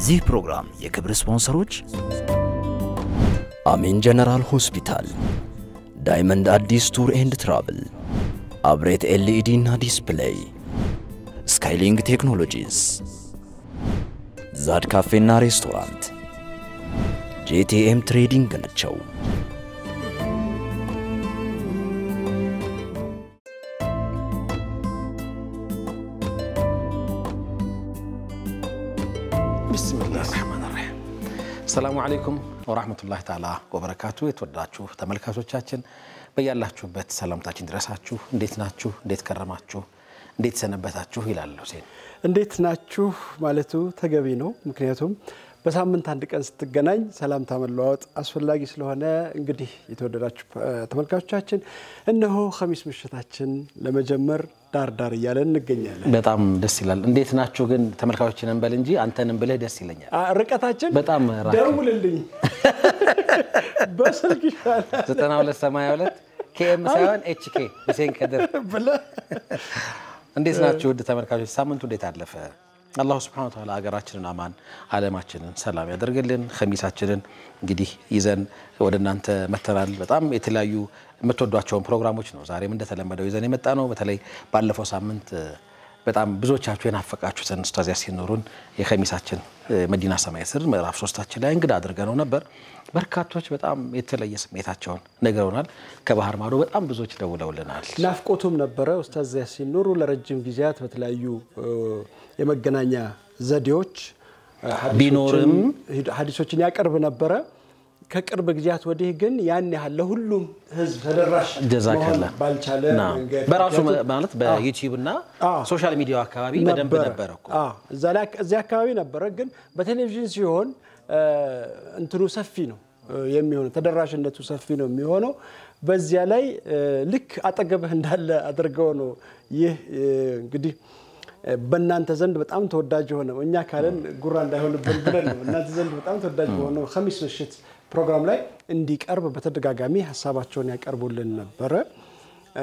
የዚህ ፕሮግራም የክብር ስፖንሰሮች አሜን ጀነራል ሆስፒታል፣ ዳይመንድ አዲስ ቱር ኤንድ ትራቭል፣ አብሬት ኤልኢዲ እና ዲስፕሌይ፣ ስካይሊንግ ቴክኖሎጂስ፣ ዛድ ካፌና ሬስቶራንት፣ ጄቲኤም ትሬዲንግ ናቸው። ቢስሚላህ ራህማን ራሒም አሰላሙ አለይኩም ወራህመቱላሂ ተዓላ ወበረካቱ። የተወደዳችሁ ተመልካቾቻችን በያላችሁበት ሰላምታችን ድረሳችሁ። እንዴት ናችሁ? እንዴት ከረማችሁ? እንዴት ሰነበታችሁ? ይላል ሁሴን። እንዴት ናችሁ ማለቱ ተገቢ ነው። ምክንያቱም በሳምንት አንድ ቀን ስትገናኝ ሰላምታ መለዋወጥ አስፈላጊ ስለሆነ እንግዲህ የተወደዳችሁ ተመልካቾቻችን እነሆ ኸሚስ ምሽታችን ለመጀመር ዳር ዳር እያለን እንገኛለን። በጣም ደስ ይላል። እንዴት ናችሁ ግን ተመልካቾችን እንበል እንጂ አንተንም ብለህ ደስ ይለኛል። አ- ርቀታችን በጣም ራቅ። ደውልልኝ በስልክ ይሻላል 9282 ኬኤም ሳይሆን ኤችኬ ሁሴን ከድር ብለህ እንዴት ናችሁ ውድ ተመልካቾች? ሳምንቱ እንዴት አለፈ? አላሁ ስብሐነ ወተዓላ ሀገራችንን አማን ዓለማችንን ሰላም ያደርግልን። ኸሚሳችንን እንግዲህ ይዘን ወደ እናንተ መተናል። በጣም የተለያዩ የምትወዷቸውን ፕሮግራሞች ነው ዛሬም እንደተለመደው ይዘን የመጣ ነው። በተለይ ባለፈው ሳምንት በጣም ብዙዎቻችሁ የናፈቃችሁትን ኡስታዝ ያሲን ኑሩን የኸሚሳችን መዲና ሰማይ ስር ምዕራፍ ሶስታችን ላይ እንግዳ አድርገነው ነበር። በርካቶች በጣም የተለየ ስሜታቸውን ነግረውናል። ከባህር ማዶ በጣም ብዙዎች ደውለውልናል። ናፍቆቱም ነበረ። ኡስታዝ ያሲን ኑሩ ለረጅም ጊዜያት በተለያዩ እ፣ የመገናኛ ዘዴዎች እ፣ ሀዲሶችን- ቢኖርም ሀዲሶችን ያቀርብ ነበረ። ከቅርብ ጊዜያት ወዲህ ግን ያን ያህል ለሁሉም ሕዝብ ተደራሽ ጀዛከላ መሆን ባልቻለ ና መንገድ በራሱ ምክንያቱም- ማለት በዩቲዩብ እና አዎ። ሶሻል ሚዲያው አካባቢ በደንብ ነበረ እኮ አዎ፣ እዛ ላይ እዚያ አካባቢ ነበረ። ግን በቴሌቪዥን ሲሆን እ፣ እንትኑ ሰፊ ነው እ፣ የሚሆነው ተደራሽነቱ ሰፊ ነው የሚሆነው። በዚያ ላይ እ፣ ልክ አጠገብህ እንዳለ አድርገው ነው ይህ እ፣ እንግዲህ እ፣ በእናንተ ዘንድ በጣም ተወዳጅ የሆነው እኛ ካለን ጉራ እንዳይሆንብን ብለን ነው እናንተ ዘንድ በጣም ተወዳጅ በሆነው ኸሚስ ምሽት ፕሮግራም ላይ እንዲቀርብ በተደጋጋሚ ሀሳባቸውን ያቀርቡልን ነበረ። እ፣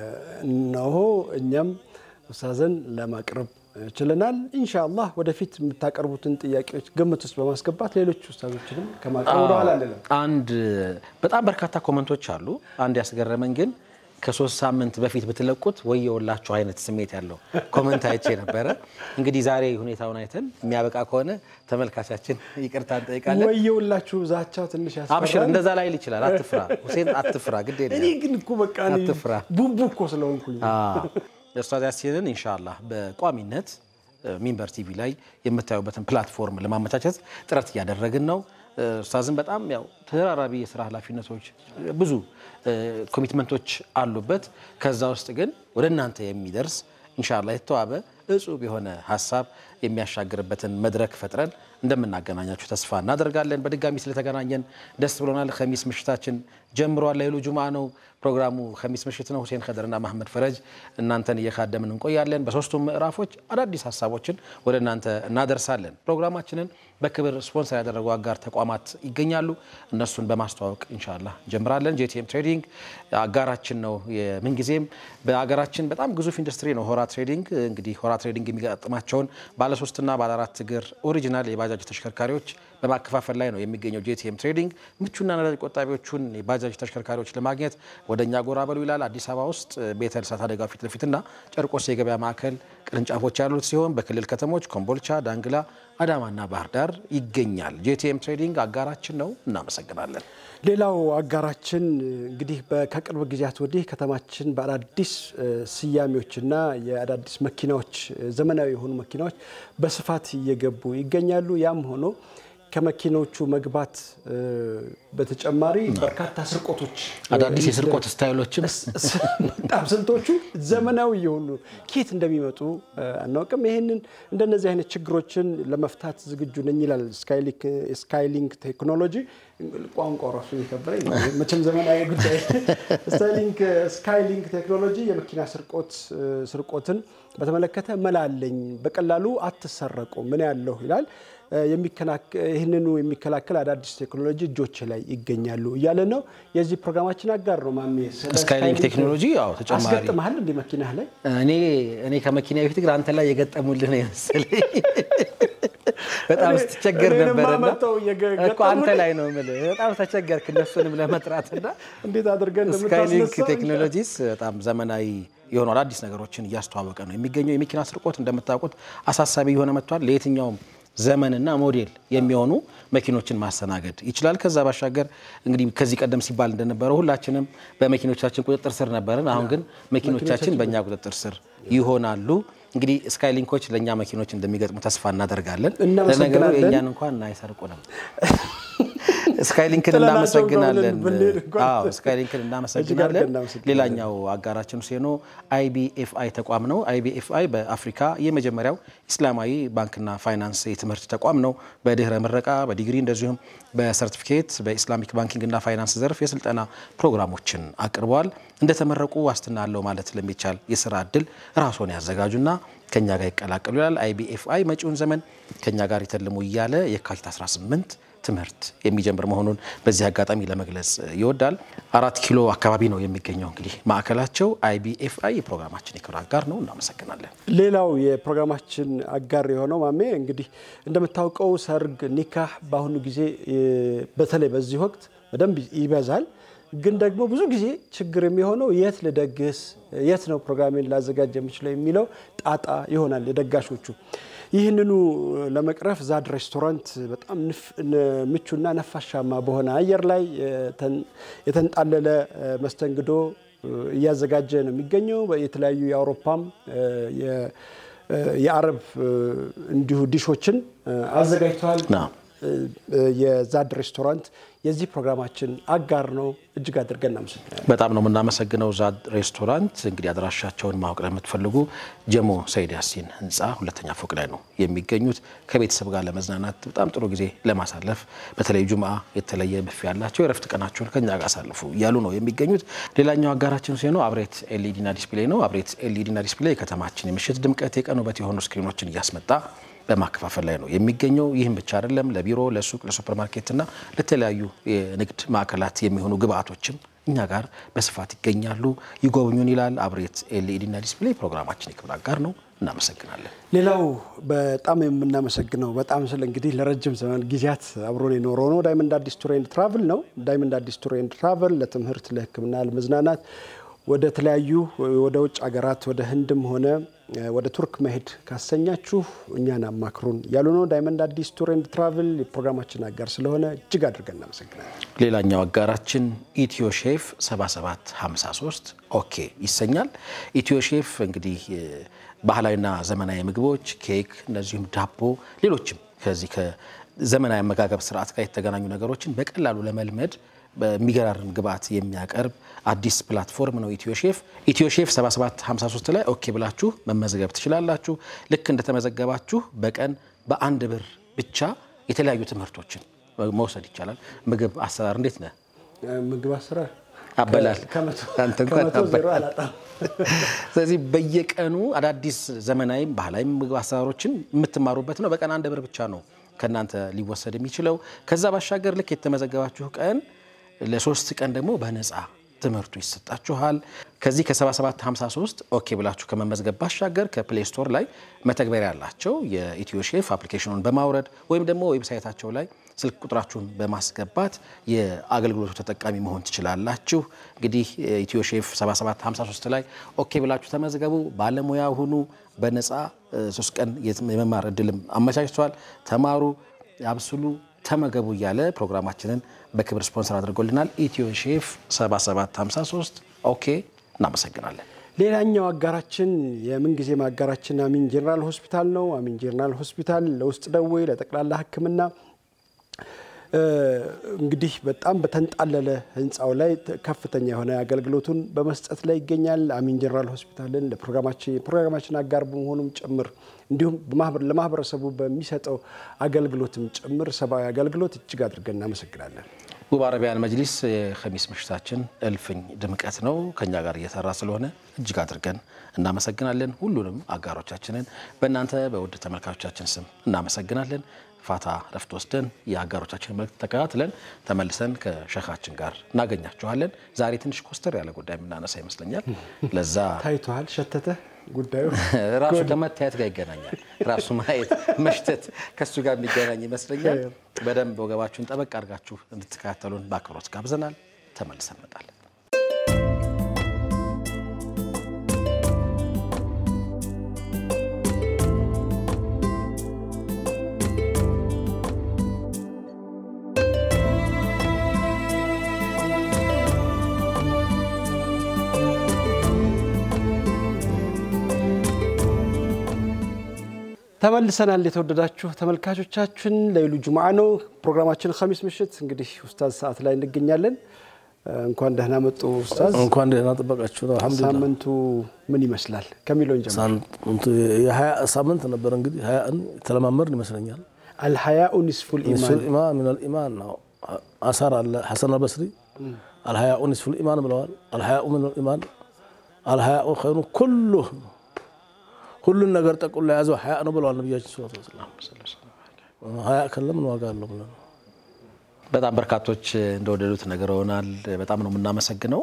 እነሆ እኛም ኡስታዝን ለማቅረብ ችለናል። ኢንሻአላህ ወደፊት የምታቀርቡትን ጥያቄዎች ግምት ውስጥ በማስገባት ሌሎች ኡስታዞችንም ከማቅረብ ወደኋላ አንልም። አንድ በጣም በርካታ ኮመንቶች አሉ። አንድ ያስገረመኝ ግን ከሶስት ሳምንት በፊት ብትለቁት ወየውላችሁ አይነት ስሜት ያለው ኮመንት አይቼ ነበረ። እንግዲህ ዛሬ ሁኔታውን አይተን የሚያበቃ ከሆነ ተመልካቻችን ይቅርታ እንጠይቃለን። ወየውላችሁ ዛቻው ትንሽ አብሽር ያስፈራል። እንደዛ ላይል ይችላል። አትፍራ ሁሴን፣ አትፍራ፣ ግድ እኔ የለም ግን እኮ በቃ እኔ አትፍራ። ቡቡ እኮ ስለሆንኩኝ ኡስታዝ ያሲንን ኢንሻአላህ በቋሚነት እ፣ ሚንበር ቲቪ ላይ የምታዩበትን ፕላትፎርም ለማመቻቸት ጥረት እያደረግን ነው። እ፣ ኡስታዝን በጣም ያው ተደራራቢ የስራ ኃላፊነቶች እ፣ ብዙ እ፣ ኮሚትመንቶች አሉበት። ከዛ ውስጥ ግን ወደ እናንተ የሚደርስ ኢንሻአላህ የተዋበ እጹብ የሆነ ሀሳብ የሚያሻግርበትን መድረክ ፈጥረን እንደምናገናኛችሁ ተስፋ እናደርጋለን። በድጋሚ ስለተገናኘን ደስ ብሎናል። ኸሚስ ምሽታችን ጀምሯል። ለይሉ ጁምዓ ነው ፕሮግራሙ። ኸሚስ ምሽት ነው። ሁሴን ከድርና መሐመድ ፈረጅ እናንተን እየካደምን እንቆያለን። በሶስቱም ምዕራፎች አዳዲስ ሀሳቦችን ወደ እናንተ እናደርሳለን። ፕሮግራማችንን በክብር ስፖንሰር ያደረጉ አጋር ተቋማት ይገኛሉ። እነሱን በማስተዋወቅ ኢንሻላህ እንጀምራለን። ጄቲኤም ትሬዲንግ አጋራችን ነው። የምንጊዜም በሀገራችን በጣም ግዙፍ ኢንዱስትሪ ነው ሆራ ትሬዲንግ። እንግዲህ ሆራ ትሬዲንግ የሚገጥማቸውን ባለሶስትና ባለአራት እግር ኦሪጂናል የባጃጅ ተሽከርካሪዎች በማከፋፈል ላይ ነው የሚገኘው ጄቲኤም ትሬዲንግ። ምቹና ነዳጅ ቆጣቢዎቹን የባጃጅ ተሽከርካሪዎች ለማግኘት ወደ እኛ ጎራ በሉ ይላል። አዲስ አበባ ውስጥ ቤተል እሳት አደጋ ፊት ለፊትና ጨርቆስ የገበያ ማዕከል ቅርንጫፎች ያሉት ሲሆን በክልል ከተሞች ኮምቦልቻ፣ ዳንግላ፣ አዳማና ባህር ዳር ይገኛል። ጄቲኤም ትሬዲንግ አጋራችን ነው። እናመሰግናለን። ሌላው አጋራችን እንግዲህ በ- ከቅርብ ጊዜያት ወዲህ ከተማችን በአዳዲስ እ፣ ስያሜዎችና የአዳዲስ መኪናዎች እ፣ ዘመናዊ የሆኑ መኪናዎች በስፋት እየገቡ ይገኛሉ። ያም ሆኖ ከመኪናዎቹ መግባት እ፣ በተጨማሪ በርካታ ስርቆቶች አዳዲስ የስርቆት ስታይሎችም በጣም ስንቶቹ ዘመናዊ የሆኑ ኬት እንደሚመጡ እ፣ አናውቅም። ይህንን እንደነዚህ አይነት ችግሮችን ለመፍታት ዝግጁ ነኝ ይላል ስካይሊክ- ስካይሊንክ ቴክኖሎጂ። ቋንቋ ራሱ የከበረኝ ነው። መቼም ዘመናዊ ጉዳይ ስታይሊንክ ስካይሊንክ ቴክኖሎጂ የመኪና ስርቆት እ፣ ስርቆትን በተመለከተ መላ አለኝ፣ በቀላሉ አትሰረቁ፣ ምን ያለሁ ይላል። ይህንኑ የሚከላከል አዳዲስ ቴክኖሎጂ እጆች ላይ ይገኛሉ እያለ ነው። የዚህ ፕሮግራማችን አጋር ነው ማሜ። ስለ ስካይሊንክ ቴክኖሎጂ ያው ተጨማሪ አስገጥመሃል እንደ መኪናህ ላይ እኔ እኔ ከመኪና በፊት ግን አንተ ላይ የገጠሙልህ ነው የመሰለኝ። በጣም ስትቸገር እኔንማ ነበርና መተው እየገ- እኮ አንተ ላይ ነው የምልህ። በጣም ተቸገርክ እነሱንም ለመጥራትና እንዴት አድርገን ስካይሊንክ እንደምታስነሳው ቴክኖሎጂስ በጣም ዘመናዊ የሆኑ አዳዲስ ነገሮችን እያስተዋወቀ ነው የሚገኘው። የመኪና ስርቆት እንደምታውቁት አሳሳቢ የሆነ መጥቷል። ለየትኛውም ዘመንና ሞዴል የሚሆኑ መኪኖችን ማስተናገድ ይችላል። ከዛ ባሻገር እንግዲህ ከዚህ ቀደም ሲባል እንደነበረው ሁላችንም በመኪኖቻችን ቁጥጥር ስር ነበርን። አሁን ግን መኪኖቻችን በእኛ ቁጥጥር ስር ይሆናሉ። እንግዲህ ስካይሊንኮች ለእኛ መኪኖች እንደሚገጥሙ ተስፋ እናደርጋለን። እናመሰግናለን። ለነገሩ የእኛን እንኳን አይሰርቁንም። ስካይሊንክን ጥለናቸው እናመሰግናለን። ብንሄድ እንኳን አዎ ስካይሊንክን እጅግ እናመሰግናለን። አድርገን እናመሰግናለን። ሌላኛው አጋራችን ሴኖ አይቢኤፍአይ ተቋም ነው። አይቢኤፍአይ በአፍሪካ የመጀመሪያው ኢስላማዊ ባንክና ፋይናንስ የትምህርት ተቋም ነው። በድህረ ምረቃ በዲግሪ እንደዚሁም በሰርቲፊኬት በኢስላሚክ ባንኪንግና ፋይናንስ ዘርፍ የስልጠና ፕሮግራሞችን አቅርበዋል። እንደተመረቁ ዋስትና አለው ማለት ለሚቻል የስራ እድል ራስዎን ያዘጋጁና ከኛ ጋር ይቀላቀሉ ይላል። አይቢኤፍአይ መጪውን ዘመን ከኛ ጋር ይተልሙ እያለ የካቲት 18 ትምህርት የሚጀምር መሆኑን በዚህ አጋጣሚ ለመግለጽ ይወዳል። አራት ኪሎ አካባቢ ነው የሚገኘው እንግዲህ ማዕከላቸው። አይቢኤፍአይ የፕሮግራማችን የክብር አጋር ነው። እናመሰግናለን። ሌላው የፕሮግራማችን አጋር የሆነው ማሜ እንግዲህ እንደምታውቀው ሰርግ፣ ኒካህ በአሁኑ ጊዜ እ፣ በተለይ በዚህ ወቅት በደንብ ይበዛል። ግን ደግሞ ብዙ ጊዜ ችግር የሚሆነው የት ልደግስ፣ የት ነው ፕሮግራሜን ላዘጋጅ የምችለው የሚለው ጣጣ ይሆናል የደጋሾቹ። ይህንኑ ለመቅረፍ ዛድ ሬስቶራንት በጣም ንፍ- ን- ምቹና ነፋሻማ በሆነ አየር ላይ የተን- የተንጣለለ እ፣ መስተንግዶ እ፣ እያዘጋጀ ነው የሚገኘው። የተለያዩ የአውሮፓም እ፣ የ- እ፣ የአረብ እ፣ እንዲሁ ዲሾችን እ፣ አዘጋጅተዋል። ና እ፣ እ፣ የዛድ ሬስቶራንት የዚህ ፕሮግራማችን አጋር ነው። እጅግ አድርገን እናመሰግናለን። በጣም ነው የምናመሰግነው። ዛድ ሬስቶራንት እንግዲህ አድራሻቸውን ማወቅ ለምትፈልጉ ጀሞ ሰይድ ያሲን ህንፃ ሁለተኛ ፎቅ ላይ ነው የሚገኙት። ከቤተሰብ ጋር ለመዝናናት በጣም ጥሩ ጊዜ ለማሳለፍ በተለይ ጁምአ የተለየ ብፌ ያላቸው የረፍት ቀናቸውን ከኛ ጋር አሳልፉ እያሉ ነው የሚገኙት። ሌላኛው አጋራችን ሲሆነው አብሬት ኤልኢዲና ዲስፕሌይ ነው። አብሬት ኤልኢዲና ዲስፕሌይ የከተማችን የምሽት ድምቀት የቀን ውበት የሆኑ ስክሪኖችን እያስመጣ በማከፋፈል ላይ ነው የሚገኘው። ይህም ብቻ አይደለም፣ ለቢሮ፣ ለሱቅ፣ ለሱፐርማርኬትና ለተለያዩ የንግድ ማዕከላት የሚሆኑ ግብአቶችም እኛ ጋር በስፋት ይገኛሉ። ይጎብኙን ይላል አብሬት ኤልኢዲና ዲስፕሌይ። ፕሮግራማችን የክብር አጋር ነው። እናመሰግናለን። ሌላው በጣም የምናመሰግነው በጣም ስለ እንግዲህ ለረጅም ዘመን ጊዜያት አብሮን የኖረው ነው ዳይመንድ አዲስ ቱር ኤንድ ትራቭል ነው። ዳይመንድ አዲስ ቱር ኤንድ ትራቭል ለትምህርት፣ ለሕክምና፣ ለመዝናናት ወደ ተለያዩ ወደ ውጭ ሀገራት ወደ ህንድም ሆነ ወደ ቱርክ መሄድ ካሰኛችሁ እኛን አማክሩን ያሉ ነው። ዳይመንድ አዲስ ቱር ኤንድ ትራቭል የፕሮግራማችን አጋር ስለሆነ እጅግ አድርገን እናመሰግናለን። ሌላኛው አጋራችን ኢትዮ ሼፍ 7753 ኦኬ ይሰኛል። ኢትዮ ሼፍ እንግዲህ ባህላዊና ዘመናዊ ምግቦች፣ ኬክ፣ እንደዚሁም ዳቦ፣ ሌሎችም ከዚህ ከዘመናዊ አመጋገብ ስርዓት ጋር የተገናኙ ነገሮችን በቀላሉ ለመልመድ በሚገራርም ግብዓት የሚያቀርብ አዲስ ፕላትፎርም ነው ኢትዮ ሼፍ። ኢትዮ ሼፍ 7753 ላይ ኦኬ ብላችሁ መመዝገብ ትችላላችሁ። ልክ እንደተመዘገባችሁ በቀን በአንድ ብር ብቻ የተለያዩ ትምህርቶችን መውሰድ ይቻላል። ምግብ አሰራር እንዴት ነህ? ምግብ አሰራር አበላል ከመቶ አንተ እንኳን ከመቶ ዜሮ አበላል። አላጣም። ስለዚህ በየቀኑ አዳዲስ ዘመናዊም ባህላዊ ምግብ አሰራሮችን የምትማሩበት ነው። በቀን አንድ ብር ብቻ ነው ከእናንተ ሊወሰድ የሚችለው። ከዛ ባሻገር ልክ የተመዘገባችሁ ቀን ለሶስት ቀን ደግሞ በነፃ ትምህርቱ ይሰጣችኋል። ከዚህ ከ7753 ኦኬ ብላችሁ ከመመዝገብ ባሻገር ከፕሌይ ስቶር ላይ መተግበሪያ ያላቸው የኢትዮ ሼፍ አፕሊኬሽኑን በማውረድ ወይም ደግሞ ዌብሳይታቸው ላይ ስልክ ቁጥራችሁን በማስገባት የአገልግሎቱ ተጠቃሚ መሆን ትችላላችሁ። እንግዲህ ኢትዮ ሼፍ 7753 ላይ ኦኬ ብላችሁ ተመዝገቡ፣ ባለሙያ ሁኑ። በነፃ ሶስት ቀን የመማር እድልም አመቻችተዋል። ተማሩ፣ አብስሉ፣ ተመገቡ እያለ ፕሮግራማችንን በክብር ስፖንሰር አድርጎልናል። ኢትዮ ሼፍ 7753 ኦኬ። እናመሰግናለን። ሌላኛው አጋራችን የምንጊዜም አጋራችን አሚን ጄኔራል ሆስፒታል ነው። አሚን ጄኔራል ሆስፒታል ለውስጥ ደዌ፣ ለጠቅላላ ሕክምና እንግዲህ በጣም በተንጣለለ ህንፃው ላይ ከፍተኛ የሆነ አገልግሎቱን በመስጠት ላይ ይገኛል። አሚን ጄኔራል ሆስፒታልን ለፕሮግራማችን አጋር በመሆኑም ጭምር እንዲሁም ለማህበረሰቡ በሚሰጠው አገልግሎትም ጭምር ሰብአዊ አገልግሎት እጅግ አድርገን እናመሰግናለን። ውብ አረቢያን መጅሊስ የኸሚስ ምሽታችን እልፍኝ ድምቀት ነው። ከኛ ጋር እየሰራ ስለሆነ እጅግ አድርገን እናመሰግናለን። ሁሉንም አጋሮቻችንን በእናንተ በውድ ተመልካቾቻችን ስም እናመሰግናለን። ፋታ ረፍት ወስደን የአጋሮቻችን መልእክት ተከታትለን ተመልሰን ከሸኻችን ጋር እናገኛችኋለን። ዛሬ ትንሽ ኮስተር ያለ ጉዳይ የምናነሳ ይመስለኛል። ለዛ ታይቷል፣ ሸተተ ጉዳዩ ራሱ ከመታየት ጋር ይገናኛል። ራሱ ማየት መሽተት ከእሱ ጋር የሚገናኝ ይመስለኛል። በደንብ ወገባችሁን ጠበቅ አድርጋችሁ እንድትከታተሉን በአክብሮት ጋብዘናል። ተመልሰን እንመጣለን። ተመልሰናል። የተወደዳችሁ ተመልካቾቻችን ለይሉ ጁምዓ ነው ፕሮግራማችን። ኸሚስ ምሽት እንግዲህ ኡስታዝ ሰዓት ላይ እንገኛለን። እንኳን ደህና መጡ ኡስታዝ። እንኳን ደህና ጠበቃችሁ። አልሐምዱሊላህ ሳምንቱ ምን ይመስላል ከሚለውን ጀምሮ ሳምንቱ የሀያ ሳምንት ነበር እንግዲህ ሀያን የተለማመድን ይመስለኛል። አልሐያኡ ኒስፉል ኢማን ኢማን ሚነል ኢማን ነው። አሳር አለ ሐሰን አልበስሪ አልሐያኡ ኒስፉል ኢማን ብለዋል። አልሐያኡ ሚነል ኢማን አልሐያኡ ኸይሩ ኩሉ ሁሉን ነገር ጠቁሎ የያዘው ሀያ ነው ብለዋል ነቢያችን ስ ሀያ ከለ ምን ዋጋ አለው ብለ በጣም በርካቶች እንደወደዱት ነግረውናል። በጣም ነው የምናመሰግነው።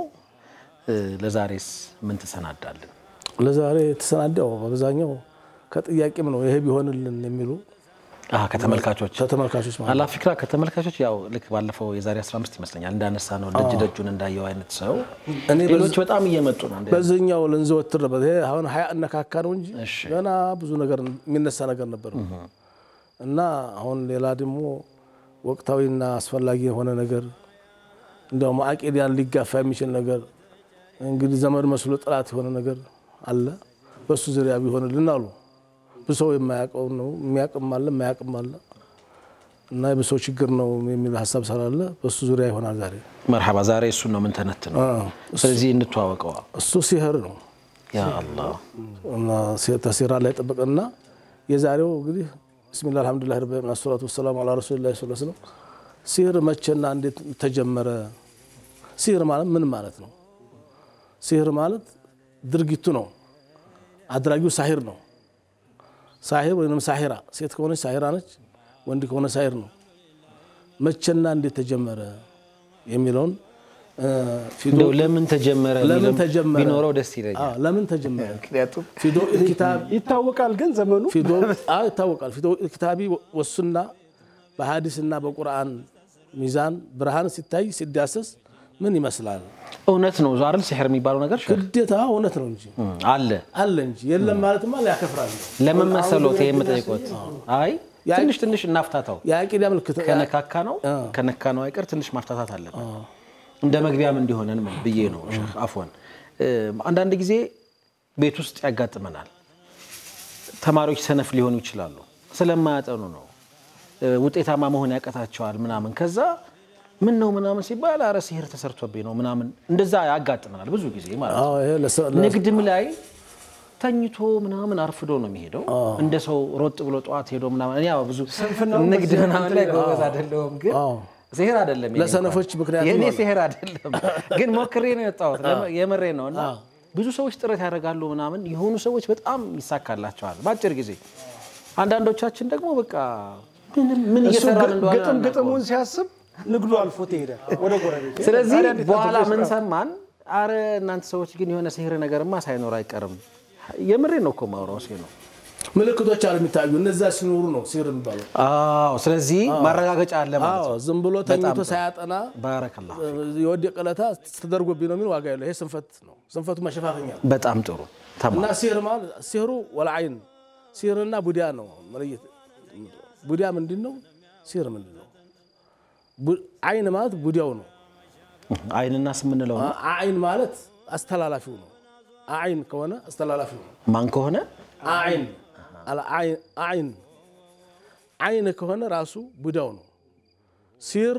ለዛሬስ ምን ትሰናዳለን? ለዛሬ የተሰናዳው በአብዛኛው ከጥያቄም ነው ይሄ ቢሆንልን የሚሉ አዎ፣ ከተመልካቾች ከተመልካቾች ማለት ነው። አላፊክራ ከተመልካቾች ያው ልክ ባለፈው የዛሬ 15 ይመስለኛል እንዳነሳ ነው ደጅ ደጁን እንዳየው አይነት ሰው እኔ ሌሎች በጣም እየመጡ ነው። እንደ- በዚህኛው ልንዘወትር ነበር። ይሄ አሁን ሀያ እነካካ ነው እንጂ እሺ። ገና ብዙ ነገር የሚነሳ ነገር ነበር እና አሁን ሌላ ደግሞ ወቅታዊና አስፈላጊ የሆነ ነገር እንዲያውም አቂዳን ሊጋፋ የሚችል ነገር እንግዲህ ዘመድ መስሎ ጥላት የሆነ ነገር አለ። በሱ ዙሪያ ቢሆንልን አሉ። ብዙ ሰው የማያውቀው ነው የሚያውቅም አለ የማያውቅም አለ እና የብሰው ችግር ነው የሚል ሀሳብ ስላለ በሱ ዙሪያ ይሆናል ዛሬ። መርሐባ ዛሬ እሱን ነው የምንተነት ነው። አዎ፣ ስለዚህ እንተዋወቀዋ። እሱ ሲህር ነው ያ አላህ እና ተሲራ ላይ ጠበቀና የዛሬው እንግዲህ ብስሚላ አልሐምዱሊላህ ረቢ ዓለሚን አሰላቱ ወሰላሙ አላ ረሱሊላህ ሰለላሁ ዐለይሂ ወሰለም ሲህር መቼና እንዴት ተጀመረ? ሲህር ማለት ምን ማለት ነው? ሲህር ማለት ድርጊቱ ነው። አድራጊው ሳሂር ነው። ሳሂር ወይም ሳሂራ፣ ሴት ከሆነች ሳሂራ ነች፣ ወንድ ከሆነ ሳሂር ነው። መቼና እንዴት ተጀመረ የሚለውን እ፣ ፊዶ እንደው ለምን ተጀመረ ለምን የሚለው ተጀመረ ቢኖረው ደስ ይለኛል። አዎ፣ ለምን ተጀመረ? ምክንያቱም ፊዶ ኪታብ ይታወቃል። ግን ዘመኑ ፊዶ አዎ ይታወቃል። ፊዶ ኪታቢ ወሱና በሀዲስና በቁርአን ሚዛን ብርሃን ሲታይ ሲዳሰስ ምን ይመስላል? እውነት ነው አይደል? ሲሕር የሚባለው ነገር ሸህ ግዴታ እውነት ነው እንጂ አለ። አለ እንጂ የለም ማለትማ ያከፍራል። ለምን መሰሎት ይሄ የምጠይቆት? አይ ትንሽ ትንሽ እናፍታታው። የአቂዳ ምልክት ከነካካ ነው ከነካ ነው አይቀር ትንሽ ማፍታታት አለብን። እንደ መግቢያም እንዲሆነን ብዬ ነው ሼህ አፎን። አንዳንድ ጊዜ ቤት ውስጥ ያጋጥመናል። ተማሪዎች ሰነፍ ሊሆኑ ይችላሉ። ስለማያጠኑ ነው ውጤታማ መሆን ያቀታቸዋል ምናምን። ከዛ ምን ነው ምናምን ሲባል አረ ሲህር ተሰርቶብኝ ነው ምናምን፣ እንደዛ ያጋጥመናል ብዙ ጊዜ ማለት ነው። አዎ ይሄ ለሰ- ለ- ንግድም ላይ ተኝቶ ምናምን አርፍዶ ነው የሚሄደው። እንደ ሰው ሮጥ ብሎ ጠዋት ሄዶ ምናምን እኔ ያው ብዙ ንግድ ምናምን ላይ ጎበዝ አይደለሁም፣ ግን አዎ። ሲሄር አይደለም የኔ ለሰነፎች እንኳን። ምክንያት የኔ ይሆናል። ሲሄር አይደለም፣ ግን ሞክሬ ነው የወጣሁት። የምሬ ነው እና ብዙ ሰዎች ጥረት ያደርጋሉ ምናምን፣ የሆኑ ሰዎች በጣም ይሳካላቸዋል በአጭር ጊዜ። አንዳንዶቻችን ደግሞ በቃ ምንም ምን እሱ እየሰራን እንደሆነ ግጥም አናውቀውም። ግጥሙን ሲያስብ ንግዱ አልፎት ይሄዳል ወደ ጎረቤት። ስለዚህ ታዲያ እንዴት በኋላ አድርጎ ምን ይስራው? ሰማን? አረ እናንተ ሰዎች ግን የሆነ ሲህር ነገርማ ሳይኖር አይቀርም። የምሬ ነው እኮ ማውራው ሲ ነው። ምልክቶች አሉ የሚታዩ እነዛ ሲኖሩ ነው ሲህር የሚባለው። አዎ፣ ስለዚህ ማረጋገጫ አለ ማለት አዎ ነው። ዝም ብሎ ተኝቶ ጥሩ። ሳያጠና ባረከላ የወደቀ ዕለታ ተደርጎብኝ ነው የሚል ዋጋ የለው። ይሄ ስንፈት ነው። ስንፈቱ መሸፋፈኛ ነው። በጣም ጥሩ ተማ እና ሲህር ማለት ሲህሩ ወልዓይን ሲህርና ቡዲያ ነው መለየት። ቡዲያ ምንድን ነው? ሲህር ምንድን ነው? ቡ- አይን ማለት ቡዲያው ነው። አይንና ስምንለው ነው። አይን ማለት አስተላላፊው ነው። አይን ከሆነ አስተላላፊው ነው። ማን ከሆነ አይን አይን አይን ከሆነ ራሱ ቡዳው ነው። ሲር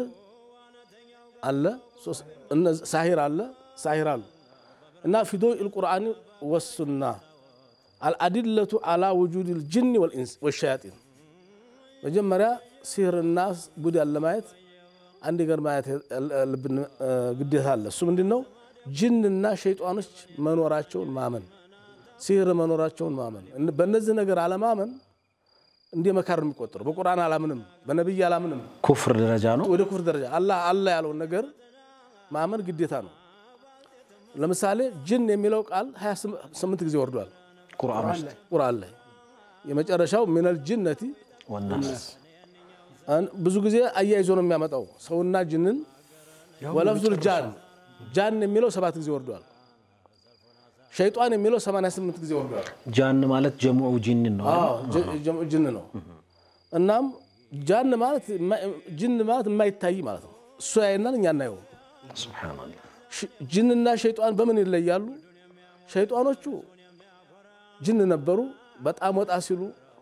አለ ሶስት- እነ- ሳሂር አለ ሳሂር አሉ እና ፊዶ ልቁርአን ወሱና አልአዲለቱ አላ ውጁድ ልጅን ወልኢንስ ወሸያጢን መጀመሪያ ሲህርና ቡዳን ለማየት አንድ ነገር ማየት ያለብን እ፣ ግዴታ አለ። እሱ ምንድን ነው? ጅንና ሸይጣኖች መኖራቸውን ማመን ሲህር መኖራቸውን ማመን። እን- በእነዚህ ነገር አለማመን እንደ መካር ነው የሚቆጠረው። በቁርአን አላምንም፣ በነቢይ አላምንም፣ ኩፍር ደረጃ ነው። ወደ ኩፍር ደረጃ አላህ አላህ ያለውን ነገር ማመን ግዴታ ነው። ለምሳሌ ጅን የሚለው ቃል 28 ጊዜ ወርዷል ቁርአን ውስጥ ቁርአን ላይ የመጨረሻው ሚነል ጅነቲ ወናስ አን- ብዙ ጊዜ አያይዞ ነው የሚያመጣው ሰውና ጅንን ወለፍዙል ጃን ጃን የሚለው ሰባት ጊዜ ወርዷል። ሸይጧን የሚለው 88 ጊዜ ወርዷል። ጃን ማለት ጀሙዑ ጂንን ነው። አዎ ጅ- ጅ- ጅን ነው። እናም ጃን ማለት የማ- ጅን ማለት የማይታይ ማለት ነው። እሱ ያየናል፣ እኛ እናየው። ሱብሃነላህ። ሽ- ጅንና ሸይጧን በምን ይለያሉ? ሸይጧኖቹ ጅን ነበሩ። በጣም ወጣ ሲሉ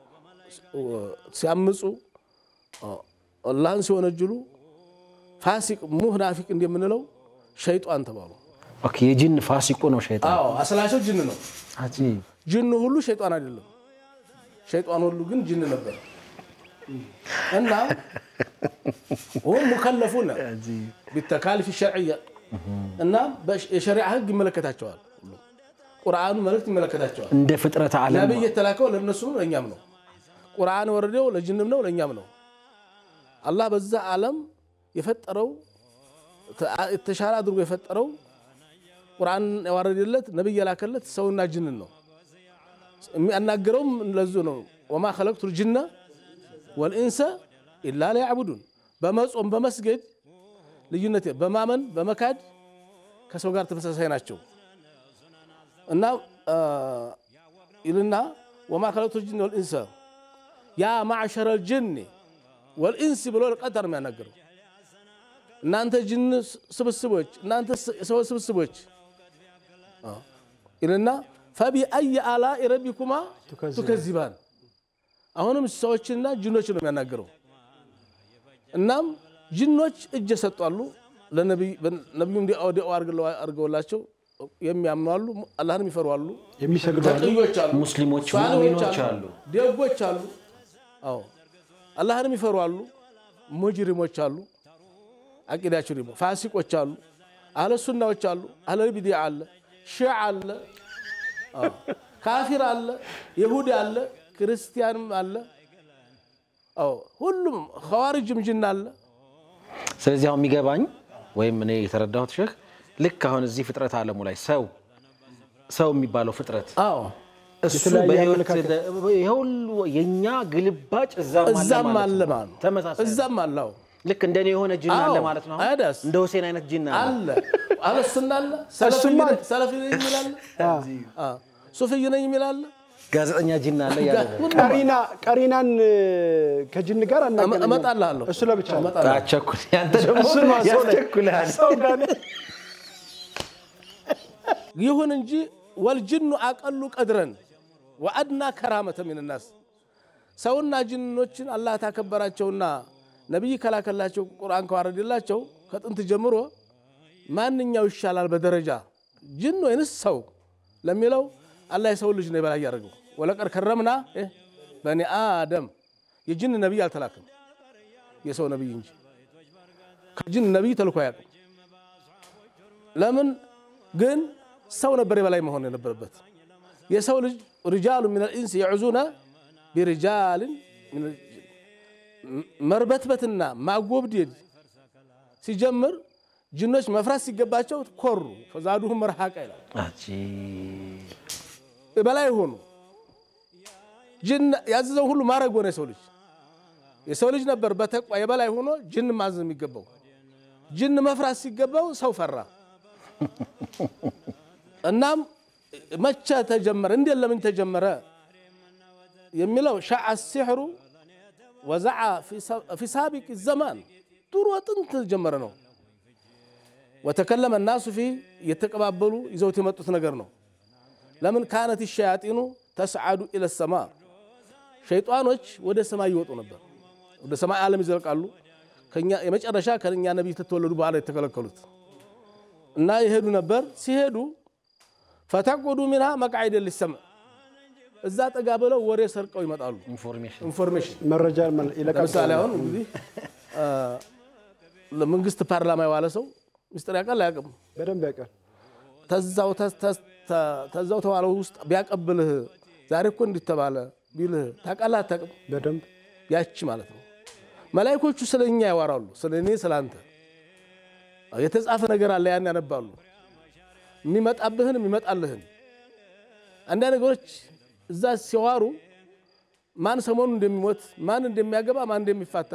ሲያምፁ፣ አላህን ሲወነጅሉ ፋሲቅ ሙናፊቅ እንደምንለው ሸይጧን ተባሉ። ኦኬ የጂን ፋሲቁ ነው ሸይጣን። አዎ አስላቸው ጅን ነው። አጂብ ጅን ሁሉ ሸይጣን አይደለም። ሸይጣን ሁሉ ግን ጅን ነበር እና ሁም ሙከለፉነ ቢተካሊፍ ሸርዕያ እና በሽ- የሸሪዓ ህግ ይመለከታቸዋል። ሁሉም ቁርአኑ መልእክት ይመለከታቸዋል። እንደ ፍጥረተ ዓለም ነቢይ የተላከው ለእነሱ ነው፣ ለእኛም ነው። ቁርአን ወረደው ለጅንም ነው፣ ለእኛም ነው። አላህ በዛ ዓለም የፈጠረው የተሻለ አድርጎ የፈጠረው ቁርአን ያዋረደለት ነቢይ የላከለት ሰውና ጅንን ነው። የሚያናገረውም ለዙ ነው። ወማ ኸለቅቱ ልጅነ ወልኢንሰ ኢላ ሊያዕቡዱን በመጾም በመስገድ ልዩነት የለም። በማመን በመካድ ከሰው ጋር ተመሳሳይ ናቸው እና ይልና ወማ ኸለቅቱ ልጅነ ወልኢንሰ ያ ማዕሸረ ልጅን ወልኢንስ ብሎ ቀጥታ ነው የሚያናገረው። እናንተ ጅን ስብስቦች፣ እናንተ ሰዎች ስብስቦች አዎ። ይልና ፈቢአይ አላኢ ረቢኩማ ቱከዚባን። አሁንም ሰዎችንና ጅኖችን ነው የሚያናገረው። እናም ጅኖች እጅ የሰጧሉ ለነቢዩም ዲኦ አድርገውላቸው የሚያምኑ አሉ፣ አላህንም ይፈሩ አሉ፣ የሚሰግዱ አሉ። ተቅዮች አሉ፣ ሙስሊሞች ሷሊሆች ሙእሚኖች አሉ። ደጎች አሉ። አዎ አላህንም ይፈሩ አሉ፣ ሙጅሪሞች አሉ። አቂዳቸው ደግሞ ፋሲቆች አሉ፣ አህለ ሱናዎች አሉ፣ አህለ ቢዲዓ አለ፣ ሺዓ አለ፣ አዎ፣ ካፊር አለ፣ ይሁድ አለ፣ ክርስቲያንም አለ። አዎ ሁሉም ኸዋሪጅም ጅን አለ። ስለዚህ አሁን የሚገባኝ ወይም እኔ የተረዳሁት ሼክ ልክ አሁን እዚህ ፍጥረት ዓለሙ ላይ ሰው ሰው የሚባለው ፍጥረት አዎ እሱ የተለያየ በህይወት አመለካከት። ይሄ ሁሉ የኛ ግልባጭ እዛም አለ እዛም ማለት አለ ነው። ማለት ነው። ተመሳሳይ ነው። እዛም አለ አዎ ልክ እንደኔ የሆነ ጅን አለ አዎ፣ ማለት ነው። አይደስ? እንደ ሁሴን አይነት ጅን አለ። አለ አህለ ሱና አለ፣ እሱማ ሰለፊ ነኝ የሚል አለ፣ አዎ፣ ሱፍይ ነኝ የሚል አለ። ጋዜጠኛ ጅን አለ እያለ ነው። ሁሉም ቀሪና ቀሪናን ከጅን ጋር አናገናኝም። እመጣልሃለሁ። እሱ ለብቻ ነው። እመጣልሃለሁ። አቸኩል ያንተ ደግሞ እሱ ነው ሰው ላይ- ያስቸኩልሃል። ሰው ጋር ይሁን እንጂ ወልጅኑ አቀሉ ቀድረን ወአድና ከራመተ ሚንናስ ሰውና ጅኖችን አላህ ታከበራቸውና ነቢይ ከላከላቸው ቁርአን ከዋረደላቸው ከጥንት ጀምሮ ማንኛው ይሻላል በደረጃ ጅን ወይንስ ሰው ለሚለው አላህ የሰው ልጅ ነው የበላይ ያደርገው። ወለቀድ ከረምና እ በኒ አደም የጅን ነቢይ አልተላክም የሰው ነቢይ እንጂ ከጅን ነቢይ ተልኮ አያውቅም። ለምን ግን ሰው ነበር የበላይ መሆን የነበረበት። የሰው ልጅ ሪጃሉ ሚን ልኢንስ የዕዙነ ቢሪጃልን ሚነል ጅን። መርበትበትና ማጎብደድ ሲጀምር ጅኖች መፍራት ሲገባቸው ኮሩ። ፈዛዱሁም መርሃቃ ይላል። አጂብ። በላይ ሆኑ። ጅን ያዘዘው ሁሉ ማድረግ ሆነ። የሰው ልጅ የሰው ልጅ ነበር በተቋ የበላይ ሆኖ ጅን ማዘዝ የሚገባው። ጅን መፍራት ሲገባው ሰው ፈራ። እናም መቼ ተጀመረ? እንዴት ለምን ተጀመረ የሚለው ሸዓ ሲሕሩ ወዘዓ ፊ ሳቢቅ ዘማን ድሮ ጥንት ጀመረ ነው። ወተከለመ ናሱ ፊ እየተቀባበሉ ይዘውት የመጡት ነገር ነው። ለምን ካነት ሸያጢኑ ተስዓዱ ኢለ ሰማ ሸይጣኖች ወደ ሰማይ ይወጡ ነበር፣ ወደ ሰማይ ዓለም ይዘልቃሉ። ከኛ የመጨረሻ ከኛ ነቢይ ተተወለዱ በኋላ የተከለከሉት እና ይሄዱ ነበር። ሲሄዱ ፈተቁዱ ሚንሃ መቅዓደ ሊሰምዕ እዛ ጠጋ ብለው ወሬ ሰርቀው ይመጣሉ። ኢንፎርሜሽን ኢንፎርሜሽን መረጃ ይለቃል። ለምሳሌ አሁን እንግዲህ ለመንግስት ፓርላማ የዋለ ሰው ሚስጥር ያውቃል አያውቅም? በደንብ ያውቃል። ተዛው ተስ- ተስ- ተ- ተዛው ተዋለው ውስጥ ቢያቀብልህ ዛሬ እኮ እንዲህ ተባለ፣ ቢልህ ታውቃለህ አታውቅም? በደንብ ያቺ ማለት ነው። መላይኮቹ ስለ እኛ ያወራሉ፣ ስለ እኔ ስለ አንተ የተጻፈ ነገር አለ። ያን ያነባሉ፣ የሚመጣብህን የሚመጣልህን አንዳንድ ነገሮች እዛ ሲዋሩ ማን ሰሞኑን እንደሚሞት ማን እንደሚያገባ ማን እንደሚፋታ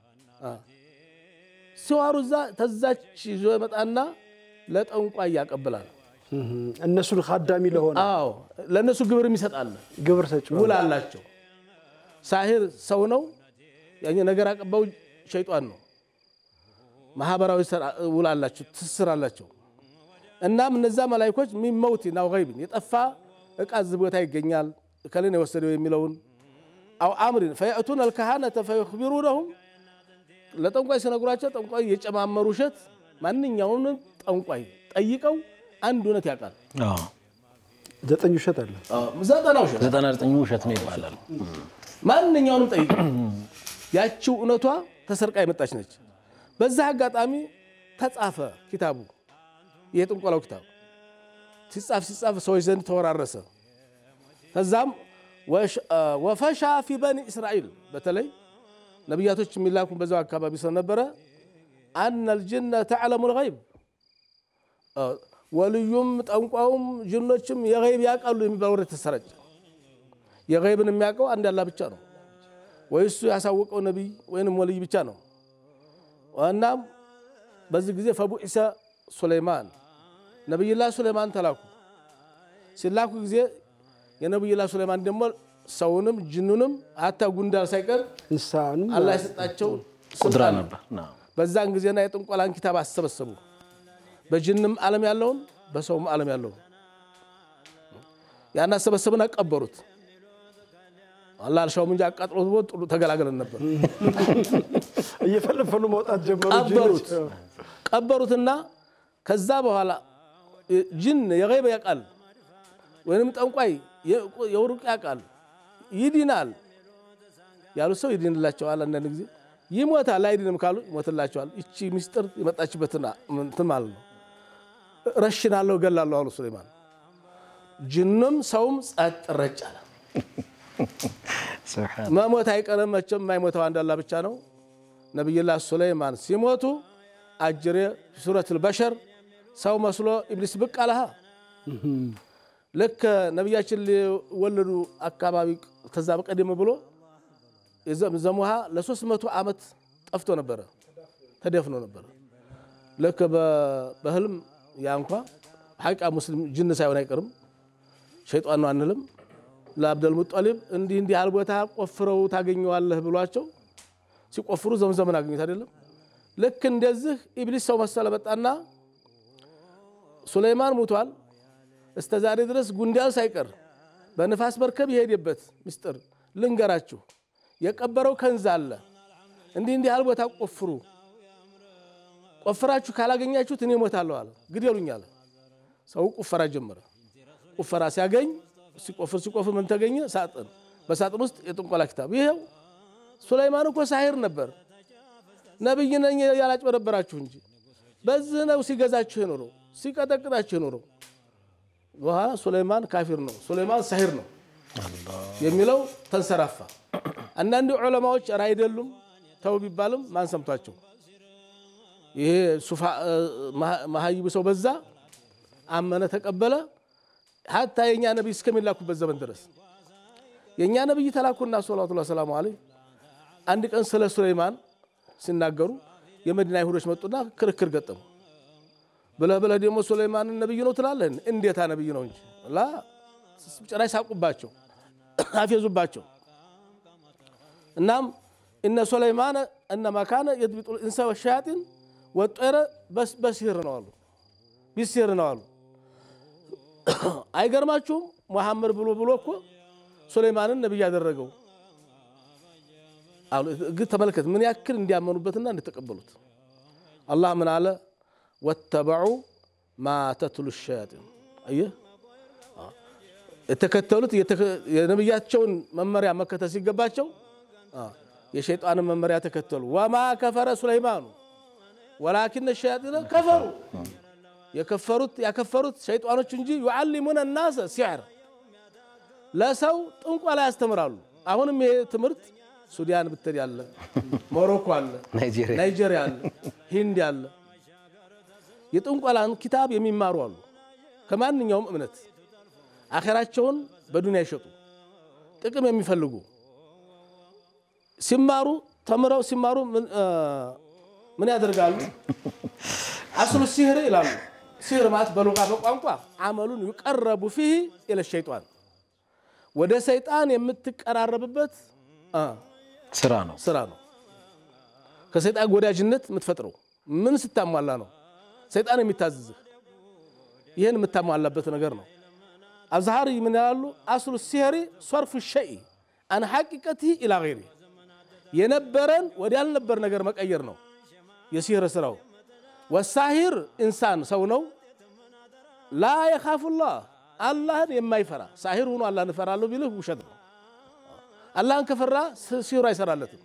ሲዋሩ እዛ ተዛች ይዞ ይመጣና ለጠንቋይ ያቀብላል። እነሱን ካዳሚ ለሆነ አዎ ለእነሱ ግብር ይሰጣል። ግብር ሰጪ ውል አላቸው። ሳሂር ሰው ነው፣ ያኛ ነገር አቀባው ሸይጧን ነው። ማህበራዊ ውል አላቸው፣ ትስስር አላቸው። እናም እነዛ መላይኮች ሚመውት ናው ገይብን የጠፋ እቃ እዚህ ቦታ ይገኛል እከሌን የወሰደው የሚለውን አው አምሪን ፈየእቱን አልካሃነተ ፈዩኽቢሩነሁም ለጠንቋይ ሲነግሯቸው ጠንቋይ የጨማመሩ ውሸት ማንኛውንም ጠንቋይ ጠይቀው አንድ እውነት ያውቃል። ዘጠኝ ውሸት አለ። ዘጠና ውሸት ዘጠና ዘጠኙ ውሸት ነው ይባላል። ማንኛውንም ጠይቀው ያቺው እውነቷ ተሰርቃ የመጣች ነች። በዛ አጋጣሚ ተጻፈ ኪታቡ የጥንቆላው ኪታብ ሲጻፍ ሲጻፍ ሰዎች ዘንድ ተወራረሰ። ከዛም ወፈሻ ፊ በኒ እስራኤል በተለይ ነቢያቶች የሚላኩ በዛው አካባቢ ስለነበረ አነ ልጅነ ተዕለሙ ልገይብ ወልዩም ጠንቋውም ጅኖችም የገይብ ያውቃሉ የሚባል ወሬ ተሰራጨ። የገይብን የሚያውቀው አንድ አላህ ብቻ ነው፣ ወይ እሱ ያሳወቀው ነቢይ ወይንም ወልይ ብቻ ነው። እናም በዚህ ጊዜ ፈቡዒሰ ሱለይማን ነቢይላህ ሱለይማን ተላኩ። ሲላኩ ጊዜ የነቢይላህ ሱለይማን ደግሞ ሰውንም ጅኑንም አታ ጉንዳል ሳይቀር እንስሳንም አላህ የሰጣቸው ቁድራ ስልጣን ነው። ነበር። አዎ። በዛን ጊዜና የጥንቆላን ኪታብ አሰበሰቡ። በጅንም ዓለም ያለውን በሰውም ዓለም ያለውን ያን አሰበሰብን፣ አቀበሩት። አላህ አልሻውም እንጂ አቃጥሎ ጥሩ ተገላገለን ነበር። እየፈለፈሉ መውጣት ጀመሩ። ቀበሩት ጅኖች። ቀበሩትና ከዛ በኋላ ጅን የገይብ ያውቃል ወይንም ጠንቋይ የውሩቅ ያውቃል ይድናል ያሉት ሰው ይድንላቸዋል። አንዳንድ ጊዜ ይሞታል አይድንም ካሉ ይሞትላቸዋል። ይቺ ሚስጥር የመጣችበትና እንትን ማለት ነው። ረሽናለሁ እገላለሁ አሉ ሱሌማን። ጅንም ሰውም ጸጥ ረጭ አለ። ሱብሓነላህ። መሞት አይቀርም መቼም የማይሞተው አንድ አላህ ብቻ ነው። ነቢይላህ ሱለይማን ሲሞቱ አጅሬ ሱረቱል በሸር ሰው መስሎ ኢብሊስ ብቅ አለሃ ልክ ነቢያችን ሊወለዱ አካባቢ ከዛ በቀደም ብሎ የዘምዘም ውሃ ለሶስት መቶ ዓመት ጠፍቶ ነበረ፣ ተደፍኖ ነበረ። ልክ በ- በህልም ያ እንኳ ሐቂቃ ሙስሊም ጅን ሳይሆን አይቀርም ሸይጣን ነው አንልም። ለአብደል ሙጠሊብ እንዲህ እንዲህ ያህል ቦታ ቆፍረው ታገኘዋለህ ብሏቸው ሲቆፍሩ ዘምዘምን አገኙት አይደለም። ልክ እንደዚህ ኢብሊስ ሰው መሰለ መጣና ሱለይማን ሙቷል እስተ ዛሬ ድረስ ጉንዳን ሳይቀር በንፋስ መርከብ የሄደበት ምስጢር ልንገራችሁ። የቀበረው ከንዝ አለ። እንዲህ እንዲህ ያህል ቦታ ቆፍሩ፣ ቆፍራችሁ ካላገኛችሁት እኔ እሞታለሁ አለ። ግደሉኝ አለ። ሰው ቁፈራ ጀመረ። ቁፈራ ሲያገኝ ሲቆፍር ሲቆፍር ምን ተገኘ? ሳጥን። በሳጥን ውስጥ የጥንቆላ ኪታብ። ይሄው ሱለይማን እኮ ሳሂር ነበር፣ ነቢይ ነኝ ያላጭበረበራችሁ እንጂ በዚህ ነው ሲገዛችሁ የኖረው ሲቀጠቅጣችሁ የኖረው። በኋላ ሱለይማን ካፊር ነው፣ ሱለይማን ሳሂር ነው የሚለው ተንሰራፋ። አንዳንድ ዑለማዎች ኧረ አይደሉም ተው ቢባልም ማን ሰምቷቸው ይሄ ሱፋ መሀይብ ሰው በዛ አመነ ተቀበለ። ሀታ የእኛ ነቢይ እስከሚላኩበት ዘመን ድረስ የእኛ ነቢይ ተላኩና ሰላቱ ሰላሙ አለይህ አንድ ቀን ስለ ሱለይማን ሲናገሩ የመዲና አይሁዶች መጡና ክርክር ገጠሙ። ብለህ ብለህ ደግሞ ሱለይማንን ነቢይ ነው ትላለህ? እንዴታ ነቢይ ነው እንጂ ላ ጭራሽ ሳቁባቸው፣ አፌዙባቸው። እናም እነ ሱለይማን እነማ ካነ የድቢጡ እንሳ ወሸያጢን ወጦረ በሲህር ነው አሉ፣ ቢሲህር ነው አሉ። አይገርማችሁም? ሙሐመድ ብሎ ብሎ እኮ ሱለይማንን ነቢይ ያደረገው አሉ። ግን ተመልከት ምን ያክል እንዲያመኑበትና እንዲተቀበሉት። አላህ ምን አለ? ወተበዑ ማ ተትሉ ሸያጢን። አየህ የተከተሉት የነቢያቸውን መመሪያ መከተል ሲገባቸው የሸይጣንን መመሪያ ተከተሉ። ወማ ከፈረ ሱለይማኑ ወላኪነ ሸያጢነ ከፈሩ የከፈሩት ያከፈሩት ሸይጣኖች እንጂ ዩዓሊሙነ ናሰ ሲሕር ለሰው ጥንቆላ ያስተምራሉ። አሁንም ይሄ ትምህርት ሱዳን ብትሄድ ያለ፣ ሞሮኮ አለ፣ ናይጄሪያ ናይጄሪያ አለ፣ ሂንድ አለ። የጥንቆላን ኪታብ የሚማሩ አሉ። ከማንኛውም እምነት አኼራቸውን በዱንያ ይሸጡ ጥቅም የሚፈልጉ ሲማሩ ተምረው ሲማሩ ምን እ ምን ያደርጋሉ? አስሉ ሲህር ይላሉ። ሲህር ማለት በሉጋ በቋንቋ አመሉን ይቀረቡ ፊህ ኢለ ሸይጣን ወደ ሰይጣን የምትቀራረብበት እ ስራ ነው። ስራ ነው። ከሰይጣን ወዳጅነት የምትፈጥረው ምን ስታሟላ ነው? ሰይጣን የሚታዘዝህ ይህን የምታሟላበት ነገር ነው። አብዛሃሪ ምን ያላሉ? አስሉ ሲህሪ ሶርፉ ሸይ አን ሐቂቀትህ ኢላ ገይሪ የነበረን ወደ ያልነበር ነገር መቀየር ነው የሲህር ስራው። ወሳሂር ኢንሳን ሰው ነው። ላ የኻፉላህ አላህን የማይፈራ ሳሂር ሆኖ አላህን እፈራለሁ ቢልህ ውሸት ነው። አላህን ከፈራ ሲህሩ አይሰራለትም።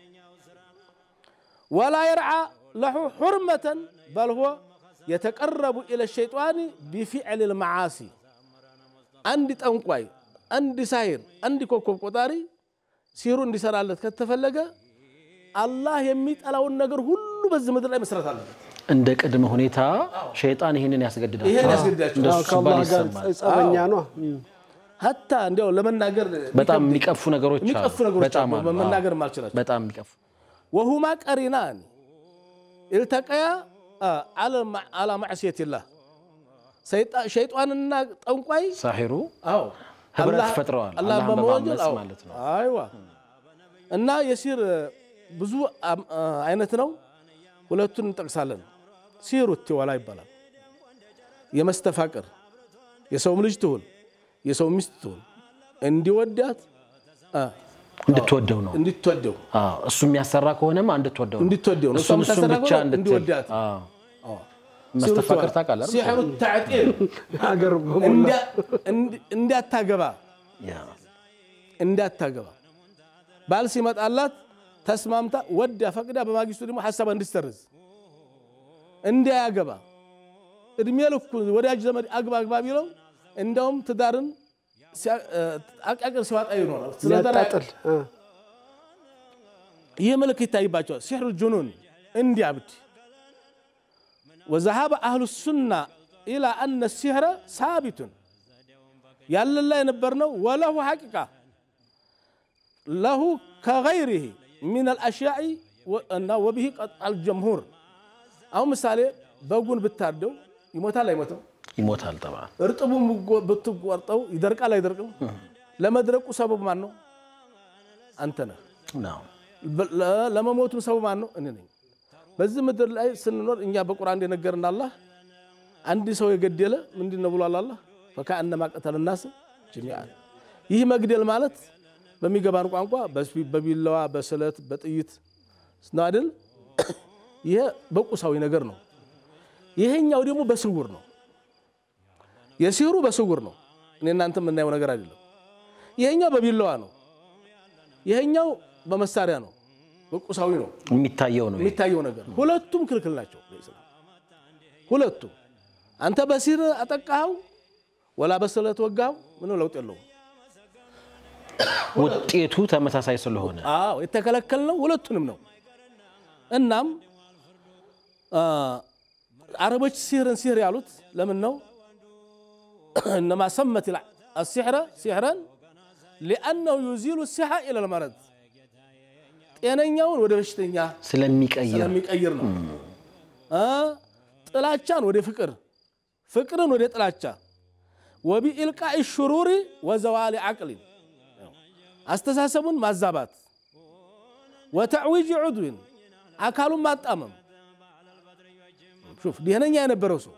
ወላ የርዓ ለሁ ሑርመተን በል ሁወ የተቀረቡ ኢለ ሸይጣን ቢፊዕል ልመዓሲ አንድ ጠንቋይ፣ አንድ ሳሂር፣ አንድ ኮከብ ቆጣሪ ሲህሩ እንዲሰራለት ከተፈለገ አላህ የሚጠላውን ነገር ሁሉ በዚህ ምድር ላይ መስራት አለበት። እንደ ቅድመ ሁኔታ ሸይጣን ይህንን ያስገድዳል። ይሄን ያስገድዳቸው እንደሱ ከአላህ ሲባል ጋር ይሰማል። ጸበኛ ነው። ሀታ እንዲያው ለመናገር በጣም የሚቀፉ ነገሮች አሉ። የሚቀፉ ነገሮች በጣም አሉ፣ አሉ። መናገር ማልችላቸው በጣም የሚቀፉ ወሁማ ቀሪናን ኢልተቀያ አላ ማዕስየትላህ ሸይጣንና ጠንቋይ ሳሒሩ አዎ ህብረት አላህ- ፈጥረዋል። አላህን አላህን በመወንጀል በማመፅ አዎ። ማለት ነው። አይዋ እና የሲር ብዙ አም- አይነት ነው። ሁለቱን እንጠቅሳለን። ሲሩ ትወላ ይባላል። የመስተፋቅር የሰውም ልጅ ትሁን የሰው ሚስት ትሁን እንዲወዳት አ፣ እንድትወደው ነው። እንድትወደው አዎ፣ እሱ የሚያሰራ ከሆነማ እንድትወደው ነው። እንድትወደው ነው። እሱን እሷም እሱን ታሰራ ብቻ ከሆነ እንድትል እንዲወዳት አዎ። መስተፋቅር ታውቃለህ አይደል? ሲሕሩ ተዕጢር ሀገር በሞላ እንዳ- እንድ- እንዳታገባ ያ እንዳታገባ ባል ሲመጣላት ተስማምታ ወዳ ፈቅዳ በማግስቱ ደግሞ ሀሳብ እንድትሰርዝ እንዳያገባ እድሜ ልኩ ወዳጅ ዘመድ አግባ አግባ ቢለው እንደውም ትዳርን ሲያ- እ፣ አቃቅር ሲዋጣ ይኖራል። ስለ ትዳር ሊያጣጥል እ። ይህ ምልክት ይታይባቸዋል። ሲሕሩ ጁኑን እንዲያብድ ወዘሃበ አህሉ ሱና ኢላ አነ ሲሕረ ሳቢቱን ያለላ የነበር ነው ወለሁ ሐቂቃ ለሁ ከገይሪህ ሚን አልአሽያኢ እና ወብሂ ቀጣል ጀምሁር አሁን ምሳሌ በጉን ብታርደው ይሞታል አይሞትም? ይሞታል ጠባ እርጥቡን ብጎ- ብትቆርጠው ይደርቃል አይደርቅም? ለመድረቁ ሰበብ ማን ነው? አንተ ነህ። ነው። በ- ለ- ለመሞቱም ሰበብ ማን ነው? እኔ ነኝ። በዚህ ምድር ላይ ስንኖር እኛ በቁርአን እንደነገርን አላህ አንድ ሰው የገደለ ምንድን ነው ብሏል አላህ ፈከአነማ ቀተለ ናስ ጀሚዓን። ይህ መግደል ማለት በሚገባን ቋንቋ በስቢ- በቢላዋ በስለት በጥይት ነው አይደል? ይሄ በቁሳዊ ነገር ነው። ይሄኛው ደግሞ በስውር ነው። የሲሩ በስውር ነው። እኔ እናንተ የምናየው ነገር አይደለም። ይሄኛው በቢላዋ ነው። ይሄኛው በመሳሪያ ነው፣ በቁሳዊ ነው የሚታየው ነው። ይሄ። የሚታየው ነገር። ሁለቱም ክልክል ናቸው በኢስላም ሁለቱም። አንተ በሲር አጠቃኸው ወላ በስለት ወጋኸው ምንም ለውጥ የለውም። ውጤቱ ተመሳሳይ ስለሆነ አዎ የተከለከልነው ሁለቱንም ነው። እናም አ፣ አረቦች ሲህርን ሲህር ያሉት ለምን ነው? እነማ ሰመት አሲሕረ ሲሕረን ሊአነሁ ዩዚሉ ሲሓ ኢለል መረድ ጤነኛውን ወደ በሽተኛ ስለሚቀይር ስለሚቀይር ነው። አ፣ ጥላቻን ወደ ፍቅር፣ ፍቅርን ወደ ጥላቻ ወቢኢልቃኢ ሽሩሪ ወዘዋሊ ዓቅሊን አስተሳሰቡን ማዛባት ወተዕዊጅ ዑድዊን አካሉን ማጣመም ሹፍ ደህነኛ የነበረው ሰው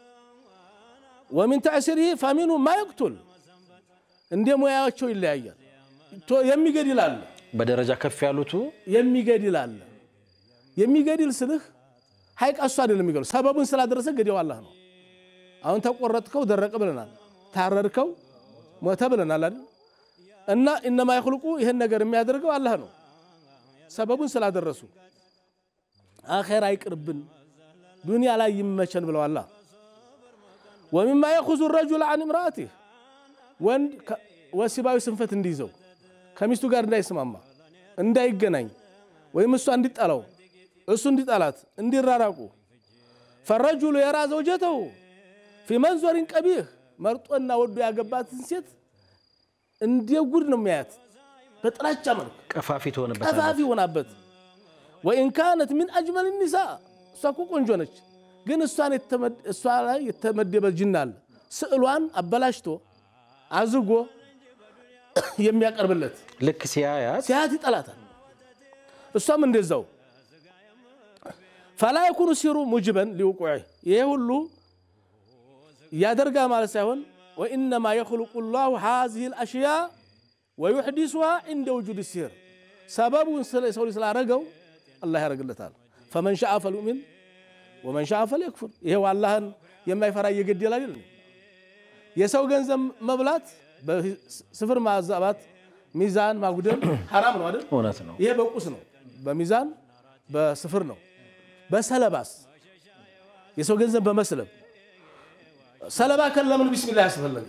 ወሚን ተዕሲሪህ ፈሚኑ ማ የቅቱል እንደ ሙያቸው ይለያያል። ቶ- የሚገድል አለ በደረጃ ከፍ ያሉቱ የሚገድል አለ። የሚገድል ስልህ ሀይቅ እሱ አይደለም የሚገሉ ሰበቡን ስላደረሰ ገዲያው አላህ ነው። አሁን ተቆረጥከው ደረቀ ብለናል። ታረድከው ሞተ ብለናል አይደል? እና እነማ ይኽልቁ ይህን ነገር የሚያደርገው አላህ ነው። ሰበቡን ስላደረሱ አኼራ አይቅርብን ዱንያ ላይ ይመቸን ብለዋላ። ወሚማ የኹዙ ረጁል አን እምራአቲህ ወንድ ከ- ወሲባዊ ስንፈት እንዲይዘው ከሚስቱ ጋር እንዳይስማማ እንዳይገናኝ ወይም እሷ እንዲጠላው እሱ እንዲጠላት እንዲራራቁ ፈረጁሉ የራ ዘውጀተው ፊ መንዞሪን ቀቢህ መርጦና ወዶ ያገባትን ሴት እንደ ጉድ ነው የሚያያት በጥላቻ መልክ ቀፋፊ ትሆንበታለች። ቀፋፊ ሆናበት ወኢን ካነት ሚን አጅመል ኒሳ እሷ እኮ ቆንጆ ነች፣ ግን እሷን የተመድ- እሷ ላይ የተመደበ ጅና አለ ስዕሏን አበላሽቶ አዝጎ የሚያቀርብለት ልክ ሲያያት ሲያት ይጠላታል። እሷም እንደዛው ፈላ የኩኑ ሲሩ ሙጅበን ሊውቁዕ ይሄ ሁሉ ያደርጋ ማለት ሳይሆን ወኢነማ የኽልቁ ላሁ ሃዚህ ልአሽያ ወዩሕዲሱሃ ዕንደ ውጁድ ሲህር ሰበቡን ስለ- ሰው ልጅ ስላረገው አላህ ያደርግለታል። ፈመን ሻአ ፈልዩሚን ወመን ሻአ ፈልየክፉር። ይሄው አላህን የማይፈራ እየገደል አይደል? የሰው ገንዘብ መብላት፣ በስፍር ማዛባት፣ ሚዛን ማጉደል ሐራም ነው አይደል? እውነት ነው። ይሄ በቁስ ነው፣ በሚዛን በስፍር ነው። በሰለባስ የሰው ገንዘብ በመስለብ ሰለባ ከን ለምን ቢስሚላህ ያስፈለገ?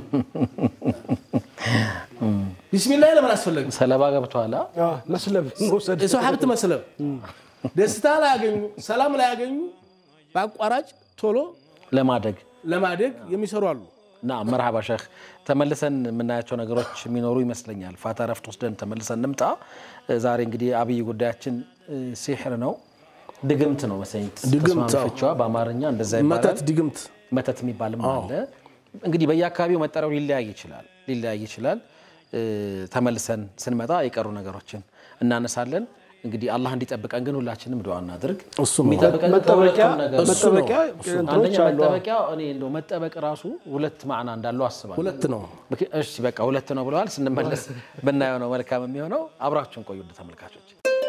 ቢስሚላህ ለምን አስፈለገ? ሰለባ ገብተኋላ አዎ፣ መስለብ መውሰድ የሰው ሀብት መስለብ ደስታ ላይ ያገኙ ሰላም ላይ ያገኙ በአቋራጭ ቶሎ ለማደግ ለማደግ የሚሰሩ አሉ። ና መርሃባ ሸህ ተመልሰን የምናያቸው ነገሮች የሚኖሩ ይመስለኛል። ፋታ ረፍት ወስደን ተመልሰን እንምጣ። ዛሬ እንግዲህ አብይ ጉዳያችን እ፣ ሲሕር ነው፣ ድግምት ነው መሰለኝ ድግምት፣ ተስማሚ አዎ። ፍቺዋ በአማርኛ እንደዛ መተት፣ ይባላል። ድግምት መተት የሚባልም አለ። እንግዲህ በየአካባቢው መጠሪያው ሊለያይ ይችላል ሊለያይ ይችላል። እ፣ ተመልሰን ስንመጣ የቀሩ ነገሮችን እናነሳለን። እንግዲህ አላህ እንዲጠብቀን ግን ሁላችንም ዱዓ እናድርግ። እሱ ነው። የሚጠብቀን መጠበቂያ ከሁለቱም ነገር ነው። መጠበቂያ እንትኖች አንደኛ አሉ። መጠበቂያ እኔ እንደው መጠበቅ ራሱ ሁለት ማዕና እንዳለው አስባለሁ። ሁለት ነው። ምክ- እሺ በቃ ሁለት ነው ብለዋል። ስንመለስ ብናየው ነው መልካም የሚሆነው። አብራችሁን ቆዩ ውድ ተመልካቾች።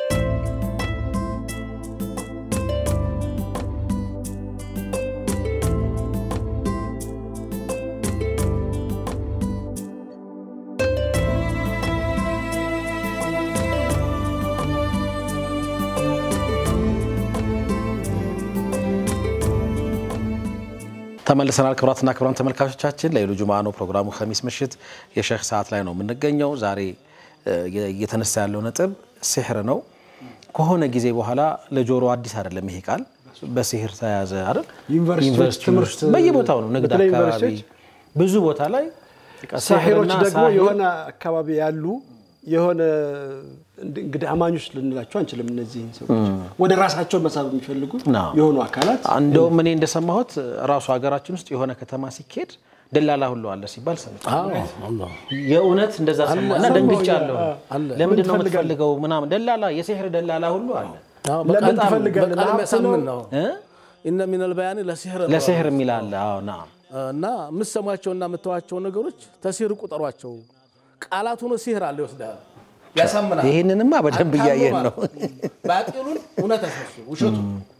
ተመልሰናል። ክቡራትና ክቡራን ተመልካቾቻችን ለይሉ ጁምዓ ነው ፕሮግራሙ። ከሚስ ምሽት የሼህ ሰዓት ላይ ነው የምንገኘው። ዛሬ እ፣ እየተነሳ ያለው ነጥብ ሲሕር ነው። ከሆነ ጊዜ በኋላ ለጆሮ አዲስ አይደለም ይሄ ቃል በሲሕር ተያዘ አይደል? ዩኒቨርሲቲዎች ዩኒቨርሲቲዎች ትምህርት በየቦታው ነው፣ ንግድ በተለይ አካባቢ ዩኒቨርሲቲዎች ብዙ ቦታ ላይ በቃ ሳሒሮች ሲሕርና ደግሞ ሳሒር የሆነ አካባቢ ያሉ የሆነ እንግዲህ አማኞች ልንላቸው አንችልም። እነዚህን ሰዎች ወደ ራሳቸው መሳብ የሚፈልጉ አዎ። የሆኑ አካላት እንደውም እኔ እንደሰማሁት ራሱ ሀገራችን ውስጥ የሆነ ከተማ ሲኬድ ደላላ ሁሉ አለ ሲባል ሰምቻለሁ። የእውነት እንደዛ ሰማ እና ደንግጫለሁ። አለ። ለምንድን ነው ምን ትፈልጋለህ? የምትፈልገው ምናምን ደላላ የሲሕር ደላላ ሁሉ አለ ለምን በጣም ትፈልጋለህ? በቃል ለሀብት የሚያሳምን ነው? ነው። እ? ኢነ ሚነል በያኒ ለሲሕር ነው። ለሲሕር የሚል አለ። አዎ ናም እና የምትሰሟቸውና የምትተዋቸው ነገሮች ተሲር ቁጠሯቸው። ቃላት ሆኖ ሲህር አለ ይወስዳል፣ ያሳምናል። ይህንንማ በደንብ እያየን ነው። ባጢሉን እውነት ያስመስሉ ውሸቱ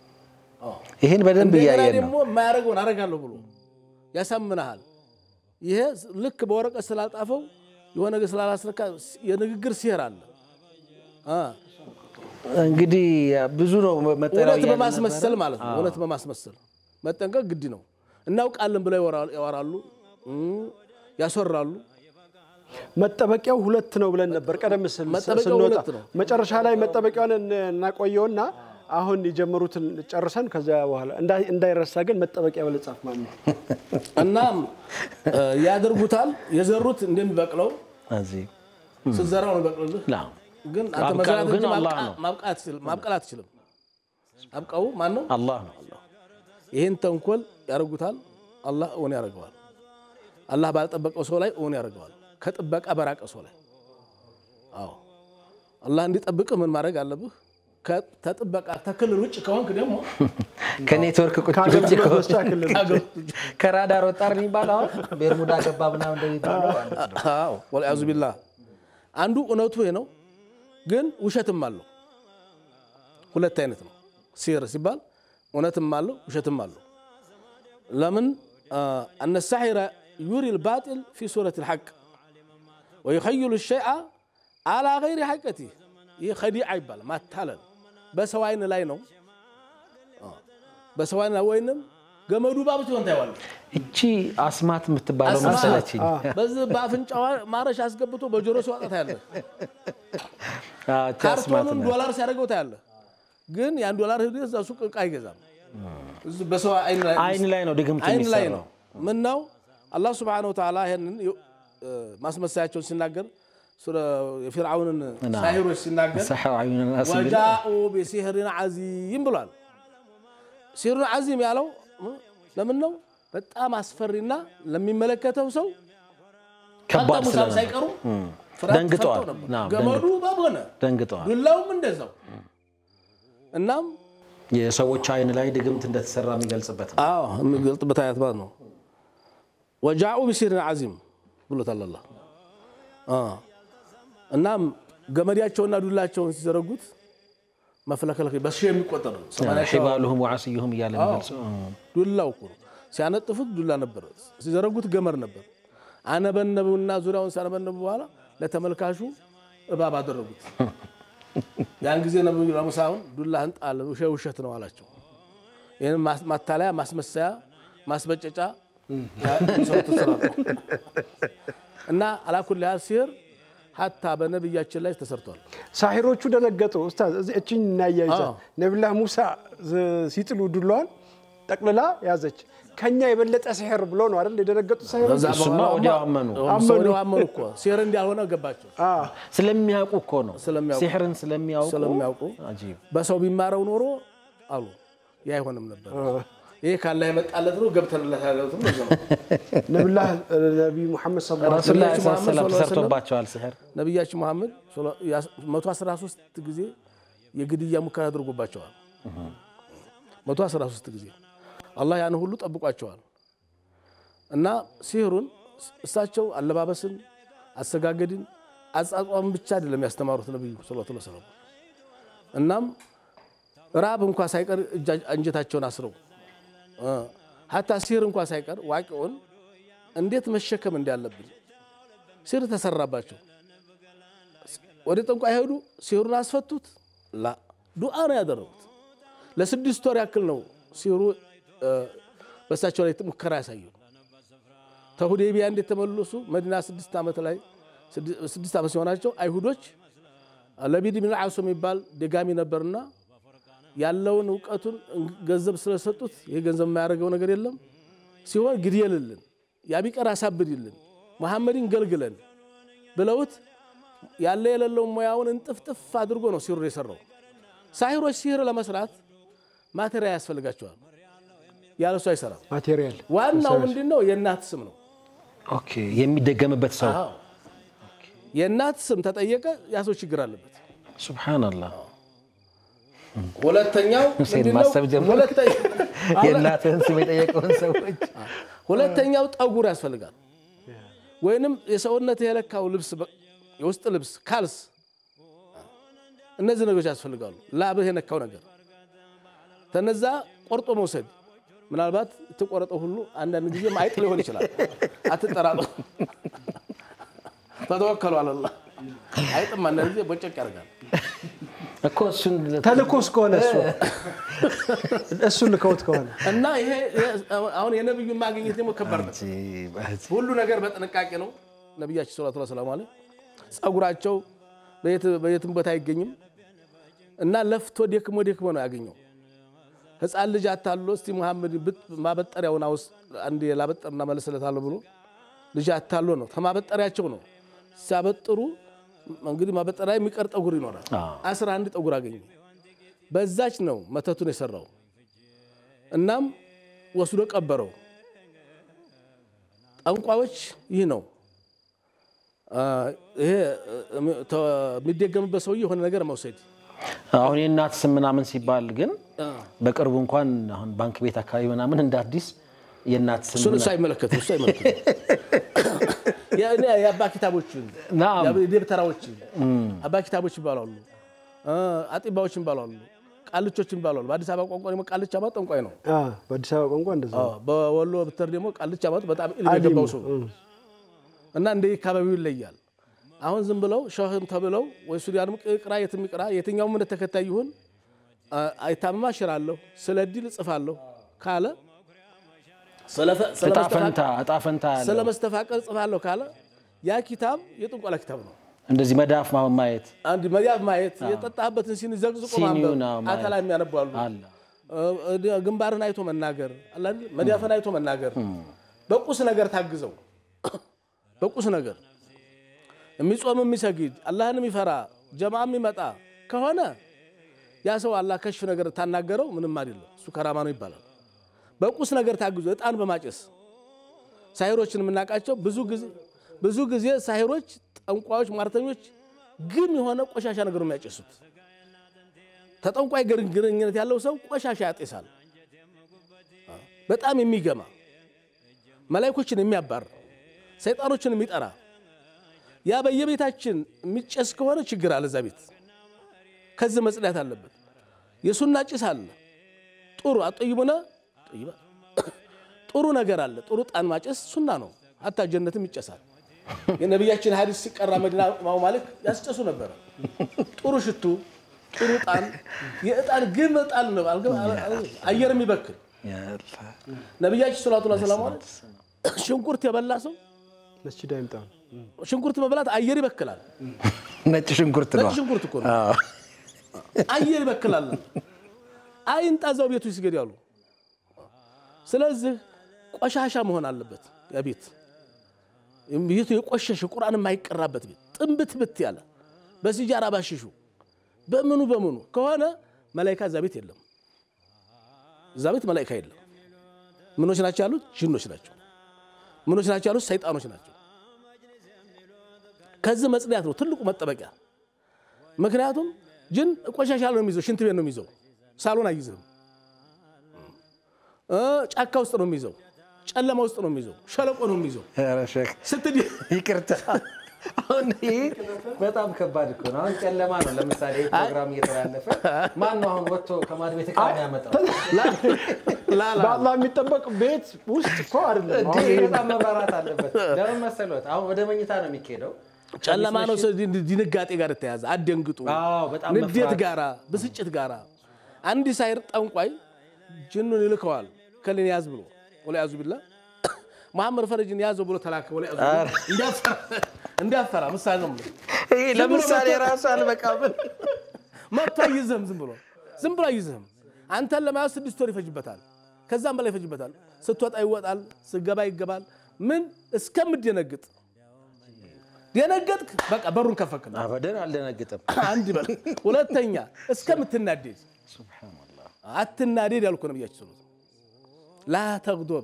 ይህን በደንብ እንደገና እያየን ደግሞ ነው። የማያደርገውን አደርጋለሁ ብሎ ያሳምናሃል። ይሄ ልክ በወረቀት ስላልጣፈው የሆነ ነገር ስላላስነካ የንግግር ሲህር አለ። አ፣ እንግዲህ ብዙ ነው መጠሪያው እውነት እያልን በማስመሰል ነበረ። ማለት ነው። እውነት በማስመሰል መጠንቀቅ ግድ ነው። እናውቃለን ብለው ያወራ- ያወራሉ፣ እም፣ ያስወራሉ። መጠበቂያው ሁለት ነው ብለን ነበር ቀደም ሲል መጠበቂያው ስንወጣ። ሁለት ነው። መጨረሻ ላይ መጠበቂያውን እን- እናቆየውና አሁን የጀመሩትን ጨርሰን ከዚያ በኋላ እንዳይ- እንዳይረሳ ግን መጠበቂያ ብለህ ጻፍ ማለት ነው። እና እ፣ ያደርጉታል። የዘሩት እንደሚበቅለው እዚህ ስትዘራው ነው ይበቅልልህ። ላ ግን አንተ አብቃዩ መዝራት ግን እንጂ አላህ ማብቃ- ነው። ማብቃት አትችልም- ማብቀል አትችልም። አብቃው ማን ነው? አላህ ነው። ይህን ተንኮል ያደርጉታል። አላህ እውን ያደርገዋል። አላህ ባልጠበቀው ሰው ላይ እውን ያደርገዋል። ከጥበቃ በራቀ ሰው ላይ አዎ፣ አላህ እንዲጠብቅህ ምን ማድረግ አለብህ? ከ- ከጥበቃ ተክልል ውጭ ከሆንክ ደግሞ ከኔትወርክ ቁጭ ቁጭ ከአገልግሎት ከሆነ- መስጫ ክልል ከራዳር ወጣር የሚባለው አሁን ቤርሙዳ ገባ ምናምን እንደሚባለው ማለት ነው። አዎ ወልያዙ ቢላህ አንዱ እውነቱ ይሄ ነው፣ ግን ውሸትም አለው። ሁለት አይነት ነው። ሲር ሲባል እውነትም አለው ውሸትም አለው። ለምን አነ ሳሒረ ዩሪ ልባጢል ፊ ሱረት ልሐቅ ወዩኸይሉ ሸይአ አላ ገይሪ ሐቀቲ ይህ ከዲዓ ይባላል። ማታለል በሰው አይን ላይ ነው። በሰው አይን ላይ ወይንም ገመዱ ባብ ሲሆን ታየዋለህ። እቺ አስማት የምትባለው አስማት። መሰለችኝ። በዚህ በአፍንጫዋ ማረሻ አስገብቶ በጆሮ ሲዋጣ ታያለህ። አዎ፣ እቺ አስማት ካርቶኑን ነው። ዶላር ሲያደርገው ታያለህ። ግን ያን ዶላር ሄዶ እዛ ሱቅ እቃ አይገዛም። እዚህ በሰው አይን ላይ አይን ላይ ነው ድግምት አይን ላይ የሚሰራው። ነው። ምን ነው አላህ ስብሓነሁ ወተዓላ ይህንን እ፣ ማስመሰያቸውን ሲናገር ስለ የፊርዓውንን ሳሂሮች ሲናገር ሰሐው አዩን ናስ ቢል ወጃኡ ቢሲሕሪን ዓዚም ብሏል። ሲሕሩን ዓዚም ያለው እ፣ ለምን ነው? በጣም አስፈሪና ለሚመለከተው ሰው ከባድ አንተ ሙሳም ስለነበር ሳይቀሩ ፍርሃት ደንግጠዋል። ፈርተው ነበር። ናም፣ ገመዱ እባብ ሆነ፣ ደንግጠዋል። ዱላውም እንደዛው። እናም የሰዎች አይን ላይ ድግምት እንደተሰራ የሚገልጽበት ነው። አዎ የሚገልጥበት አያት ማለት ነው። ወጃኡ ቢሲሕሪን ዓዚም ብሎታል አላህ። አዎ። እናም ገመዳቸውና ዱላቸውን ሲዘረጉት መፍለከለክ በሺህ የሚቆጠር ነው። ሰማንያ ሺህ ሒባሉሁም ወዓስዩሁም እያለ የሚገልጽ ዱላው እኮ ነው። ሲያነጥፉት ዱላ ነበር፣ ሲዘረጉት ገመድ ነበር። አነበነቡና ዙሪያውን ሲያነበነቡ በኋላ ለተመልካቹ እባብ አደረጉት። ያን ጊዜ ነብዩ ለሙሳውን ዱላህን ጣል፣ ውሸ- ውሸት ነው አላቸው። ይህን ማስ- ማታለያ፣ ማስመሰያ፣ ማስበጨጫ ሰው ተሰራሩ እና አላኩል ያህል ሲህር ሀታ በነቢያችን ላይ ተሰርቷል። ሳሒሮቹ ደነገጡ። ኡስታዝ እዚህ እችኝ እናያይዛ አዎ። ነቢላህ ሙሳ ዝ- ሲጥሉ ዱላዋን ጠቅልላ ያዘች። ከኛ የበለጠ ሲሕር ብሎ ነው አይደል የደነገጡት ሳሒሮች? ከዛ እሱማ በኋላ ወዲያው አመኑ። ሰው ወዲያው አመኑ እኮ ሲህር እንዳልሆነ ገባቸው። አዎ። ስለሚያውቁ እኮ ነው። ስለሚያውቁ። ሲሕርን ስለሚያውቁ ስለሚያውቁ አጂብ። በሰው ቢማረው ኖሮ አሉ ያ አይሆንም ነበር። ይሄ ካላ የመጣለት ነው ገብተንለት ያለትም ነው። ነቢላህ ነቢይ ሙሐመድ ሰለላሁ ዐለይሂ ረሱል ላይ ነቢያችን መሐመድ ሰለም ሰለላሁ ዐለይሂ ወሰለም ተሰርቶባቸዋል ሲሕር። ነቢያችን መሐመድ 113 ጊዜ የግድያ ሙከራ አድርጎባቸዋል። 113 ጊዜ አላህ ያን ሁሉ ጠብቋቸዋል። እና ሲህሩን እሳቸው አለባበስን፣ አሰጋገድን፣ አጻጿምን ብቻ አይደለም ያስተማሩት ነቢዩ ሰለላሁ ዐለይሂ ወሰለም። እናም ራብ እንኳ ሳይቀር እጃ- አንጀታቸውን አስረው እ፣ ሀታ ሲህር እንኳ ሳይቀር ዋቂውን እንዴት መሸከም እንዳለብን ሲህር ተሰራባቸው። ወደ ጠንቋይ ሄዱ፣ ሲህሩን አስፈቱት። ላ ዱዓ ነው ያደረጉት። ለስድስት ወር ያክል ነው ሲህሩ እ፣ በእሳቸው ላይ ሙከራ ያሳየው። ተሁዴቢያ እንዴት ተመለሱ? መዲና ስድስት ዓመት ላይ ስድስት ዓመት ሲሆናቸው አይሁዶች ለቢድ ብን ዓሱ የሚባል ደጋሚ ነበርና ያለውን እውቀቱን ገንዘብ ስለሰጡት ይህ ገንዘብ የማያደርገው ነገር የለም ሲሆን ግድየልልን፣ ያቢቀር አሳብድልን፣ መሐመድን ገልግለን ብለውት ያለ የሌለውን ሙያውን እንጥፍጥፍ አድርጎ ነው ሲህሩን የሰራው። ሳሂሮች ሲህር ለመስራት ማቴሪያል ያስፈልጋቸዋል። ያለሱ አይሰራም። ማቴሪያል ዋናው ምንድን ነው? የእናት ስም ነው። ኦኬ የሚደገምበት ሰው አዎ። የእናት ስም ተጠየቀ፣ ያ ሰው ችግር አለበት። ሱብሓነላህ። ሁለተኛው ሁሴን ምንድን ነው? ማሰብ ጀመርክ? ሁለተኛ- የእናትህን ስም የጠየቀውን ሰዎች ሁለተኛው ጠጉር ያስፈልጋል። ወይንም የሰውነት የለካው ልብስ በ- የውስጥ ልብስ ካልስ፣ እነዚህ ነገሮች ያስፈልጋሉ። ላብህ የነካው ነገር ተነዛ ቆርጦ መውሰድ። ምናልባት የተቆረጠው ሁሉ አንዳንድ ጊዜ አይጥ ሊሆን ይችላል። አትጠራጠሩ። ተተወከሉ አለላ አይጥም አንዳንድ ጊዜ ቦጨቅ ያደርጋል። እኮ እሱን ተልኮስ ከሆነ እሱ እሱን ልከውት ከሆነ እና ይሄ ይሄ አሁን የነብዩን ማግኘት ደግሞ ከባድ ነው። ሁሉ ነገር በጥንቃቄ ነው። ነቢያችን ሰለላሁ ዐለይሂ ወሰለም አለ ጸጉራቸው በየት- በየትም ቦታ አይገኝም እና ለፍቶ ደክሞ ደክሞ ነው ያገኘው። ሕፃን ልጅ አታሎ እስቲ መሐመድ ብጥ- ማበጠሪያውን አውስ አንድ ላበጠርና መለስለታለሁ ብሎ ልጅ አታሎ ነው ከማበጠሪያቸው ነው ሲያበጥሩ እንግዲህ ማበጠሪያ የሚቀር ጠጉር ይኖራል። አስራ አንድ ጠጉር አገኘ። በዛች ነው መተቱን የሰራው። እናም ወስዶ ቀበረው። ጠንቋዮች ይህ ነው አ፣ ይሄ እ፣ ተ- የሚደገምበት ሰውዬ የሆነ ነገር መውሰድ አሁን የእናት ስም ምናምን ሲባል ግን በቅርቡ እንኳን አሁን ባንክ ቤት አካባቢ ምናምን እንደ አዲስ የእናት ስም እሱን እሱ አይመለከትም። እሱ አይመለከትም። የእኔ የአባ ኪታቦችን ናም። የደብተራዎችን አባ ኪታቦች ይባላሉ፣ እ፣ አጢባዎች ይባላሉ፣ ቃልቾች ይባላሉ። በአዲስ አበባ ቋንቋ ደግሞ ቃልቻ ማለት ጠንቋይ ነው። አ፣ በአዲስ አበባ ቋንቋ እንደዛ ነው። አዎ፣ በወሎ ብትር ደግሞ ቃልቻ ማለት በጣም ኢልም የገባው ሰው እና እንደ አካባቢው ይለያል። አሁን ዝም ብለው ሸህም ተብለው ወይ ሱዳንም ቅራ የትም ይቅራ የትኛውም እምነት ተከታይ ይሁን አ- አይታመማ እሽራለሁ ስለ ዲል እጽፋለሁ ካለ ስለፈ- እጣ ስለመስተፋቀር- ፈንታ እጣ ፈንታ ያለው ስለ መስተፋቀር ጽፋለሁ ካለ ያ ኪታብ የጥንቆላ ኪታብ ነው። እንደዚህ መዳፍ ማ- ማየት አንድ መዳፍ ማየት የጠጣህበትን ሲኒ ዘቅዝቆ ሲኒውን ማንበብ አዎ፣ ማየት። አተላ የሚያነቡ አሉ። አለ እ- ግንባርን አይቶ መናገር አለ አይደል? መዳፍን አይቶ መናገር በቁስ ነገር ታግዘው በቁስ ነገር የሚጾም የሚሰግድ አላህን የሚፈራ ጀማ የሚመጣ ከሆነ ያ ሰው አላህ ከሽፍ ነገር ታናገረው ምንም አይደለም፣ እሱ ከራማ ነው ይባላል። በቁስ ነገር ታግዞ እጣን በማጨስ ሳሂሮችን የምናውቃቸው ብዙ ጊዜ ብዙ ጊዜ ሳሂሮች፣ ጠንቋዮች፣ ሟርተኞች ግን የሆነ ቆሻሻ ነገር ነው የሚያጨሱት። ተጠንቋይ ግር- ግንኙነት ያለው ሰው ቆሻሻ ያጤሳል። በጣም የሚገማ መላይኮችን የሚያባር ሰይጣኖችን የሚጠራ ያ በየቤታችን የሚጨስ ከሆነ ችግር አለ። እዛ ቤት ከዚህ መጽዳት አለበት። የሱና ጭስ አለ። ጥሩ አጠይሙነ ጠይባ ጥሩ ነገር አለ። ጥሩ ጣን ማጨስ ሱና ነው። ሀታ ጀነትም ይጨሳል። የነቢያችን ሀዲስ ሲቀራ መዲና ኢማሙ ማሊክ ያስጨሱ ነበረ። ጥሩ ሽቱ፣ ጥሩ ጣን፣ የእጣን ግም ጣን ነው አየር የሚበክል ነቢያችን ሰላቱ ላ ሰላሙ አለ ሽንኩርት የበላ ሰው መስጂድ አይምጣ ነው። ሽንኩርት መብላት አየር ይበክላል። ነጭ ሽንኩርት ነው ነጭ ሽንኩርት እኮ ነው አየር ይበክላል። አይንጣ እዛው ቤቱ ይስገድ ያሉ። ስለዚህ ቆሻሻ መሆን አለበት ያ ቤት ቤቱ የቆሸሸ ቁርአን የማይቀራበት ቤት ጥንብት ብት ያለ በሲጃራ ባሽሹ በምኑ በምኑ ከሆነ መላይካ እዛ ቤት የለም። እዛ ቤት መላይካ የለም። ምኖች ናቸው ያሉት? ጅኖች ናቸው። ምኖች ናቸው ያሉት? ሰይጣኖች ናቸው። ከዚህ መጽዳት ነው ትልቁ መጠበቂያ። ምክንያቱም ጅን ቆሻሻ ነው የሚይዘው፣ ሽንት ቤት ነው የሚይዘው፣ ሳሎን አይይዝም። እ ጫካ ውስጥ ነው የሚይዘው፣ ጨለማ ውስጥ ነው የሚይዘው፣ ሸለቆ ነው የሚይዘው። ኧረ ሼክ ስትድ ይቅርታ አሁን ይሄ በጣም ከባድ እኮ ነው። አሁን ጨለማ ነው። ለምሳሌ ፕሮግራም እየተላለፈ ማን ነው አሁን ወጥቶ ከማድ ቤት ዕቃ የሚያመጣው? ላላ በአላህ የሚጠበቅ ቤት ውስጥ እኮ አይደለም። እንዴ አሁን ይሄ በጣም መብራራት አለበት። ለምን መሰሎት? አሁን ወደ መኝታ ነው የሚካሄደው። ጨለማ ነው። ሰው ድ- ድንጋጤ ጋር የተያዘ አደንግጡ፣ አዎ፣ በጣም ንዴት መፍራት። ጋራ ብስጭት ጋራ አንድ ሳይር ጠንቋይ ጅኑን ይልከዋል ከልን ያዝ ብሎ ወላ ያዙ ቢላ መሐመድ ፈረጅን ያዘው ብሎ ተላከ። ወላ ያዙ ቢላ እንዲያፈራ እንዲያፈራ ምሳሌ ነው የምልህ። ይሄ ለምሳሌ ራሱ አልበቃም። መጥቶ አይዝህም። ዝም ብሎ ዝም ብሎ አይዝህም። አንተን ለመያዝ ስድስት ወር ይፈጅበታል፣ ከዛም በላይ ይፈጅበታል። ስትወጣ ይወጣል፣ ስገባ ይገባል። ምን እስከምደነግጥ ደነገጥክ፣ በቃ በሩን ከፈክል አበደን አልደነግጥም። አንድ በል። ሁለተኛ እስከምትናደድ አትናደድ ያልኩ ነብያችን ስሉት ላ ተግዶብ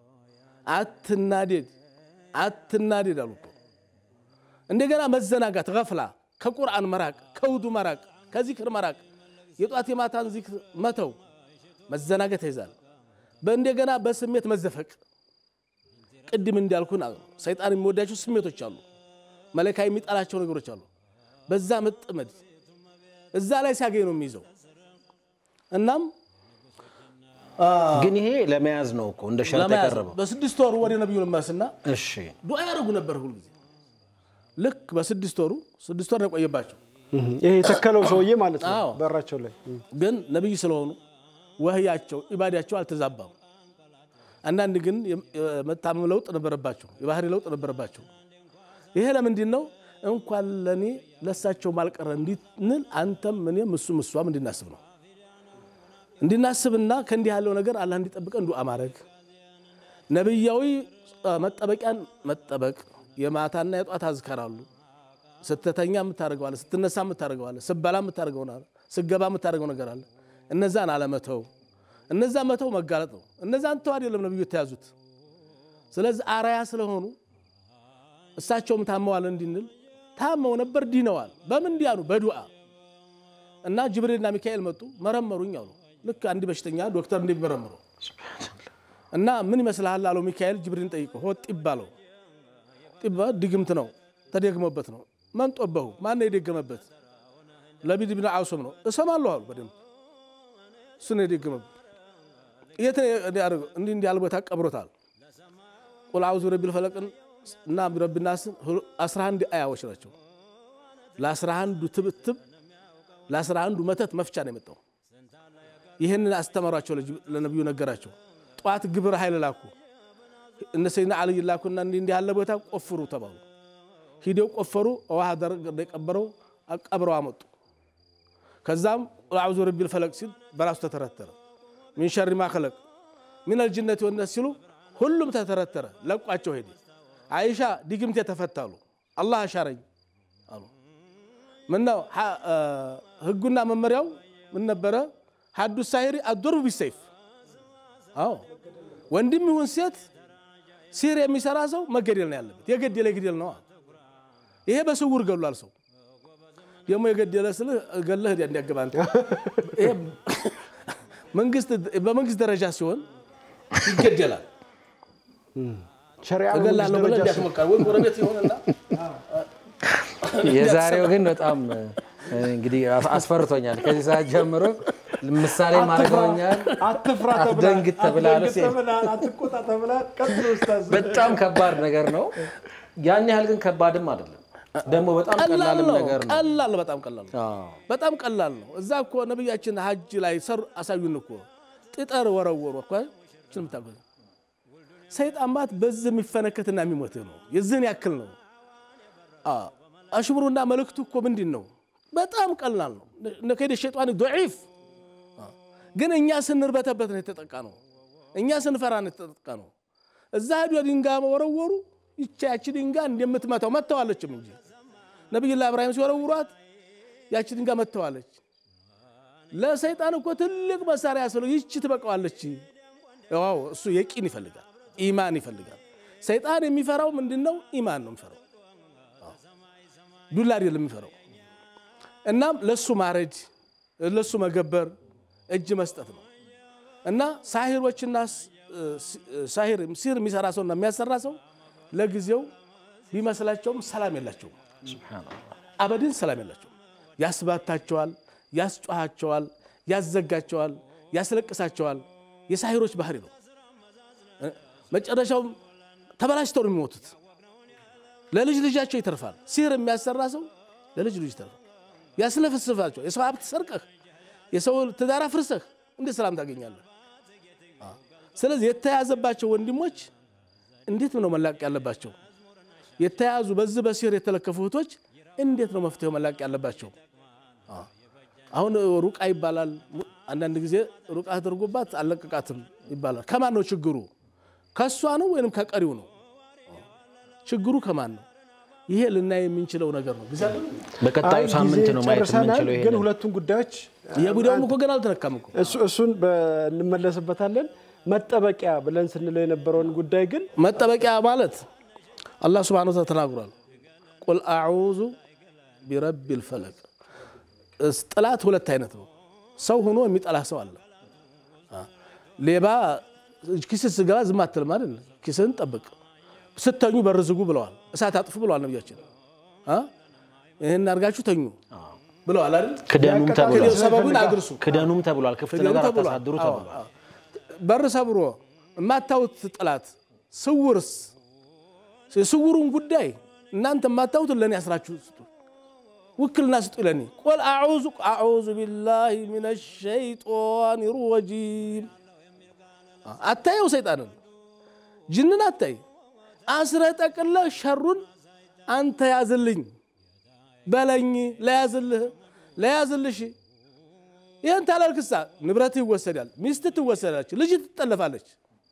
አትናደድ አትናደድ አሉ እኮ። እንደገና መዘናጋት፣ ገፍላ፣ ከቁርአን መራቅ፣ ከውዱ መራቅ፣ ከዚክር መራቅ፣ የጧት የማታን ዚክር መተው፣ መዘናጋት ይዛል። በእንደገና በስሜት መዘፈቅ። ቅድም እንዳልኩን ሰይጣን የሚወዳቸው ስሜቶች አሉ፣ መለካ የሚጠላቸው ነገሮች አሉ። በዛ መጥመድ እዛ ላይ ሲያገኝ ነው የሚይዘው። እናም ግን ይሄ ለመያዝ ነው እኮ እንደ ሸርጥ ለመያዝ የቀረበው። በስድስት ወሩ ወደ ነቢዩ ልመስና እሺ ዱዓ ያደርጉ ነበር ሁልጊዜ። ልክ በስድስት ወሩ ስድስት ወር ነው የቆየባቸው። ይሄ የተከለው ሰውዬ ማለት ነው አዎ። በራቸው ላይ ግን ነቢይ ስለሆኑ ወህያቸው ኢባዳቸው አልተዛባም። አንዳንድ ግን የመታመም ለውጥ ነበረባቸው፣ የባህሪ ለውጥ ነበረባቸው። ይሄ ለምንድን ነው? እንኳን ለእኔ ለእሳቸው ማልቀረ እንድንል አንተም እኔም እሱም እሷም እንድናስብ ነው። እንድናስብና ከእንዲህ ያለው ነገር አላህ እንዲጠብቀን ዱዓ ማድረግ ነቢያዊ መጠበቂያን መጠበቅ የማታና የጧት አዝከራሉ። ስትተኛ የምታደርገዋለ፣ ስትነሳ የምታደርገዋለ፣ ስበላ የምታደርገው ስገባ የምታደርገው ነገር አለ። እነዛን አለመተው፣ እነዛ መተው መጋለጥ ነው። እነዛን ተው አይደለም ነቢዩ የተያዙት። ስለዚህ አራያ ስለሆኑ እሳቸውም ታመዋል እንድንል ታመው ነበር፣ ድነዋል። በምን እንዲያኑ? በዱዓ እና ጅብሪልና ሚካኤል መጡ፣ መረመሩኝ አሉ። ልክ አንድ በሽተኛ ዶክተር እንደሚመረምረው እና ምን ይመስልሃል አለው ሚካኤል ጅብሪልን ጠይቀው ሆ ጢብ አለው ጢባ ድግምት ነው ተደግሞበት ነው መንጦበሁ ማነው የደገመበት ለቢድ ብን አውሶም ነው እሰማለሁ አሉ በደንብ እሱ ነው የደገመበት የት ነው ያደረገው እንዲህ እንዲህ ያለ ቦታ ቀብሮታል ቁል አውዙ ረቢል ፈለቅን እና ረቢናስን አስራ አንድ አያዎች ናቸው ለአስራ አንዱ ትብትብ ለአስራ አንዱ መተት መፍቻ ነው የመጣው ይህንን አስተማሯቸው ለነቢዩ ነገራቸው ጠዋት ግብረ ኃይል ላኩ እነ ሰይድና ዓሊ ላኩና እንዲህ እንዲህ ያለ ቦታ ቆፍሩ ተባሉ። ሂደው ቆፈሩ። ውሃ ደረቅ የቀበረው ቀብረው አመጡ። ከዛም ቁል አዑዙ ቢረቢል ፈለቅ ሲል በራሱ ተተረተረ። ሚን ሸሪ ማ ኸለቅ ሚነል ጅነቲ ወነስ ሲሉ ሁሉም ተተረተረ። ለቋቸው ሄደ። አይሻ ድግምት የተፈታሉ አላህ አሻረኝ አሉ። ምነው ህጉና መመሪያው ምን ነበረ? ሀዱ ሳሂሪ አዶርቡ ቢሰይፍ። አዎ ወንድም ይሁን ሴት ሲር የሚሰራ ሰው መገደል ነው ያለበት። የገደለ ግደል ነው። ይሄ በስውር ገሏል ሰው ደግሞ የገደለ ስልህ ገለህ እንዲያገባ በመንግስት ደረጃ ሲሆን ይገደላል። ሸሪዓ እገላለሁ ብለህ እንዲያስሞካል ወይ ጎረቤት ይሆንና የዛሬው ግን በጣም እንግዲህ አስፈርቶኛል። ከዚህ ሰዓት ጀምሮ ምሳሌ ማድረገኛል። አትፍራ አትደንግጥ ተብላል። ተብላል፣ አትቆጣ ተብላል። ቀጥሎ ኡስታዝ በጣም ከባድ ነገር ነው። ያን ያህል ግን ከባድም አይደለም። ደግሞ በጣም ቀላል ቀላልም ነው። ነገር ነው። ቀላል በጣም ቀላል ነው። አዎ። በጣም ቀላል ነው። እዛ እኮ ነቢያችን ሀጅ ላይ ሰሩ አሳዩን እኮ ጥጠር ወረወሩ እኮ ችን ምታገ ሰይጣን ባት በዚህ የሚፈነከትና የሚሞት ነው። የዚህን ያክል ነው። አዎ። አሽሙሩና መልእክቱ እኮ ምንድን ነው? በጣም ቀላል ነው። ከሄደ ሸይጣን ዶዒፍ ግን እኛ ስንርበተበት ነው የተጠቃ ነው። እኛ ስንፈራ ነው የተጠቃ ነው። እዛ ሄዶ ድንጋይ ወረወሩ። ይቻ ያቺ ድንጋይ እንደምትመታው መተዋለችም እንጂ ነቢዩላህ እብራሂም ሲወረውሯት ያቺ ድንጋይ መተዋለች። ለሰይጣን እኮ ትልቅ መሳሪያ ስለው ይቺ ትበቃዋለች። ዋው እሱ የቂን ይፈልጋል፣ ኢማን ይፈልጋል። ሰይጣን የሚፈራው ምንድን ነው? ኢማን ነው የሚፈራው፣ ዱላ አይደለም የሚፈራው። እናም ለሱ ማረድ ለሱ መገበር እጅ መስጠት ነው እና ሳሂሮችና ሳሂር ሲር የሚሰራ ሰውና የሚያሰራ ሰው ለጊዜው ቢመስላቸውም ሰላም የላቸውም። አበድን ሰላም የላቸውም። ያስባታቸዋል፣ ያስጮኋቸዋል፣ ያዘጋቸዋል፣ ያስለቅሳቸዋል። የሳሂሮች ባህሪ ነው። መጨረሻውም ተበላሽተው ነው የሚሞቱት። ለልጅ ልጃቸው ይተርፋል። ሲህር የሚያሰራ ሰው ለልጅ ልጅ ይተርፋል። ያስለፍስፋቸው የሰው ሀብት ሰርቀህ የሰው ትዳር አፍርሰህ እንዴት ሰላም ታገኛለህ? ስለዚህ የተያዘባቸው ወንድሞች እንዴት ነው መላቀቅ ያለባቸው? የተያዙ በዚህ በሲህር የተለከፉ እህቶች እንዴት ነው መፍትሄው መላቀቅ ያለባቸው? አሁን ሩቃ ይባላል። አንዳንድ ጊዜ ሩቃ ተደርጎባት አለቀቃትም ይባላል። ከማን ነው ችግሩ? ከእሷ ነው ወይንም ከቀሪው ነው? ችግሩ ከማን ነው? ይሄ ልናይ የምንችለው ነገር ነው። ጊዜ አለን? በቀጣዩ አይ ሳምንት ጊዜ ነው ማየት ጨርሰናል፣ የምንችለው። ይሄ ግን ሁለቱን ጉዳዮች የቡዳውም እኮ ገና አልተነካም እኮ እሱ- እሱን በ- እንመለስበታለን። መጠበቂያ ብለን ስንለው የነበረውን ጉዳይ ግን መጠበቂያ ማለት አላህ ስብሐነሁ ወተዓላ ተናግሯል። ቁል አዑዙ ቢረቢል ፈለቅ። እስ- ጥላት ሁለት አይነት ነው። ሰው ሆኖ የሚጠላ ሰው አለ። አ፣ ሌባ ኪስህ ስገባ ዝም አትልም አይደል? ኪስህን ጠብቅ። ስተኙ በር ዝጉ ብለዋል። እሳት አጥፉ ብለዋል ነቢያችን። አ፣ ይህን አድርጋችሁ ተኙ ብለዋል አይደል? ክደኑም ተብሏል። ክደኑ፣ ሰበቡን አድርሱ ክደኑም ተብሏል። ክፍት ክደኑ ነገር ተብሏል። አታሳድሩ አዎ፣ ተብሏል። አዎ። በር ሰብሮ የማታዩት ጠላት ስውርስ የስውሩን ጉዳይ እናንተ የማታዩትን ለእኔ አስራችሁ ስጡ፣ ውክልና ስጡ ለእኔ። ቁል አዑዙ አዑዙ ቢላሂ ሚነ ሸይጣን ረጂም። አታየው ሰይጣንን ጅንን አታይ አስረ ጠቅለህ ሸሩን አንተ ያዝልኝ በለኝ ለያዝልህ ለያዝልሽ ይህን ታላልክሳ ንብረት ይወሰዳል፣ ሚስት ትወሰዳለች፣ ልጅ ትጠለፋለች።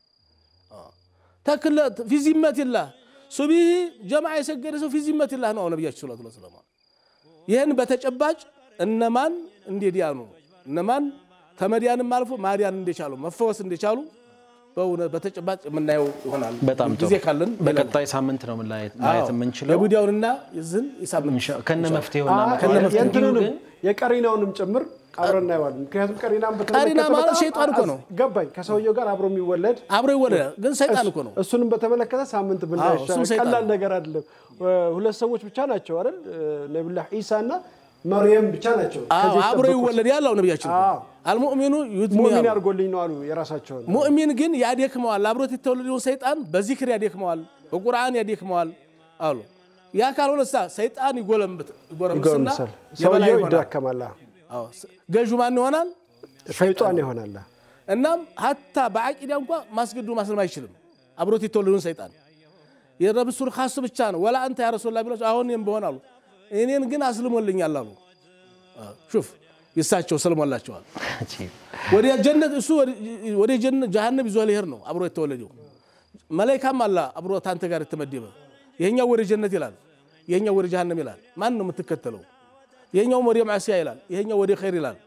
ተክለ ፊዚመትላህ ሱቢህ ጀማዓ የሰገደ ሰው ፊዚመትላህ ነው ነቢያችን ሰለላሁ ዐለይሂ ወሰለም። ይህን በተጨባጭ እነማን እንደዲያኑ እነማን ተመዲያንም አልፎ ማዲያን እንደቻሉ መፈወስ እንደቻሉ በእውነት በተጨባጭ የምናየው ይሆናል። በጣም ጥሩ። ጊዜ ካለን በቀጣይ ሳምንት ነው ማየት ማየት የምንችለው የቡዲያውንና የዝን የሳምንት ከነ መፍትሄውና አ- ከነ መፍትሄው የእንትኑንም ግን የቀሪናውንም ጭምር አብረን እናየዋለን። ምክንያቱም ቀሪናን በተመለከተ ቀሪና ማለት በጣም ሸይጣን እኮ ነው። ገባኝ። ከሰውየው ጋር አብሮ የሚወለድ አብሮ ይወለዳል፣ ግን ሰይጣን እኮ ነው። እሱንም በተመለከተ ሳምንት አዎ፣ ብናይ እሱም ሰይጣን ቀላል ነው። ነገር አይደለም። ሁለት ሰዎች ብቻ ናቸው አይደል? ነቢዩላህ ኢሳ እና መርየም ብቻ ናቸው። አዎ ከዚህ አብሮ የተጠበቁት። ይወለድ ያለው ነቢያችን እኮ። አዎ። አልሙእሚኑ ዩድሚ ሙእሚን አሉ። አድርጎልኝ ነው አሉ የራሳቸውን ሙእሚን ግን ያደክመዋል፣ አብሮት የተወለደውን ሰይጣን በዚክር ያደክመዋል፣ በቁርአን ያደክመዋል አሉ። ያ ካልሆነ ሳ ሰይጣን ይጎለምት ይጎረምስና ይጎርምሳል። የበላይ ሰውየው ይሆናል። ይዳከማል። አዎ፣ ገዡ ማን ይሆናል? ሸይጣን ይሆናል። እናም ሀታ በአቂዳ እንኳ ማስገዱ ማስለም አይችልም። አብሮት የተወለዱን ሰይጣን የረብሱል ካስ ብቻ ነው። ወላ አንተ ያ ረሱላ ቢላቸው አሁን እኔም በሆን አሉ እኔን ግን አስልሞልኛል አሉ። ሹፍ ይሳቸው ሰልሞላቸዋል። ወደ ጀነት እሱ ወደ ጀነት ጀሃነም ይዞ ሊሄድ ነው አብሮ የተወለደው መላይካም አላ አብሮ ታንተ ጋር የተመደበ ይሄኛው ወደ ጀነት ይላል፣ ይሄኛው ወደ ጀሃነም ይላል። ማን ነው የምትከተለው? ይሄኛው ወደ ማዕሲያ ይላል፣ ይሄኛው ወደ ኸይር ይላል።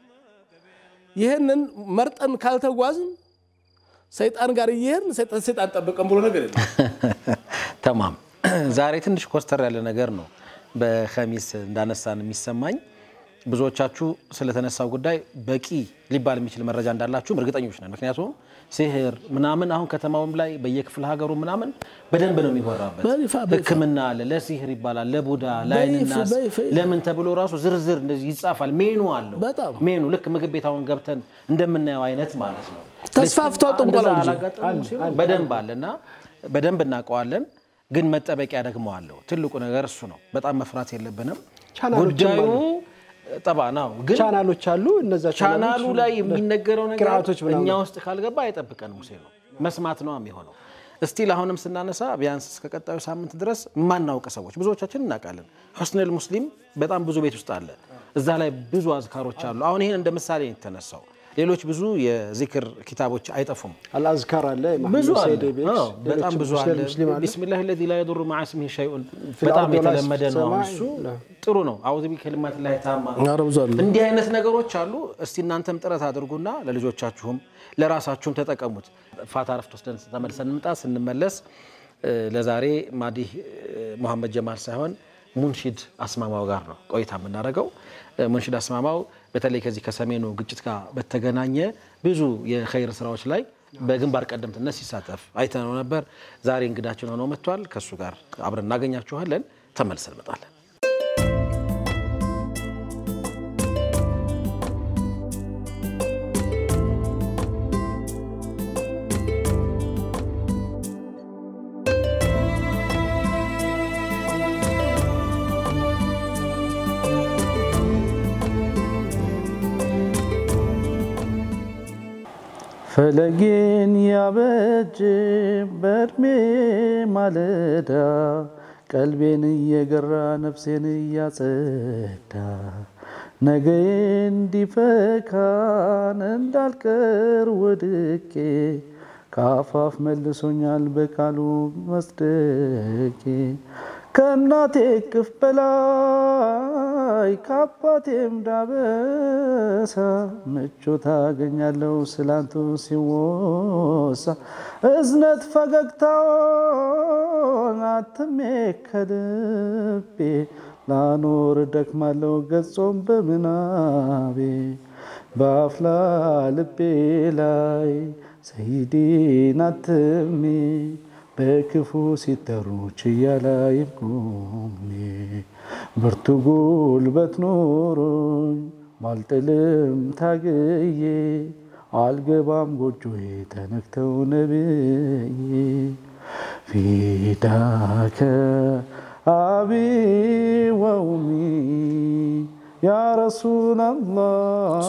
ይህንን መርጠን ካልተጓዝን ሰይጣን ጋር እየሄድን ሰይጣን ሰይጣን ጠብቀን ብሎ ነገር የለም። ተማም ዛሬ ትንሽ ኮስተር ያለ ነገር ነው በኸሚስ እንዳነሳን የሚሰማኝ ብዙዎቻችሁ ስለተነሳው ጉዳይ በቂ ሊባል የሚችል መረጃ እንዳላችሁም እርግጠኞች ነን። ምክንያቱም ሲህር ምናምን አሁን ከተማውም ላይ በየክፍለ ሀገሩ ምናምን በደንብ ነው የሚወራበት። በይፋ በይፋ። ሕክምና አለ፣ ለሲህር ይባላል፣ ለቡዳ፣ ለአይንናስ በይፋ። ለምን ተብሎ ራሱ ዝርዝር እንደዚህ ይጻፋል። ሜኑ አለው በጣም። ሜኑ ልክ ምግብ ቤት አሁን ገብተን እንደምናየው አይነት ማለት ነው። ተስፋፍቷል ጥንቆላው እንደዛ እንጂ። አላጋጠመም ሲሉ በደንብ አለ እና በደንብ እናውቀዋለን። ግን መጠበቂያ ደግሞ አለው። ትልቁ ነገር እሱ ነው። በጣም መፍራት የለብንም። ቻናሎችም ጉዳዩ አሉ። ጠባ ነው ግን ቻናሎች አሉ። እነዛ ቻናሉ ላይ የሚነገረው ነገር ቅርአቶች ምናምን እኛ ውስጥ ካልገባ አይጠብቀን ሙሴ ነው መስማት ነው የሚሆነው። እስቲል አሁንም ስናነሳ ቢያንስ እስከ ቀጣዩ ሳምንት ድረስ የማናውቅ ሰዎች ብዙዎቻችን እናውቃለን። ሑስነል ሙስሊም በጣም ብዙ ቤት ውስጥ አለ። እዛ ላይ ብዙ አዝካሮች አሉ። አሁን ይህን እንደ ምሳሌ ነው የተነሳው። ሌሎች ብዙ የዚክር ኪታቦች አይጠፉም። አልአዝካር አለ ብዙ መሐመድ አለ። ሰይድ ቤት አዎ፣ በጣም ሌሎችም ብዙ ሙስሊም አለ። ሙስሊም አለ። ቢስሚላህ ለዚ ላ የዱሩ መዓ ስሚሂ ሸይኡን ፊል በጣም አርዲ ወላ የተለመደ ነው። አሁን ሰማይ እሱ ላ። ጥሩ ነው። አዑዙ ቢከሊማት ላሂ ታማ ኧረ ብዙ አለ። እንዲህ አይነት ነገሮች አሉ። እስቲ እናንተም ጥረት አድርጉና ለልጆቻችሁም ለራሳችሁም ተጠቀሙት። ፋታ ረፍት ወስደን ተመልሰን እንምጣ። ስንመለስ እ፣ ለዛሬ ማዲህ እ፣ መሐመድ ጀማል ሳይሆን ሙንሺድ አስማማው ጋር ነው ቆይታ የምናደርገው። እ፣ ሙንሺድ አስማማው በተለይ ከዚህ ከሰሜኑ ግጭት ጋር በተገናኘ ብዙ የኸይር ስራዎች ላይ በግንባር ቀደምትነት ሲሳተፍ አይተነው ነበር። ዛሬ እንግዳችን ሆኖ መጥቷል። ከእሱ ጋር አብረን እናገኛችኋለን። ተመልሰን እንመጣለን። ፈለጌን ያበጅ በእድሜ ማለዳ ቀልቤን እየገራ ነፍሴን እያጸዳ ነገ እንዲፈካን እንዳልቀር ወድቄ ከአፋፍ መልሶኛል በቃሉ መስደቄ ከእናቴ እቅፍ በላይ ከአባቴም ዳበሳ ምቾት አገኛለሁ ስላንቱ ሲወሳ እዝነት ፈገግታውን አትሜ ከልቤ ላኖር ደክማለሁ ገጾም በምናቤ በአፍላ ልቤ ላይ ሰይዲን አትሜ በክፉ ሲጠሩ ችያ ላይም ቆሜ ብርቱ ጉልበት ኖሮኝ ባልጥልም ታግዬ አልገባም ጎጆዬ ተነክተው ነብዬ ፊዳከ አቢ ወኡሚ ያ ረሱላላህ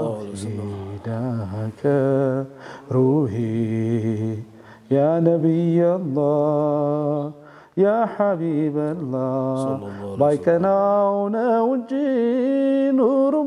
ፊዳከ ሩሂ ያ ነቢያላህ ያ ሐቢበላህ ባይቀናው ነው እንጂ ኑሩም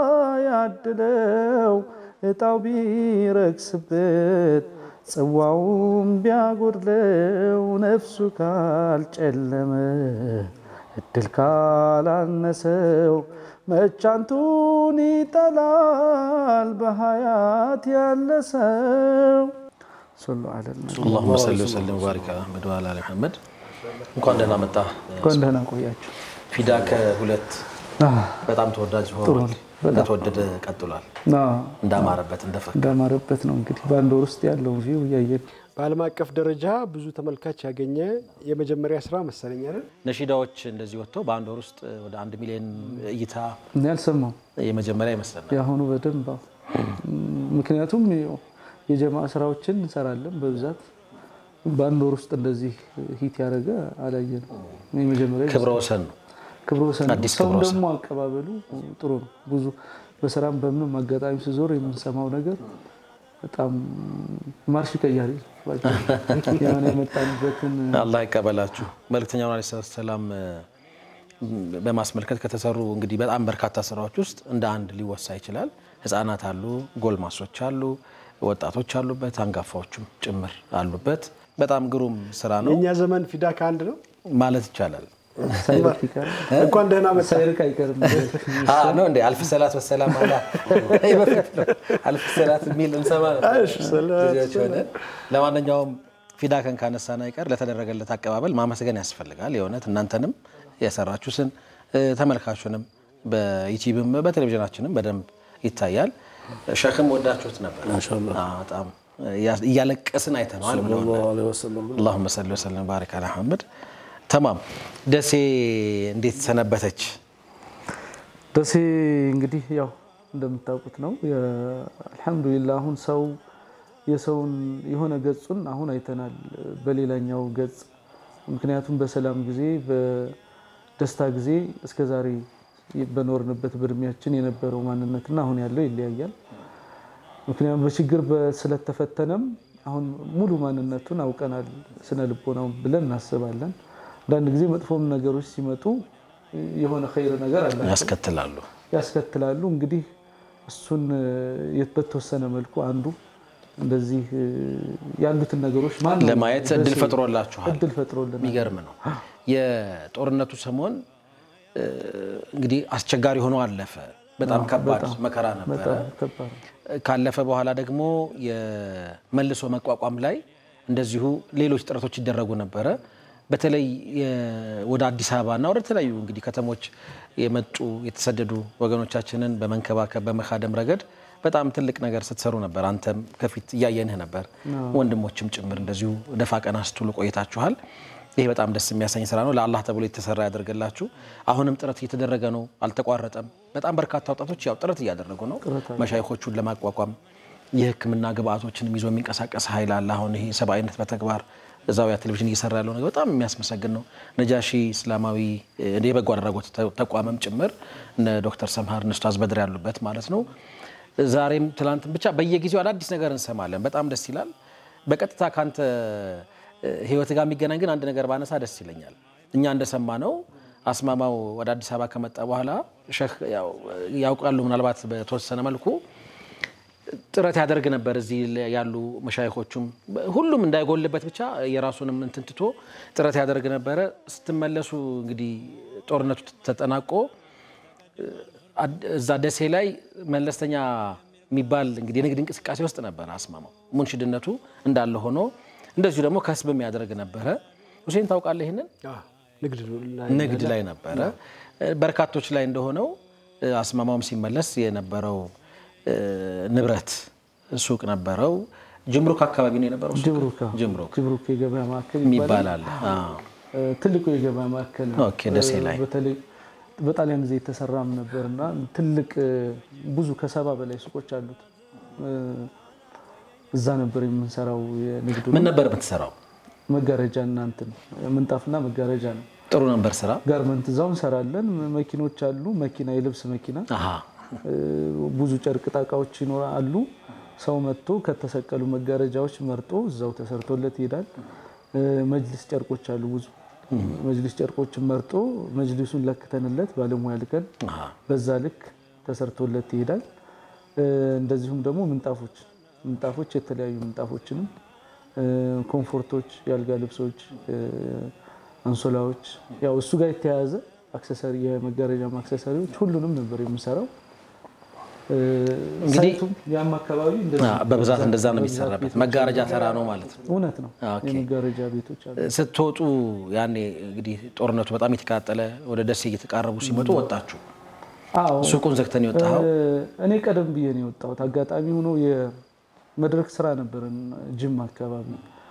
ባያድለው እጣው ቢረክስበት ጽዋውም ቢያጎድለው ነፍሱ ካልጨለመ እድል ካላነሰው መቻንቱን ይጠላል በሀያት ያለ ሰው ሰሉ ዐለ ነቢ። አላሁመ ሰሊ ወሰለም ወባሪክ ዐላ አሕመድ ወዐላ አሊ ሙሐመድ። እንኳን ደህና መጣ። እንኳን ደህና ቆያችሁ። ፊዳ ከሁለት በጣም ተወዳጅ ሆኗል። እንደተወደደ ቀጥሏል። እንዳማረበት እንደፈካ እንዳማረበት ነው እንግዲህ በአንድ ወር ውስጥ ያለው ቪው እያየን በዓለም አቀፍ ደረጃ ብዙ ተመልካች ያገኘ የመጀመሪያ ስራ መሰለኝ አይደል? ነሺዳዎች እንደዚህ ወጥተው በአንድ ወር ውስጥ ወደ አንድ ሚሊዮን እይታ እኔ አልሰማው የመጀመሪያ ይመስለናል። የአሁኑ በደንብ አዎ። ምክንያቱም ያው የጀማ ስራዎችን እንሰራለን በብዛት በአንድ ወር ውስጥ እንደዚህ ሂት ያደረገ አላየንም። የመጀመሪያ ክብረ ወሰን ነው። ክብረ ወሰን ነው። አዲስ ሰው ክብረ ወሰን። ደግሞ አቀባበሉ ጥሩ ነው። ብዙ በስራም በምንም አጋጣሚ ሲዞር የምንሰማው ነገር በጣም ማርሽ ቀያሪ የሆነ የመጣንበትን አላህ ይቀበላችሁ። መልእክተኛውን ዓለይሂ ሰላቱ ሰላም በማስመልከት ከተሰሩ እንግዲህ በጣም በርካታ ስራዎች ውስጥ እንደ አንድ ሊወሳ ይችላል። ህፃናት አሉ፣ ጎልማሶች አሉ፣ ወጣቶች አሉበት፣ አንጋፋዎችም ጭምር አሉበት። በጣም ግሩም ስራ ነው የእኛ ዘመን ፊዳ ከአንድ ነው ማለት ይቻላል። ሳይርቅ ይቀር እንኳን ደህና መጣ። ሳይርቅ አይቀርም። አዎ ነው እንዴ? አልፍ ሰላት ወሰላም አላ ይሄ በፊት ነው። አልፍ ሰላት የሚል እንሰማ ነበር እሺ፣ ሰላት ልጆች ሆነን። ለማንኛውም ፊዳከን ካነሳን አይቀር ለተደረገለት አቀባበል ማመስገን ያስፈልጋል። የእውነት እናንተንም የሰራችሁትን ተመልካቹንም በዩቲዩብም በቴሌቪዥናችንም በደንብ ይታያል። ሸክም ወዳችሁት ነበር። አዎ፣ በጣም እያለቀስን አይተነዋል ብለውናል። ሰለላሁ ዐለይሂ ወሰለም አላሁመ ሰሊ ወሰለም ባሪክ አላ መሐመድ። ተማም ደሴ እንዴት ሰነበተች? ደሴ እንግዲህ ያው እንደምታውቁት ነው። አልሐምዱሊላህ አሁን ሰው የሰውን የሆነ ገጹን አሁን አይተናል በሌላኛው ገጽ። ምክንያቱም በሰላም ጊዜ በደስታ ጊዜ እስከዛሬ በኖርንበት በእድሜያችን የነበረው ማንነትና አሁን ያለው ይለያያል። ምክንያቱም በችግር ስለተፈተነም አሁን ሙሉ ማንነቱን አውቀናል፣ ስነ ልቦናው ብለን እናስባለን። አንዳንድ ጊዜ መጥፎም ነገሮች ሲመጡ የሆነ ኸይር ነገር አላቸው ያስከትላሉ። ያስከትላሉ። እንግዲህ እሱን በተወሰነ መልኩ አንዱ እንደዚህ ያሉትን ነገሮች ማን ነው ለማየት እድል ደሴ ፈጥሮላችኋል። እድል ፈጥሮልናል። የሚገርም ነው። የጦርነቱ ሰሞን እንግዲህ አስቸጋሪ ሆኖ አለፈ። በጣም ከባድ መከራ ነበረ። በጣም ከባድ ነው። ካለፈ በኋላ ደግሞ የመልሶ መቋቋም ላይ እንደዚሁ ሌሎች ጥረቶች ይደረጉ ነበረ። በተለይ የ- ወደ አዲስ አበባና ወደ ተለያዩ እንግዲህ ከተሞች የመጡ የተሰደዱ ወገኖቻችንን በመንከባከብ በመካደም ረገድ በጣም ትልቅ ነገር ስትሰሩ ነበር። አንተም ከፊት እያየንህ ነበር፣ ወንድሞችም ጭምር እንደዚሁ ደፋ ቀና ስትሉ ቆይታችኋል። ይህ በጣም ደስ የሚያሰኝ ስራ ነው። ለአላህ ተብሎ የተሰራ ያደርግላችሁ። አሁንም ጥረት እየተደረገ ነው፣ አልተቋረጠም። በጣም በርካታ ወጣቶች ያው ጥረት እያደረጉ ነው መሻይኮቹን ለማቋቋም የሕክምና ግብአቶችንም ይዞ የሚንቀሳቀስ ኃይል አለ። አሁን ይሄ ሰብአዊነት በተግባር ዛውያ ቴሌቪዥን እየሰራ ያለው ነገር በጣም የሚያስመሰግን ነው። ነጃሺ እስላማዊ እ፣ የበጎ አድራጎት ተ- ተቋምም ጭምር እነ ዶክተር ሰምሃር እነ ኡስታዝ በድር ያሉበት ማለት ነው። ዛሬም ትላንትም ብቻ በየጊዜው አዳዲስ ነገር እንሰማለን። በጣም ደስ ይላል። በቀጥታ ካንተ እ፣ ህይወት ጋር የሚገናኝ ግን አንድ ነገር ባነሳ ደስ ይለኛል። እኛ እንደሰማ ነው አስማማው ወደ አዲስ አበባ ከመጣ በኋላ ሸህ ያው ያውቃሉ ምናልባት በተወሰነ መልኩ ጥረት ያደርግ ነበር። እዚህ ያሉ መሻይኮቹም ሁሉም እንዳይጎልበት ብቻ የራሱንም እንትን ትቶ ጥረት ያደርግ ነበረ። ስትመለሱ እንግዲህ ጦርነቱ ተጠናቆ አድ- እዛ ደሴ ላይ መለስተኛ የሚባል እንግዲህ የንግድ እንቅስቃሴ ውስጥ ነበረ አስማማው። ሙንሽድነቱ እንዳለ ሆኖ እንደዚሁ ደግሞ ከስብ የሚያደርግ ነበረ። ሁሴን ታውቃለህ ይህንን አዎ፣ ንግድ ላይ ንግድ ላይ ነበረ። በርካቶች ላይ እንደሆነው አስማማውም ሲመለስ የነበረው እ፣ ንብረት ሱቅ ነበረው። ጅምሩክ አካባቢ ነው የነበረው ሱቅ? ጅብሩካ ጅምሩክ ጅብሩክ የገበያ ማዕከል የሚባል ይባላል። አለ። አዎ። እ፣ ትልቁ የገበያ ማዕከል ነው። ኦኬ፣ ደሴ ላይ። እ፣ በተለይ በጣሊያን ጊዜ የተሰራም ነበር እና ትልቅ እ፣ ብዙ ከሰባ በላይ ሱቆች አሉት። እ፣ እዛ ነበር የምንሰራው የንግዱ ምን ነበር የምትሰራው? መጋረጃ እና እንትን ምንጣፍና መጋረጃ ነው። ጥሩ ነበር ስራ። ጋርመንት እዛው እንሰራለን። መኪኖች አሉ። መኪና የልብስ መኪና አሃ። እ፣ ብዙ ጨርቅ ጣቃዎች ይኖራሉ። ሰው መጥቶ ከተሰቀሉ መጋረጃዎች መርጦ እዛው ተሰርቶለት ይሄዳል። እ፣ መጅሊስ ጨርቆች አሉ ብዙ መጅሊስ ጨርቆችን መርጦ መጅሊሱን ለክተንለት ባለሙያ ልከን አሃ። በዛ ልክ ተሰርቶለት ይሄዳል። እ፣ እንደዚሁም ደግሞ ምንጣፎች ምንጣፎች የተለያዩ ምንጣፎችንም እ፣ ኮምፎርቶች፣ የአልጋ ልብሶች፣ እ፣ አንሶላዎች ያው እሱ ጋር የተያያዘ አክሰሰሪ የመጋረጃ አክሰሰሪዎች ሁሉንም ነበር የምሰራው። እ፣ እንግዲህ- ሳይቱም ያም አካባቢ እንደዚህ አዎ፣ በብዛት እንደዛ ነው በብዛት የሚሰራበት። ቤቶች መጋረጃ ተራ ነው ማለት ነው። እውነት ነው። ኦኬ። የመጋረጃ ቤቶች አሉ። ስትወጡ ያኔ እንግዲህ ጦርነቱ በጣም የተቃጠለ ወደ ደሴ እየተቃረቡ ሲመጡ ወጣችሁ። አዎ ሱቁን ዘግተን የወጣኸው እ፣ እኔ ቀደም ብዬ ነው የወጣሁት። አጋጣሚ ሆኖ የመድረክ ስራ ነበረን ጅማ አካባቢ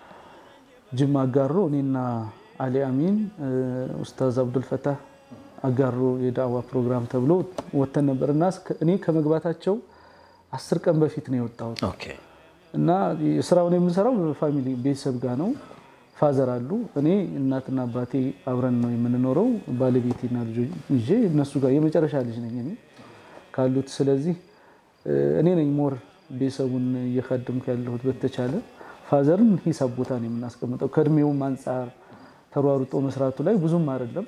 ጅማ አጋሮ እኔና አሊ አሚን እ፣ ኡስታዝ አብዱልፈታህ አጋሮ የዳዋ ፕሮግራም ተብሎ ወተን ነበር እና እስከ- እኔ ከመግባታቸው አስር ቀን በፊት ነው የወጣሁት ኦኬ። እና ስራውን የምንሰራው ፋሚሊ ቤተሰብ ጋር ነው። ፋዘር አሉ፣ እኔ እናትና አባቴ አብረን ነው የምንኖረው። ባለቤቴና ልጆች ይዤ እነሱ ጋር የመጨረሻ ልጅ ነኝ እኔ ካሉት። ስለዚህ እ፣ እኔ ነኝ ሞር ቤተሰቡን እየካድምኩ ያለሁት በተቻለ ፋዘርን ሂሳብ ቦታ ነው የምናስቀምጠው። ከእድሜውም አንጻር ተሯሩጦ መስራቱ ላይ ብዙም አይደለም።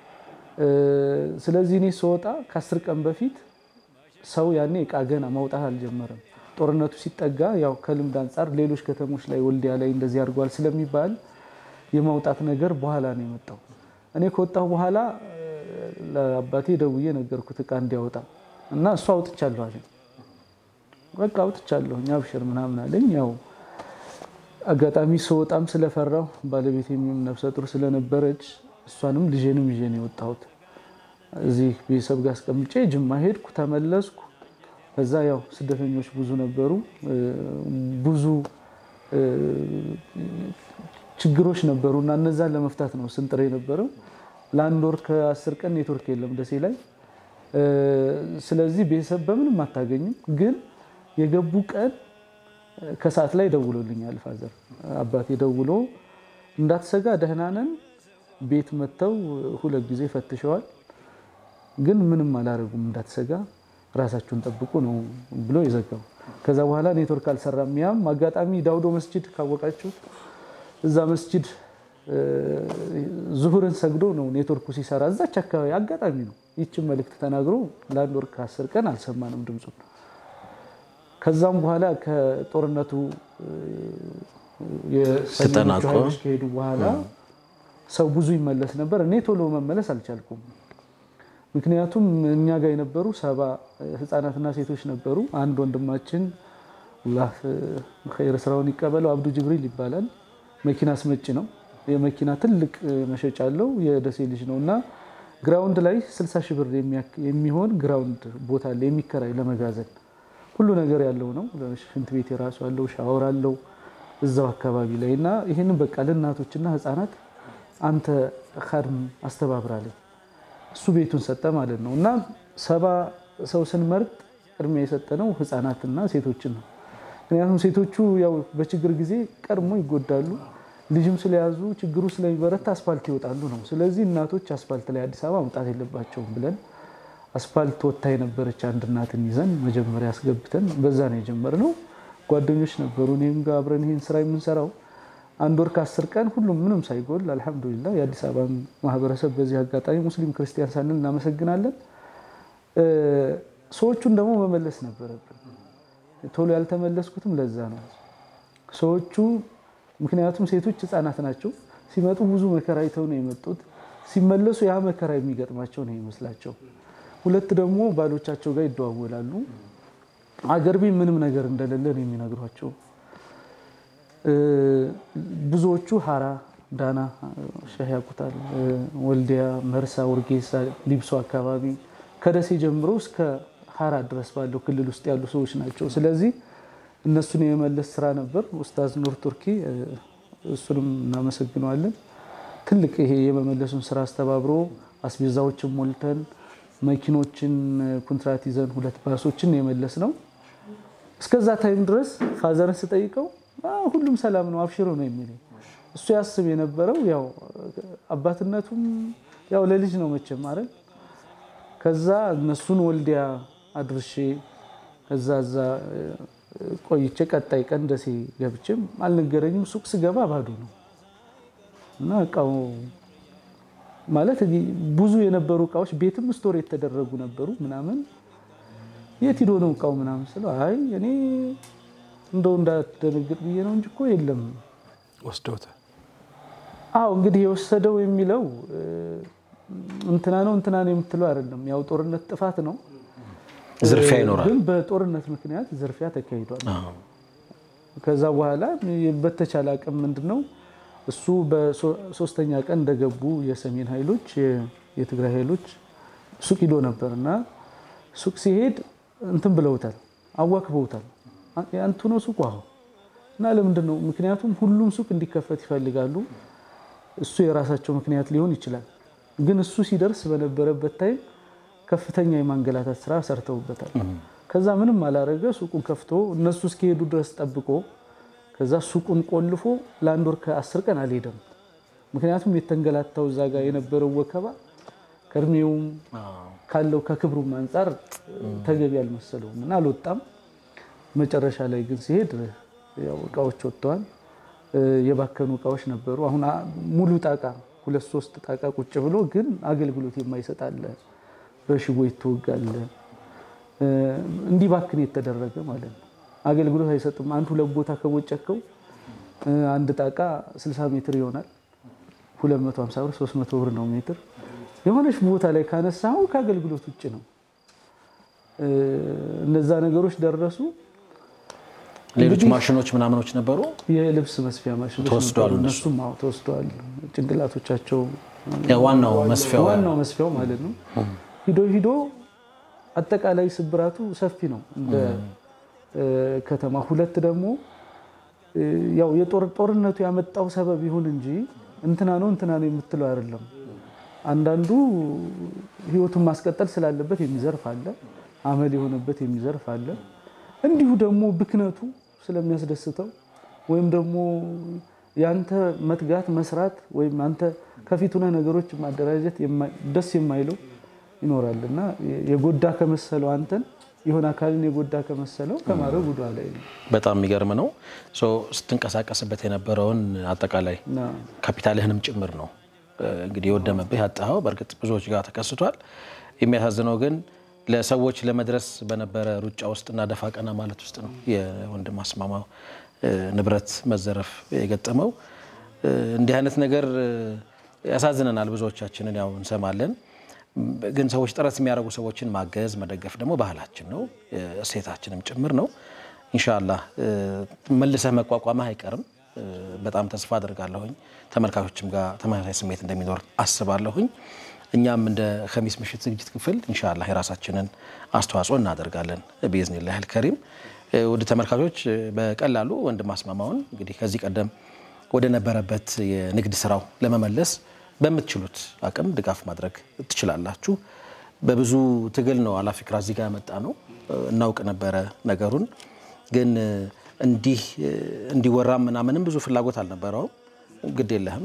ስለዚህ እኔ ስወጣ ከአስር ቀን በፊት ሰው ያኔ እቃ ገና ማውጣት አልጀመረም። ጦርነቱ ሲጠጋ ያው ከልምድ አንጻር ሌሎች ከተሞች ላይ ወልዲያ ላይ እንደዚህ አድርጓል ስለሚባል የማውጣት ነገር በኋላ ነው የመጣው። እኔ ከወጣሁ በኋላ ለአባቴ ደውዬ ነገርኩት እቃ እንዲያወጣ እና እሱ አውጥቻለሁ አለኝ። በቃ አውጥቻለሁ እኛ አብሽር ምናምን አለኝ። ያው አጋጣሚ ስወጣም ስለፈራሁ ባለቤት የሚሆን ነፍሰ ጡር ስለነበረች እሷንም ልጄንም ይዤ ነው የወጣሁት። እዚህ ቤተሰብ ጋር አስቀምጬ ጅማ ሄድኩ፣ ተመለስኩ። ከዛ ያው ስደተኞች ብዙ ነበሩ፣ ብዙ ችግሮች ነበሩ እና እነዛን ለመፍታት ነው ስንጥር የነበረው። ለአንድ ወር ከአስር ቀን ኔትወርክ የለም ደሴ ላይ። ስለዚህ ቤተሰብ በምንም አታገኝም። ግን የገቡ ቀን ከሰዓት ላይ ደውሎልኛል ፋዘር አባቴ ደውሎ እንዳትሰጋ ደህና ነን፣ ቤት መጥተው ሁለት ጊዜ ፈትሸዋል፣ ግን ምንም አላረጉም፣ እንዳትሰጋ ራሳችሁን ጠብቁ ነው ብሎ የዘጋው። ከዛ በኋላ ኔትወርክ አልሰራም። ያም አጋጣሚ ዳውዶ መስጂድ ካወቃችሁት እዛ መስጂድ ዙሁርን ሰግዶ ነው ኔትወርኩ ሲሰራ እዛች አካባቢ አጋጣሚ ነው ይችን መልእክት ተናግሮ ለአንድ ወር ከአስር ቀን አልሰማንም ድምፁን። ከዛም በኋላ ከጦርነቱ የሰሜኖቹ ኃይሎች ከሄዱ በኋላ ሰው ብዙ ይመለስ ነበር። እኔ ቶሎ መመለስ አልቻልኩም። ምክንያቱም እኛ ጋር የነበሩ ሰባ ህፃናትና ሴቶች ነበሩ። አንድ ወንድማችን አላህ ኸይር ስራውን ይቀበለው አብዱ ጅብሪል ይባላል። መኪና አስመጪ ነው። የመኪና ትልቅ መሸጫ አለው። የደሴ ልጅ ነው እና ግራውንድ ላይ 60 ሺህ ብር የሚሆን ግራውንድ ቦታ አለ የሚከራይ ለመጋዘን ሁሉ ነገር ያለው ነው። ሽንት ቤት የራሱ አለው፣ ሻወር አለው እዛው አካባቢ ላይ እና ይህንን በቃ ለእናቶችና ህፃናት አንተ ካድም አስተባብራለኝ እሱ ቤቱን ሰጠ ማለት ነው እና ሰባ ሰው ስንመርጥ ቅድሚያ የሰጠነው ህፃናትና ሴቶችን ነው። ምክንያቱም ሴቶቹ ያው በችግር ጊዜ ቀድሞ ይጎዳሉ። ልጅም ስለያዙ ችግሩ ስለሚበረታ አስፋልት ይወጣሉ ነው። ስለዚህ እናቶች አስፋልት ላይ አዲስ አበባ መውጣት የለባቸውም ብለን አስፋልት ወጥታ የነበረች አንድ እናትን ይዘን መጀመሪያ አስገብተን በዛ ነው የጀመርነው። ጓደኞች ነበሩ እኔም ጋር አብረን ይህን ስራ የምንሰራው አንድ ወር ከአስር ቀን ሁሉም ምንም ሳይጎል አልሐምዱሊላህ። የአዲስ አበባ ማህበረሰብ በዚህ አጋጣሚ ሙስሊም ክርስቲያን ሳንል እናመሰግናለን። ሰዎቹን ደግሞ መመለስ ነበረብን። ቶሎ ያልተመለስኩትም ለዛ ነው። ሰዎቹ ምክንያቱም ሴቶች ህፃናት ናቸው። ሲመጡ ብዙ መከራ አይተው ነው የመጡት። ሲመለሱ ያ መከራ የሚገጥማቸው ነው ይመስላቸው። ሁለት ደግሞ ባሎቻቸው ጋር ይደዋወላሉ። አገር ቤት ምንም ነገር እንደሌለ ነው የሚነግሯቸው። ብዙዎቹ ሀራ፣ ዳና፣ ሸህ ያቁታል፣ ወልዲያ፣ መርሳ፣ ውርጌሳ፣ ሊብሶ አካባቢ ከደሴ ጀምሮ እስከ ሀራ ድረስ ባለው ክልል ውስጥ ያሉ ሰዎች ናቸው። ስለዚህ እነሱን የመመለስ ስራ ነበር። ኡስታዝ ኑር ቱርኪ እሱንም እናመሰግነዋለን። ትልቅ ይሄ የመመለሱን ስራ አስተባብሮ አስቤዛዎችን ሞልተን መኪኖችን ኩንትራት ይዘን ሁለት ባሶችን የመለስ ነው። እስከዛ ታይም ድረስ ፋዘርን ስጠይቀው ሁሉም ሰላም ነው አብሽሮ ነው የሚለኝ። እሱ ያስብ የነበረው ያው አባትነቱም ያው ለልጅ ነው መቼም አይደል። ከዛ እነሱን ወልዲያ አድርሼ ከዛ እዛ ቆይቼ ቀጣይ ቀን ደሴ ገብቼም አልነገረኝም። ሱቅ ስገባ ባዶ ነው እና እቃው ማለት ብዙ የነበሩ እቃዎች ቤትም ስቶር የተደረጉ ነበሩ ምናምን የት ሂዶ ነው እቃው ምናምን ስለው አይ እኔ እንደው እንዳትደነግጥ ብዬ ነው እንጂ እኮ የለም ወስደውታል። አዎ እንግዲህ የወሰደው የሚለው እንትና ነው እንትና ነው የምትለው አይደለም። ያው ጦርነት ጥፋት ነው፣ ዝርፊያ ይኖራል። ግን በጦርነት ምክንያት ዝርፊያ ተካሂዷል። ከዛ በኋላ በተቻለ አቅም ምንድን ነው እሱ በሶስተኛ ቀን እንደገቡ የሰሜን ኃይሎች የትግራይ ኃይሎች ሱቅ ሂዶ ነበር እና ሱቅ ሲሄድ እንትን ብለውታል፣ አዋክበውታል። አንቱ ነው ሱቁ አሁ እና ለምንድን ነው? ምክንያቱም ሁሉም ሱቅ እንዲከፈት ይፈልጋሉ። እሱ የራሳቸው ምክንያት ሊሆን ይችላል። ግን እሱ ሲደርስ በነበረበት ታይም ከፍተኛ የማንገላታት ስራ ሰርተውበታል። ከዛ ምንም አላረገ፣ ሱቁን ከፍቶ እነሱ እስኪሄዱ ድረስ ጠብቆ ከዛ ሱቁን ቆልፎ ለአንድ ወር ከአስር ቀን አልሄደም። ምክንያቱም የተንገላታው እዛ ጋር የነበረው ወከባ ከእድሜውም ካለው ከክብሩም አንጻር ተገቢ አልመሰለውም እና አልወጣም። መጨረሻ ላይ ግን ሲሄድ ያው እቃዎች ወጥተዋል። የባከኑ እቃዎች ነበሩ። አሁን ሙሉ ጣቃ ሁለት ሶስት ጣቃ ቁጭ ብሎ ግን አገልግሎት የማይሰጥ አለ። በሽቦ ይተወጋል። እንዲባክን የተደረገ ማለት ነው። አገልግሎት አይሰጥም። አንድ ሁለት ቦታ ከቦጨከው አንድ ጣቃ 60 ሜትር ይሆናል። 250 ብር 300 ብር ነው ሜትር። የሆነች ቦታ ላይ ካነሳው ከአገልግሎት ውጭ ነው። እነዛ ነገሮች ደረሱ። ሌሎች ማሽኖች ምናምኖች ነበሩ። የልብስ መስፊያ ማሽኖች ተወስደዋል ነበሩ። እነሱ? እነሱም አዎ ተወስደዋል። ጭንቅላቶቻቸው ዋናው መስፊያው ዋናው መስፊያው ማለት ነው። ሂዶ ሂዶ አጠቃላይ ስብራቱ ሰፊ ነው እንደ ከተማ። ሁለት ደግሞ ያው የጦር ጦርነቱ ያመጣው ሰበብ ይሁን እንጂ እንትና ነው እንትና ነው የምትለው አይደለም። አንዳንዱ ህይወቱን ማስቀጠል ስላለበት የሚዘርፍ አለ፣ አመል የሆነበት የሚዘርፍ አለ። እንዲሁ ደግሞ ብክነቱ ስለሚያስደስተው ወይም ደግሞ ያንተ መትጋት መስራት ወይም አንተ ከፊት ሆነህ ነገሮች ማደራጀት የማ- ደስ የማይለው ይኖራል እና የጎዳ ከመሰለው አንተን የሆነ አካልን የጎዳ ከመሰለው ከማድረግ ወደ ኋላ አይልም። በጣም የሚገርም ነው። ሶ ስትንቀሳቀስበት የነበረውን አጠቃላይ እና ካፒታልህንም ጭምር ነው እንግዲህ የወደመብህ ያጣኸው። በእርግጥ ብዙዎች ጋር ተከስቷል። የሚያሳዝነው ግን ለሰዎች ለመድረስ በነበረ ሩጫ ውስጥና ደፋ ቀና ማለት ውስጥ ነው የወንድም አስማማው እ፣ ንብረት መዘረፍ የገጠመው። እ፣ እንዲህ አይነት ነገር እ፣ ያሳዝነናል። ብዙዎቻችንን ያው እንሰማለን። ግን ሰዎች ጥረት የሚያደርጉ ሰዎችን ማገዝ መደገፍ ደግሞ ባህላችን ነው እ፣ እሴታችንም ጭምር ነው። ኢንሻላህ እ፣ መልሰህ መቋቋምህ አይቀርም። እ፣ በጣም ተስፋ አድርጋለሁኝ። ተመልካቾችም ጋር ተመሳሳይ ስሜት እንደሚኖር አስባለሁኝ። እኛም እንደ ከሚስ ምሽት ዝግጅት ክፍል ኢንሻላህ የራሳችንን አስተዋጽኦ እናደርጋለን ቢዝኒላህ አልከሪም። እ፣ ውድ ተመልካቾች እ፣ በቀላሉ ወንድም አስማማውን እንግዲህ ከዚህ ቀደም ወደ ነበረበት የንግድ ስራው ለመመለስ በምትችሉት አቅም ድጋፍ ማድረግ ትችላላችሁ። በብዙ ትግል ነው አላፊክራ እዚህ ጋር ያመጣ ነው። እናውቅ ነበረ ነገሩን፣ ግን እንዲህ እንዲወራ ምናምንም ብዙ ፍላጎት አልነበረውም። ግድ የለህም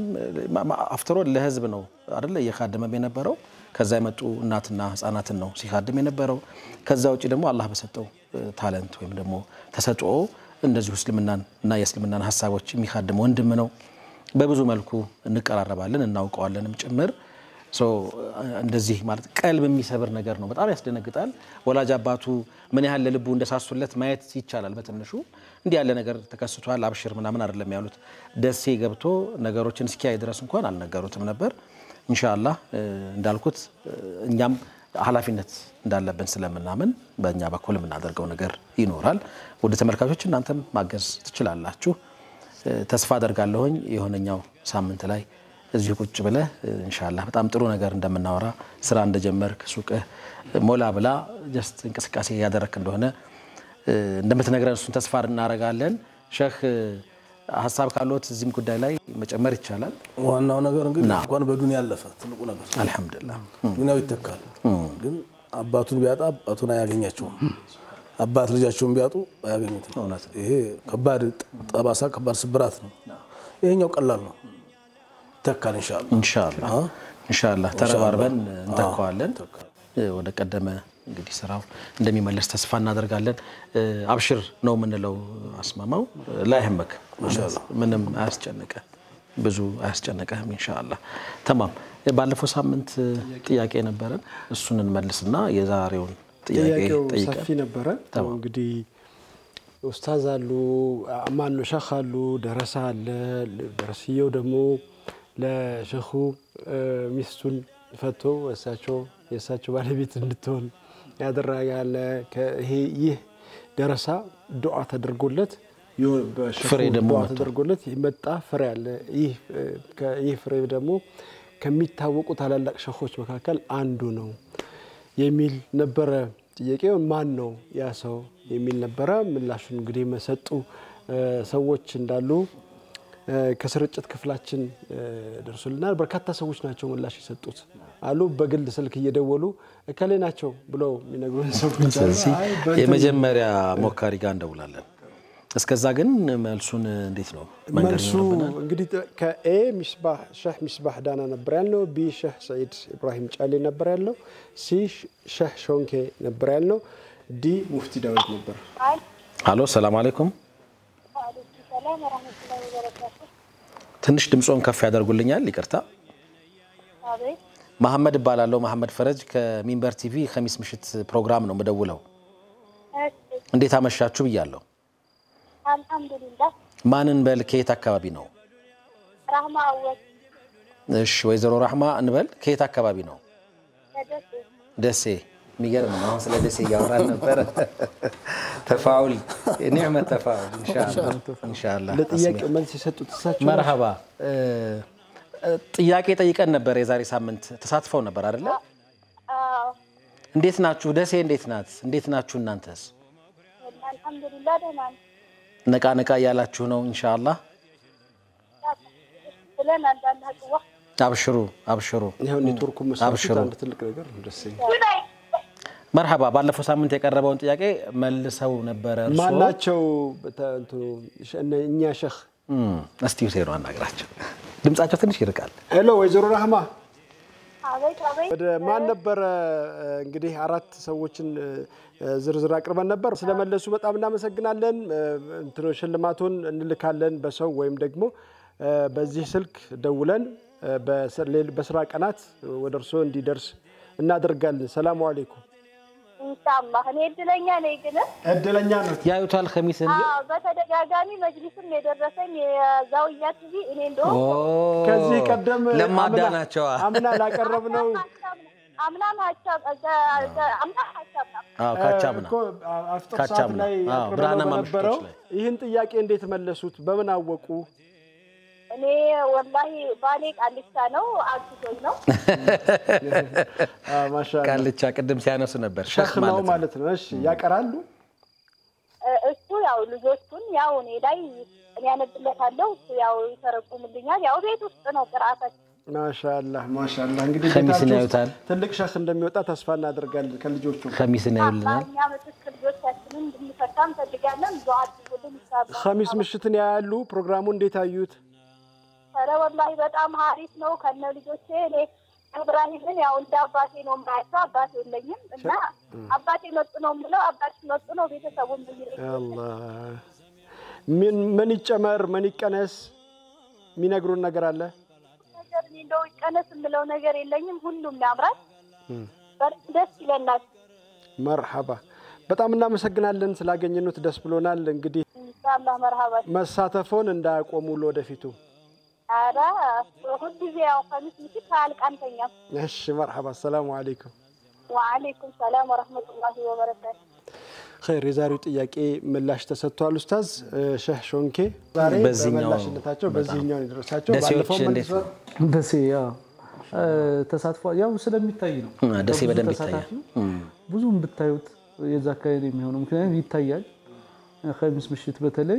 አፍትሮ ለህዝብ ነው አደለ እየካደመም የነበረው። ከዛ የመጡ እናትና ህፃናትን ነው ሲካድም የነበረው። ከዛ ውጭ ደግሞ አላህ በሰጠው ታለንት ወይም ደግሞ ተሰጥኦ እንደዚሁ እስልምናን እና የእስልምናን ሀሳቦች የሚካድም ወንድም ነው። በብዙ መልኩ እንቀራረባለን እናውቀዋለንም ጭምር ሶ እንደዚህ ማለት ቀልብ የሚሰብር ነገር ነው። በጣም ያስደነግጣል። ወላጅ አባቱ ምን ያህል ለልቡ እንደሳሱለት ማየት ይቻላል። በትንሹ እንዲህ ያለ ነገር ተከስቷል፣ አብሽር ምናምን አይደለም ያሉት። ደሴ ገብቶ ነገሮችን እስኪያይ ድረስ እንኳን አልነገሩትም ነበር። ኢንሻአላህ እንዳልኩት እኛም ኃላፊነት እንዳለብን ስለምናምን በእኛ በኩል የምናደርገው ነገር ይኖራል። ወደ ተመልካቾች እናንተም ማገዝ ትችላላችሁ። ተስፋ አደርጋለሁኝ የሆነኛው ሳምንት ላይ እዚሁ ቁጭ ብለህ ኢንሻአላህ በጣም ጥሩ ነገር እንደምናወራ ስራ እንደጀመርክ ሱቅህ ሞላ ብላ ጀስት እንቅስቃሴ ያደረክ እንደሆነ እንደምትነግረን እሱን ተስፋ እናደርጋለን። ሼህ ሀሳብ ካለት እዚህም ጉዳይ ላይ መጨመር ይቻላል። ዋናው ነገር እንግዲህ ና። እንኳን በዱንያ ያለፈ ትልቁ ነገር አልሐምዱሊላህ ዱንያው ይተካል። ግን አባቱን ቢያጣ አባቱን አያገኛቸውም። አባት ልጃቸውን ቢያጡ አያገኙትም። እውነት ነው። ይሄ ከባድ ጠባሳ፣ ከባድ ስብራት ነው። ይሄኛው ቀላል ነው፣ ይተካል ኢንሻአላህ። ኢንሻአላህ ኢንሻአላህ ተረባርበን እንተካዋለን። ወደ ቀደመ እንግዲህ ስራው እንደሚመለስ ተስፋ እናደርጋለን። አብሽር ነው የምንለው። አስማማው ላይህመክ ምንም አያስጨንቀ ብዙ አያስጨንቀህም። ኢንሻአላህ ተማም። ባለፈው ሳምንት ጥያቄ ነበረን፣ እሱን እንመልስና የዛሬውን ጥያቄ ጥያቄው ጠይቀን ሰፊ ነበረ። ተማም። እንግዲህ ኡስታዝ አሉ፣ አማኖ ሸህ አሉ፣ ደረሳ አለ። ደረስየው ደግሞ ለሸኹ ሚስቱን ፈቶ እሳቸው የእሳቸው ባለቤት እንድትሆን ያደረጋለ። ይህ ደረሳ ዱዓ ተደርጎለት የሆነ በሸኹ ፍሬ ደግሞ ዱዓ መጥቷል። ተደርጎለት መጣ ፍሬ አለ። ይህ ከ- ይህ ፍሬ ደግሞ ከሚታወቁ ታላላቅ ሸኾች መካከል አንዱ ነው የሚል ነበረ። ጥያቄው ማን ነው ያ ሰው የሚል ነበረ። ምላሹን እንግዲህ መሰጡ ሰዎች እንዳሉ እ፣ ከስርጭት ክፍላችን እ፣ ደርሶልናል። በርካታ ሰዎች ናቸው ምላሽ የሰጡት አሉ። በግል ስልክ እየደወሉ እከሌ ናቸው ብለው የሚነግሩን ሰዎች አሉ። ስለዚህ አይ፣ በእንትን የመጀመሪያ ሞካሪ ጋር እንደውላለን። እስከዛ ግን መልሱን እንዴት ነው መንገድ መልሱ ይኖርብናል? እንግዲህ ከኤ ሚስባህ ሸህ ሚስባህ ዳና ነበር ያልነው። ቢ ሸህ ሰዒድ ኢብራሂም ጫሌ ነበር ያለው። ሲ ሸህ ሾንኬ ነበር ያልነው። ዲ ሙፍቲ ዳዊት ነበር። አሎ ሰላም አለይኩም። ወአለይኩም ሰላም ወረህመቱላሂ ወበረካቱ። ትንሽ ድምፆን ከፍ ያደርጉልኛል፣ ይቅርታ። አቤት መሐመድ እባላለሁ። መሐመድ ፈረጅ ከሚንበር ቲቪ ከሚስ ምሽት ፕሮግራም ነው ምደውለው። እሺ፣ እንዴት አመሻችሁ ብያለሁ። አልሐምዱሊላህ። ማንን በል ከየት አካባቢ ነው? ራህማ አወል እሺ ወይዘሮ ራህማ እንበል ከየት አካባቢ ነው? ከደሴ ደሴ። የሚገርም ነው። አሁን ስለ ደሴ እያወራን ነበረ። ተፋውል ኒዕመት ተፋውል ኢንሻአላህ። ለጥያቄው መልስ የሰጡት እሳቸው መርሃባ እ፣ እ፣ ጥያቄ ጠይቀን ነበር የዛሬ ሳምንት ተሳትፈው ነበር አይደለ? አዎ፣ እንዴት ናችሁ? ደሴ እንዴት ናት? እንዴት ናችሁ እናንተስ? አልሐምዱሊላህ ደህና ነን ነቃ ነቃ እያላችሁ ነው ኢንሻአላህ። ብለን አንዳንድ አቅዋ አብሽሩ አብሽሩ። ይኸው ኔትወርኩ መስራቱ አብሽሩ። አንድ ትልቅ ነገር ነው። ደስ ይላል። መርሃባ ባለፈው ሳምንት የቀረበውን ጥያቄ መልሰው ነበረ እርስዎ። ማናቸው በተ- እንትኑ ሸ- እነ- እኛ ሸህ እም፣ እስቲ ሁሴኑ አናግራቸው። ድምጻቸው ትንሽ ይርቃል። ሄሎ ወይዘሮ ራህማ አቤት አቤት ወደ ማን ነበረ እ፣ እንግዲህ አራት ሰዎችን እ፣ ዝርዝር አቅርበን ነበር። ስለመለሱ በጣም እናመሰግናለን። እ፣ እንትኑ ሽልማቱን እንልካለን በሰው ወይም ደግሞ እ፣ በዚህ ስልክ ደውለን እ፣ በስ- ሌል- በስራ ቀናት ወደ እርስዎ እንዲደርስ እናደርጋለን። ሰላሙ አሌይኩም። ኢንሻአላህ። እኔ እድለኛ ነኝ ግን እድለኛ ነው። ያዩታል ከሚስን አዎ፣ በተደጋጋሚ መጅሊስም የደረሰኝ የዛውያ ቲቪ እኔ እንደውም ከዚህ ቀደም ለማዳ አምና- ናቸዋ። አምና ላቀረብነው አምናም ሀሳብ አምናም ሀሳብ አዎ ካቻምና እኮ አፍጥር ሰዓት ካቻምና። ላይ አዎ፣ አቅርበነው ብርሃናማ በነበረው ምሽቶች ላይ። ይህን ጥያቄ እንዴት መለሱት? በምን አወቁ? እኔ ወላሂ ባሌ ቃልቻ ነው አግዞኝ ነው። ማሻአላህ ቃልቻ ቅድም ሲያነሱ ነበር። ሸህ ሸህ ነው ማለት ነው። ማለት ነው። እሺ ያቀራሉ። እ- እሱ ያው ልጆቹን ያው እኔ ላይ እኔ ያነብለታለሁ እሱ ያው ይተረጉምልኛል። ያው ቤት ውስጥ ነው ቅርአታችን። ማሻአላህ ማሻአላህ። እንግዲህ ከሚስን ቤታችሁ ውስጥ ያዩታል። ትልቅ ሸህ እንደሚወጣ ተስፋ እናደርጋለን ከልጆቹ ከሚስን ያዩልናል። እኛ ምትክ ልጆቻችንን እንድንፈታ እንፈልጋለን። ዱዓ አድርጉልን ይሳባል። ኸሚስ ምሽትን ያያሉ። ፕሮግራሙ እንዴት አዩት? ኧረ ወላሂ በጣም ሀሪፍ ነው። ከነ ልጆቼ እኔ እብራሂምን ያው እንደ አባቴ ነው የማያቸው። አባቴ የለኝም እና አባቴ መጡ ነው የምለው። አባቴ መጡ ነው ቤተሰቡን የሚለኝ አላህ ምን ምን ይጨመር ምን ይቀነስ የሚነግሩን ነገር አለ? ነገር እኔ እንደው ይቀነስ የምለው ነገር የለኝም። ሁሉም ያምራል። በጣም ደስ ይለናል። መርሐባ በጣም እናመሰግናለን ስላገኘኑት ደስ ብሎናል። እንግዲህ ኢንሻአላህ መርሃባ። መሳተፎን እንዳያቆሙ ለወደፊቱ። ኧረ ሁልጊዜ ያው ከሚስ ምሽት አያልቅ አንተኛም። እሺ መርሐባ። አሰላሙ አለይኩም ወአለይኩም ሰላም ወረህመቱላሂ ወበረካቱ። ኸይር የዛሬው ጥያቄ ምላሽ ተሰጥቷል። ኡስታዝ እ፣ ሼህ ሾንኬ ዛሬ በዚህኛው በምላሽነታቸው በዚህኛው የደረሳቸው ደሴዎች ባለፈው እንዴት ነው? መልሰው ደሴ ያው ተሳትፏ ያው ስለሚታይ ነው። አ፣ ደሴ ብዙ በደንብ ተሳታፊው ብዙም ብታዩት የዛ አካባቢ የሚሆነው ምክንያቱም ይታያል። ከሚስ ምሽት በተለይ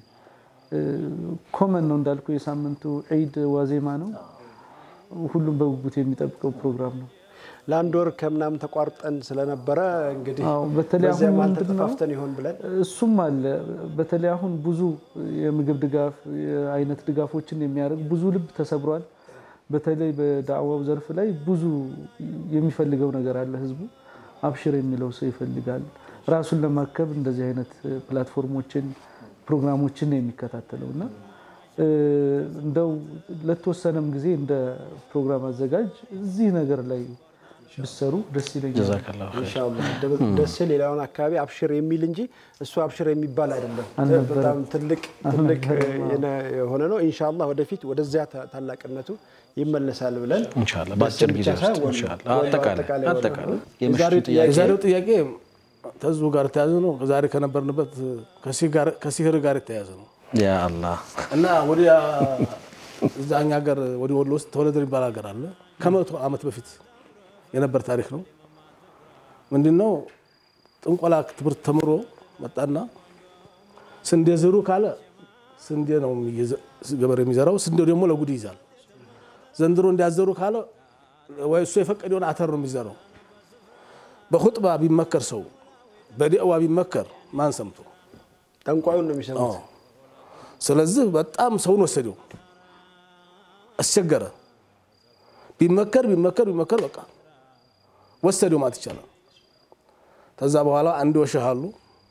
ኮመን ነው እንዳልኩ የሳምንቱ ዒድ ዋዜማ ነው። ሁሉም በጉጉት የሚጠብቀው ፕሮግራም ነው። ለአንድ ወር ከምናምን ተቋርጠን ስለነበረ እንግዲህ አዎ፣ በተለይ በዚያ አሁን መሀል ምንድን ነው ተጠፋፍተን ይሆን ብለን እሱም አለ። በተለይ አሁን ብዙ የምግብ ድጋፍ የአይነት ድጋፎችን የሚያደርግ ብዙ ልብ ተሰብሯል። በተለይ በዳዕዋው ዘርፍ ላይ ብዙ የሚፈልገው ነገር አለ። ህዝቡ አብሽር የሚለው ሰው ይፈልጋል። ራሱን ለማከብ እንደዚህ አይነት ፕላትፎርሞችን፣ ፕሮግራሞችን ነው የሚከታተለው እና እ፣ እንደው ለተወሰነም ጊዜ እንደ ፕሮግራም አዘጋጅ እዚህ ነገር ላይ ብሰሩ ደስ ይለኛል። ጀዛከላሁ ኸይር። ኢንሻአላህ ደሴ ሌላውን አካባቢ አብሽር የሚል እንጂ እሱ አብሽር የሚባል አይደለም። አልነበረም። በጣም ትልቅ ትልቅ የነ- የሆነ ነው። ኢንሻአላህ ወደፊት ወደዚያ ታ- ታላቅነቱ ይመለሳል ብለን ኢንሻአላህ በአጭር ደሴ ጊዜ ብቻ ውስጥ ሳይሆን ኢንሻአላህ ወሎ አጠቃላይ ወሎ አጠቃላይ ነው። የምሽቱ የዛሬው ጥያቄ የዛሬው ጥያቄ ከህዝቡ ጋር የተያዘ ነው። ዛሬ ከነበርንበት ከሲህር ጋር የተያዘ ነው ያ አላህ እና ወደ እዛ እኛ ሀገር ወደ ወሎ ውስጥ ተወለደ የሚባል ሀገር አለ። ከመቶ ዓመት በፊት የነበር ታሪክ ነው። ምንድነው ጥንቆላ ትምህርት ተምሮ መጣና ስንዴ ዝሩ ካለ ስንዴ ነው የሚዘ- ገበሬ የሚዘራው። ስንዴው ደግሞ ለጉድ ይይዛል። ዘንድሮ እንዲያዘሩ ካለ ወይ እሱ የፈቀደውን አተር ነው የሚዘራው። በኹጥባ ቢመከር ሰው በዲዕዋ ቢመከር ማን ሰምቶ ጠንቋዩን ነው የሚሰሙት። ስለዚህ በጣም ሰውን ወሰደው፣ አስቸገረ። ቢመከር ቢመከር ቢመከር በቃ ወሰደው ማለት ይቻላል። ከዛ በኋላ አንድ ወሸህ አሉ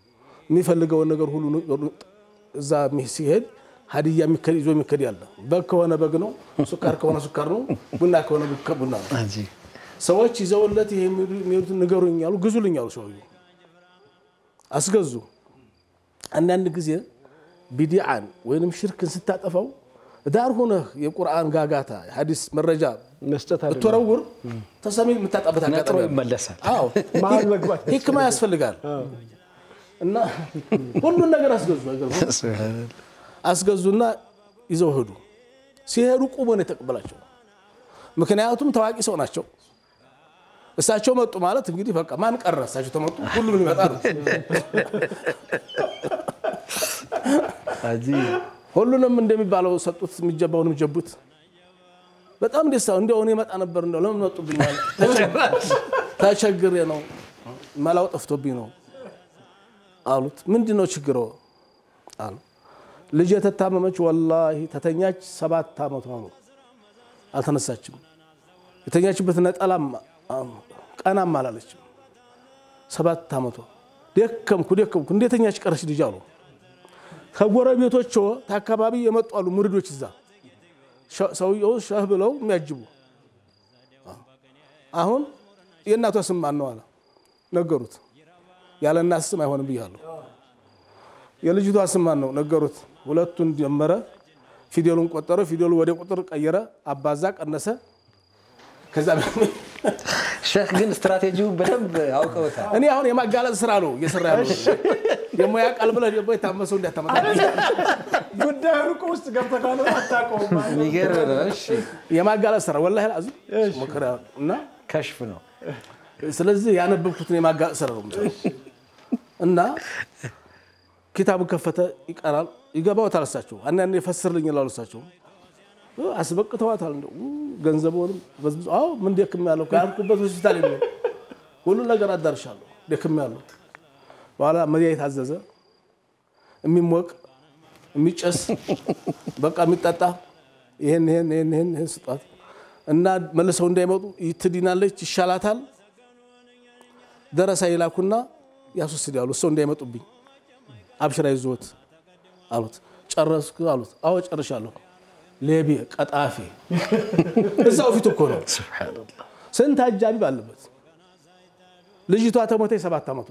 የሚፈልገውን ነገር ሁሉ እዛ ሲሄድ ሀዲያ የሚከድ ይዞ የሚከድ ያለ በግ ከሆነ በግ ነው፣ ሱካር ከሆነ ሱካር ነው፣ ቡና ከሆነ ቡና ነው። ሰዎች ይዘውለት ይሄ የሚሄዱትን ንገሩኝ አሉ፣ ግዙልኝ አሉ። ሰውዬው አስገዙ። አንዳንድ ጊዜ ቢዲዓን ወይንም ሽርክን ስታጠፋው ዳር ሆነህ የቁርአን ጋጋታ ሀዲስ መረጃ መስጠት አይደለም። ብትወረውር ተሰሚ የምታጣበት ነጥሮ አጋጣሚ አለ። ይመለሳል። አዎ መሀል መግባት ሂክማ ያስፈልጋል። እና ሁሉን ነገር አስገዙ አይገርምም? አስገዙና ይዘው ሄዱ። ሲሄዱ ቁሞ ነው የተቀበላቸው። ምክንያቱም ታዋቂ ሰው ናቸው። እሳቸው መጡ ማለት እንግዲህ በቃ ማን ቀረ? እሳቸው ተመጡ፣ ሁሉም ሊመጣ ነው። ሁሉንም እንደሚባለው ሰጡት፣ የሚጀባውንም ጀቡት። በጣም ደስታ እንዲያው እኔ መጣ ነበር እንደው ለምን መጡብኛል? ተቸግሬ ነው መላው ጠፍቶብኝ ነው አሉት። ምንድን ነው ችግሮ አሉ። ልጅ የተታመመች ወላሂ ተተኛች ሰባት ዓመቷ ነው። አልተነሳችም። የተኛችበት ነጠላም ቀናም አላለችም። ሰባት ዓመቷ ደከምኩ ደከምኩ እንዴተኛች ቀረች ልጅ አሉ። ከጎረቤቶች ከአካባቢ የመጡ አሉ ሙሪዶች እዛ ሰውየው ሸህ ብለው የሚያጅቡ አሁን የእናቷ ስም ማን ነው አለ ነገሩት። ያለ እናት ስም አይሆንም ብያለሁ። የልጅቷ ስም ማን ነው ነገሩት። ሁለቱን ጀመረ። ፊደሉን ቆጠረ። ፊደሉ ወደ ቁጥር ቀየረ፣ አባዛ፣ ቀነሰ። ከዛ ሼክ ግን ስትራቴጂውን በደንብ አውቀውታል። እኔ አሁን የማጋለጥ ስራ ነው እየሰራ ያለው። ደግሞ ያ ቃል ብለህ ደግሞ የታመሰው እንዳታመጣ ጉዳዩን እኮ ውስጥ ገብተህ ካልሆነ አታውቀውም። የሚገርም ነው። እሺ የማጋለጥ ስራ ወላሂ አዚም ሞከራ እና ከሽፍ ነው። ስለዚህ ያነበብኩትን የማጋለጥ ስራ ነው የምሰራው። እና ኪታቡን ከፈተ፣ ይቀራል፣ ይገባዎታል። እሳቸው አንዳንዴ ፈስርልኝ ይላሉ። እሳቸው አስበቅተዋታል። እንደው ገንዘቡንም በዝብዞ አዎ ምን ደክም ያለው ካልኩበት ሆስፒታል የለም ሁሉን ነገር አዳርሻለሁ ደክም ያለው በኋላ መድኃኒት አዘዘ። የሚሞቅ የሚጨስ በቃ የሚጠጣ ይሄን ይሄን ይሄን ይሄን ይሄን ስጧት እና መልሰው እንዳይመጡ ትድናለች፣ ይሻላታል። ደረሳ ይላኩና ያስወስዳሉ። ሰው እንዳይመጡብኝ አብሽራ ይዞት አሉት። ጨረስኩ አሉት። አዎ ጨርሻለሁ። ሌቤ ቀጣፊ እዛው ፊት እኮ ነው። ስንት አጃቢ ባለበት ልጅቷ ተሞተች ሰባት ዓመቷ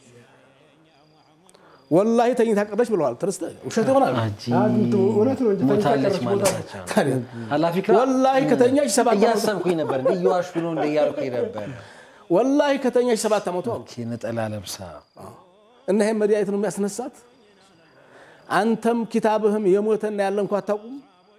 ወላሂ ተኝታ ቀረች ብለዋል። ትርስተ ውሸት ይሆናል። እውነት ነው እንጂ ተኝታ ሞታለች ቀረች ማለት ቦታ ናቸው። ታዲያ ኃላፊ ክራ ወላሂ ከተኛች ሰባት ዓመቷ እያሰብኩኝ ነበር እንደ እየዋሹ ነው እንደ እያልኩኝ ነበር። ወላሂ ከተኛች ሰባት ዓመቷ አሉ። ነጠላ ለብሳ እና ይሄን መድኃኒት ነው የሚያስነሳት። አንተም ኪታብህም የሞተና ያለ እንኳ አታውቁም።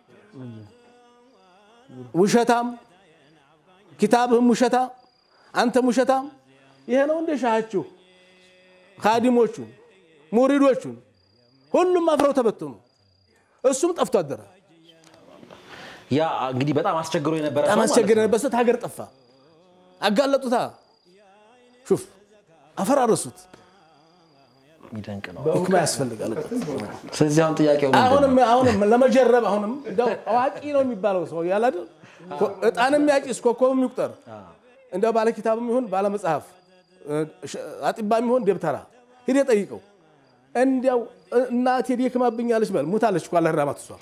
ውሸታም ኪታብህም ውሸታ፣ አንተም ውሸታም። ይሄ ነው እንደ ሻሃችሁ ካዲሞቹን ሙሪዶቹን ሁሉም አፍረው ተበተኑ። እሱም ጠፍቶ አደረ። ያ እንግዲህ በጣም አስቸግሮ የነበረ ሰው በጣም ማለት አስቸገረ ነው። ነበር። ስት ሀገር ጠፋ። አጋለጡታ። ሹፍ አፈራረሱት። የሚደንቅ ነው። ህክማ ያስፈልጋል። ስለዚህ አሁን ጥያቄው ምንድን ነው? አሁንም አሁንም ለመጀረብ አሁንም እንደው አዋቂ ነው የሚባለው ሰው ያለ አይደል እጣንም ያጭስ ኮከብም ይቁጠር እንደው ባለ ኪታብም ይሁን ባለ መጽሐፍ አጢባም ይሁን ደብተራ ሂደህ ጠይቀው። እንዲያው እናቴ ደክማብኛለች በል ሙታለች እኮ አላህ ይርሐማት እሷ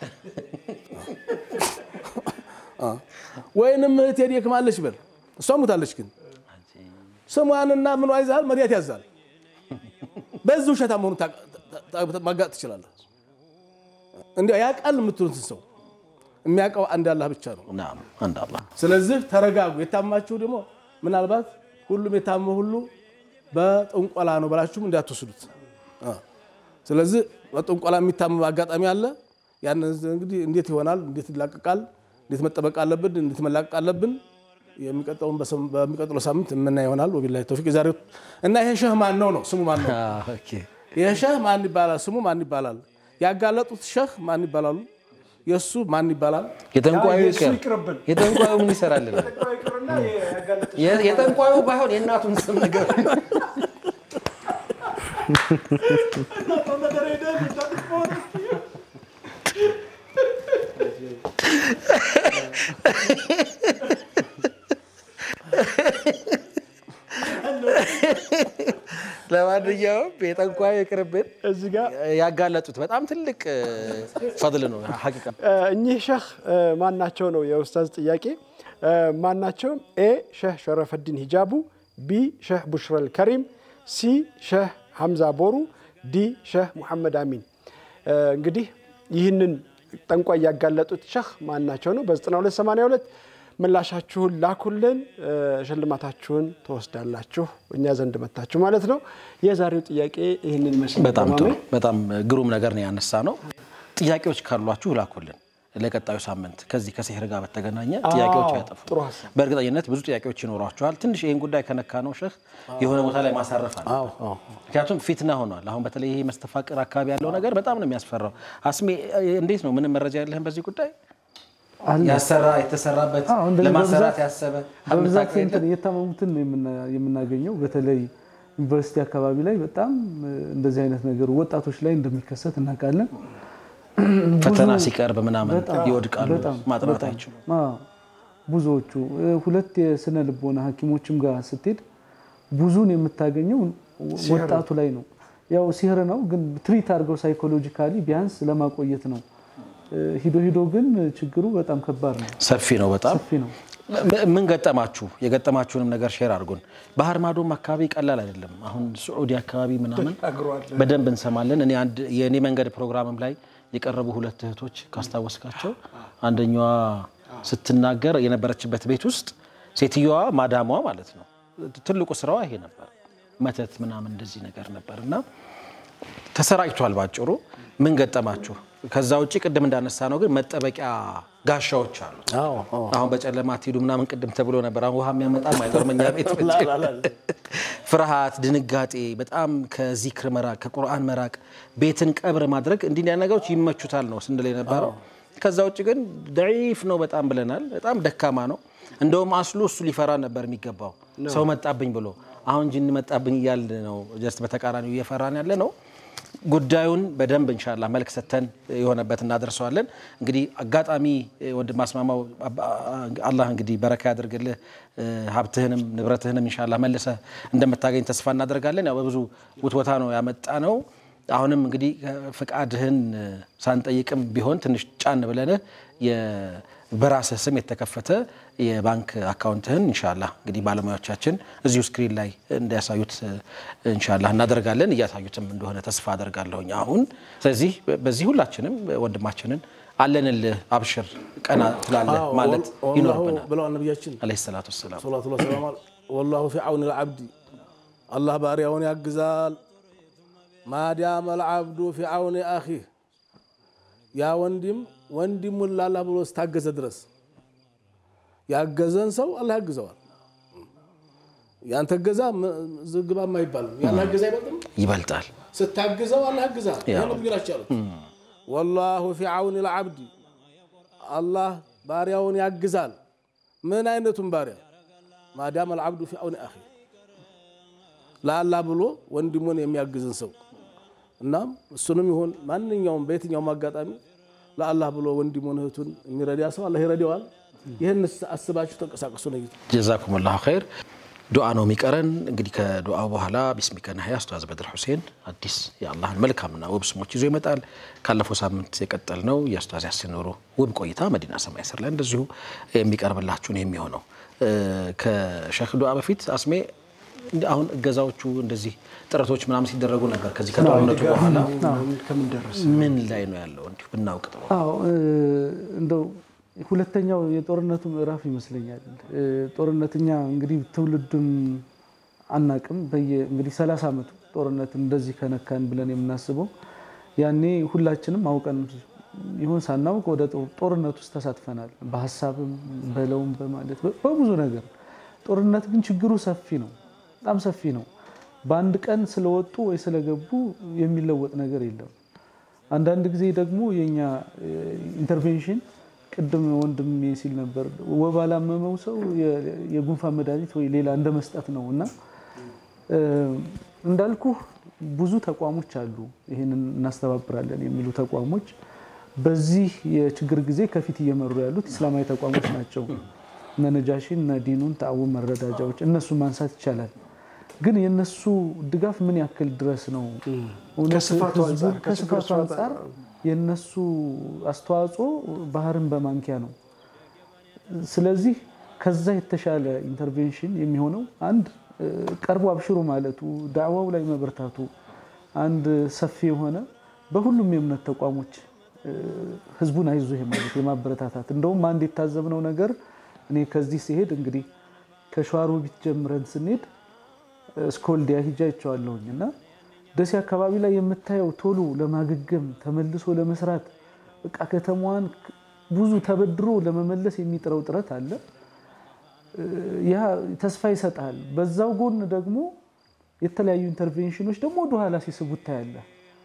ወይንም እህቴ ደክማለች በል እሷ ሙታለች። ግን ስሟንና ምኗ ይዛል መድኃኒት ያዛል። በዚህ ውሸታ መሆኑ ማጋጥ ትችላለህ። እንዲያው ያውቃል የምትሉትን ሰው የሚያውቀው አንድ አላህ ብቻ ነው። ናም አንድ አላህ ስለዚህ ተረጋጉ። የታማችሁ ደግሞ ምናልባት ሁሉም የታመ ሁሉ በጥንቆላ ነው ብላችሁም እንዳትወስዱት። አ። ስለዚህ በጥንቆላ የሚታመም አጋጣሚ አለ። ያን እንግዲህ እንዴት ይሆናል? እንዴት ይላቀቃል? እንዴት መጠበቅ አለብን? እንዴት መላቀቅ አለብን? የሚቀጥለውን በሰም- በሚቀጥለው ሳምንት የምና ይሆናል። ወቢላሂ ተውፊቅ። የዛሬው እና ይሄ ሸህ ማን ነው ነው ስሙ ማን ነው? ኦኬ ይሄ ሸህ ማን ይባላል? ስሙ ማን ይባላል? ያጋለጡት ሸህ ማን ይባላሉ? የእሱ ማን ይባላል? የጠንቋዩ የእሱ ይቅር ይቅርብን። የጠንቋዩ ምን ይሰራልናል? ይቅርና ያጋለጥ የ- የጠንቋዩ ባይሆን የእናቱን ስም ነገር ነገር ሄደህ እንዳትቆ ለማንኛውም የጠንቋይ ይቅርብን። እዚህ ጋር ያጋለጡት በጣም ትልቅ ፈድል ነው ሐቂቃ እኚህ ሸህ ማናቸው ነው የኡስታዝ ጥያቄ። ማናቸውም ኤ ሸህ ሸረፈዲን ሂጃቡ፣ ቢ ሸህ ቡሽረል ከሪም፣ ሲ ሸህ ሐምዛ ቦሩ፣ ዲ ሸህ ሙሐመድ አሚን። እንግዲህ ይህንን ጠንቋይ ያጋለጡት ሸህ ማናቸው ነው? በ9282 ምላሻችሁን ላኩልን። ሽልማታችሁን ትወስዳላችሁ እኛ ዘንድ መታችሁ ማለት ነው። የዛሬው ጥያቄ ይህንን ይመስል በጣም ጥሩ ማሜ። በጣም ግሩም ነገር ነው ያነሳ ነው። ጥያቄዎች ካሏችሁ ላኩልን ለቀጣዩ ሳምንት ከዚህ ከሲህር ጋር በተገናኘ ጥያቄዎች አያጠፉ። ጥሩ ሀሳብ። በእርግጠኝነት ብዙ ጥያቄዎች ይኖሯችኋል። ትንሽ ይህን ጉዳይ ከነካ ነው ሸህ የሆነ ቦታ ላይ ማሳረፍ አለ። ምክንያቱም ፊትና ሆኗል። አሁን በተለይ ይሄ መስተፋቅር አካባቢ ያለው ነገር በጣም ነው የሚያስፈራው። አስሜ እንዴት ነው? ምንም መረጃ የለህም በዚህ ጉዳይ? አለ ያሰራ የተሰራበት አዎ፣ እንደዚህ ለማሰራት በብዛት- ያሰበ በብዛት የምታውቀው እንትን የለም? የታመሙትን ነው የምና- የምናገኘው። በተለይ ዩኒቨርሲቲ አካባቢ ላይ በጣም እ፣ እንደዚህ አይነት ነገር ወጣቶች ላይ እንደሚከሰት እናውቃለን። ፈተና ብዙ- ሲቀርብ ምናምን በጣም ይወድቃሉ፣ በጣም ማጥናት በጣም። አይችሉም። አዎ፣ ብዙዎቹ እ፣ ሁለት የስነ ልቦና ሐኪሞችም ጋር ስትሄድ ብዙን የምታገኘው ወጣቱ ላይ ነው። ያው ሲህር ነው ግን ትሪት አድርገው ሳይኮሎጂካሊ ቢያንስ ለማቆየት ነው። እ፣ ሂዶ ሂዶ ግን ችግሩ በጣም ከባድ ነው፣ ሰፊ ነው በጣም ሰፊ ነው። ም- ምን ገጠማችሁ? የገጠማችሁንም ነገር ሼር አድርጉን። ባህር ማዶም አካባቢ ቀላል አይደለም። አሁን ስዑዲ አካባቢ ምናምን በደንብ እንሰማለን። እኔ አንድ የእኔ መንገድ ፕሮግራምም ላይ የቀረቡ ሁለት እህቶች ካስታወስካቸው አንደኛዋ ስትናገር የነበረችበት ቤት ውስጥ ሴትዮዋ ማዳሟ ማለት ነው ትልቁ ስራዋ ይሄ ነበር፣ መተት ምናምን እንደዚህ ነገር ነበር እና ተሰራጭቷል። ባጭሩ ምን ገጠማችሁ? ከዛ ውጭ ቅድም እንዳነሳ ነው ግን መጠበቂያ ጋሻዎች አሉ። አሁን በጨለማ አትሄዱ ምናምን ቅድም ተብሎ ነበር። አሁን ውሃ የሚያመጣም አይቀርም እኛ ቤት ፍርሃት፣ ድንጋጤ፣ በጣም ከዚክር መራቅ፣ ከቁርአን መራቅ፣ ቤትን ቀብር ማድረግ እንዲህ እንዲያ ነገሮች ይመቹታል ነው ስንል የነበረው። ከዛ ውጭ ግን ደዒፍ ነው በጣም ብለናል። በጣም ደካማ ነው። እንደውም አስሉ እሱ ሊፈራ ነበር የሚገባው ሰው መጣብኝ ብሎ። አሁን ጅን መጣብኝ እያልን ነው ጀስት በተቃራኒው እየፈራን ያለ ነው። ጉዳዩን በደንብ እንሻላ መልክ ሰተን የሆነበት እናደርሰዋለን። እንግዲህ አጋጣሚ ወንድም አስማማው አላህ እንግዲህ በረካ ያድርግልህ ሀብትህንም ንብረትህንም እንሻላ መልሰ እንደምታገኝ ተስፋ እናደርጋለን። ያው በብዙ ውትወታ ነው ያመጣ ነው። አሁንም እንግዲህ ፍቃድህን ሳንጠይቅም ቢሆን ትንሽ ጫን ብለንህ በራስህ ስም የተከፈተ የባንክ አካውንትህን እንሻላ እንግዲህ ባለሙያዎቻችን እዚሁ ስክሪን ላይ እንዲያሳዩት እንሻላ እናደርጋለን። እያሳዩትም እንደሆነ ተስፋ አደርጋለሁኝ አሁን። ስለዚህ በዚህ ሁላችንም ወንድማችንን አለንልህ አብሽር ቀና ትላለህ ማለት ይኖርብናል ብለዋል ነቢያችን ዓለይሂ ሰላቱ ወሰላም። ሰላቱ ወሰላም ወላሁ ፊ አውኒ ልዓብዲ አላህ ባሪያውን ያግዛል። ማዳመ ልዓብዱ ፊ አውኒ አኺህ ያ ወንድም ወንድሙን ላላህ ብሎ ስታገዘ ድረስ ያገዘን ሰው አላህ ያግዘዋል። ያንተ ገዛ ዝግባም አይባልም። ያላህ ገዛ አይበልጥም። ይበልጣል። ስታግዘው አላህ ያግዛል። ይሄ ነብዩ ናቸው ያሉት። ወላሁ ፊ አውኒ ልዓብዲ አላህ ባሪያውን ያግዛል። ምን አይነቱን ባሪያ? ማዳም አልዓብዱ ፊ አውኒ አኺ ለአላህ ብሎ ወንድሙን የሚያግዝን ሰው እናም እሱንም ይሁን ማንኛውም በየትኛውም አጋጣሚ ለአላህ ብሎ ወንድሙን እህቱን የሚረዳ ሰው አላህ ይረዳዋል። ይህን አስባችሁ ተንቀሳቀሱ ነው። ጀዛኩም ላሁ ኸይር። ዱዓ ነው የሚቀረን። እንግዲህ ከዱዓው በኋላ ቢስሚከ ነህያ ኡስታዝ በድር ሁሴን አዲስ የአላህን መልካምና ውብ ስሞች ይዞ ይመጣል። ካለፈው ሳምንት የቀጠል ነው የኡስታዝ ያሲን ኑሩ ውብ ቆይታ መዲና ሰማይ ስር ላይ እንደዚሁ የሚቀርብላችሁን የሚሆነው ከሸህ ዱዓ በፊት አስሜ አሁን እገዛዎቹ እንደዚህ ጥረቶች ምናምን ሲደረጉ ነበር። ከዚህ ከጦርነቱ በኋላ ከምን ደረሰ? ምን ላይ ነው ያለው? እንዲሁ ብናውቅ ጥሩ። አዎ እንደው ሁለተኛው የጦርነቱ ምዕራፍ ይመስለኛል። ጦርነትኛ እንግዲህ ትውልዱን አናቅም። በየ እንግዲህ 30 ዓመቱ ጦርነት እንደዚህ ከነካን ብለን የምናስበው ያኔ ሁላችንም አውቀን ይሁን ሳናውቅ ወደ ጦርነት ውስጥ ተሳትፈናል። በሀሳብም በለውም በማለት በብዙ ነገር። ጦርነት ግን ችግሩ ሰፊ ነው፣ በጣም ሰፊ ነው። በአንድ ቀን ስለወጡ ወይ ስለገቡ የሚለወጥ ነገር የለም። አንዳንድ ጊዜ ደግሞ የኛ ኢንተርቬንሽን ቅድም ወንድሜ ሲል ነበር፣ ወባ ላመመው ሰው የጉንፋን መድኃኒት ወይ ሌላ እንደ መስጠት ነው እና እንዳልኩ ብዙ ተቋሞች አሉ፣ ይህንን እናስተባብራለን የሚሉ ተቋሞች በዚህ የችግር ጊዜ ከፊት እየመሩ ያሉት ኢስላማዊ ተቋሞች ናቸው። እነ ነጃሺን እነ ዲኑን ተአውን መረዳጃዎች እነሱ ማንሳት ይቻላል። ግን የነሱ ድጋፍ ምን ያክል ድረስ ነው? እውነት ከስፋቱ ህዝቡ- አንጻር፣ ከችግሩ ከስፋቱ አንጻር የነሱ አስተዋጽኦ ባህርን በማንኪያ ነው። ስለዚህ ከዛ የተሻለ ኢንተርቬንሽን የሚሆነው አንድ እ፣ ቀርቦ አብሽሩ ማለቱ ዳዕዋው ላይ መበርታቱ አንድ ሰፊ የሆነ በሁሉም የእምነት ተቋሞች እ፣ ህዝቡን አይዞህ ማለት የማበረታታት እንደውም አንድ የታዘብነው ነገር እኔ ከዚህ ሲሄድ እንግዲህ ከሸዋሮቢት ጀምረን ስንሄድ እስከ ወልዲያ ሂጃ አይቼዋለሁኝ እና ደሴ አካባቢ ላይ የምታየው ቶሎ ለማገገም ተመልሶ ለመስራት በቃ ከተማዋን ብዙ ተበድሮ ለመመለስ የሚጥረው ጥረት አለ። ያ ተስፋ ይሰጣል። በዛው ጎን ደግሞ የተለያዩ ኢንተርቬንሽኖች ደግሞ ወደኋላ ሲስቡት ታያለህ።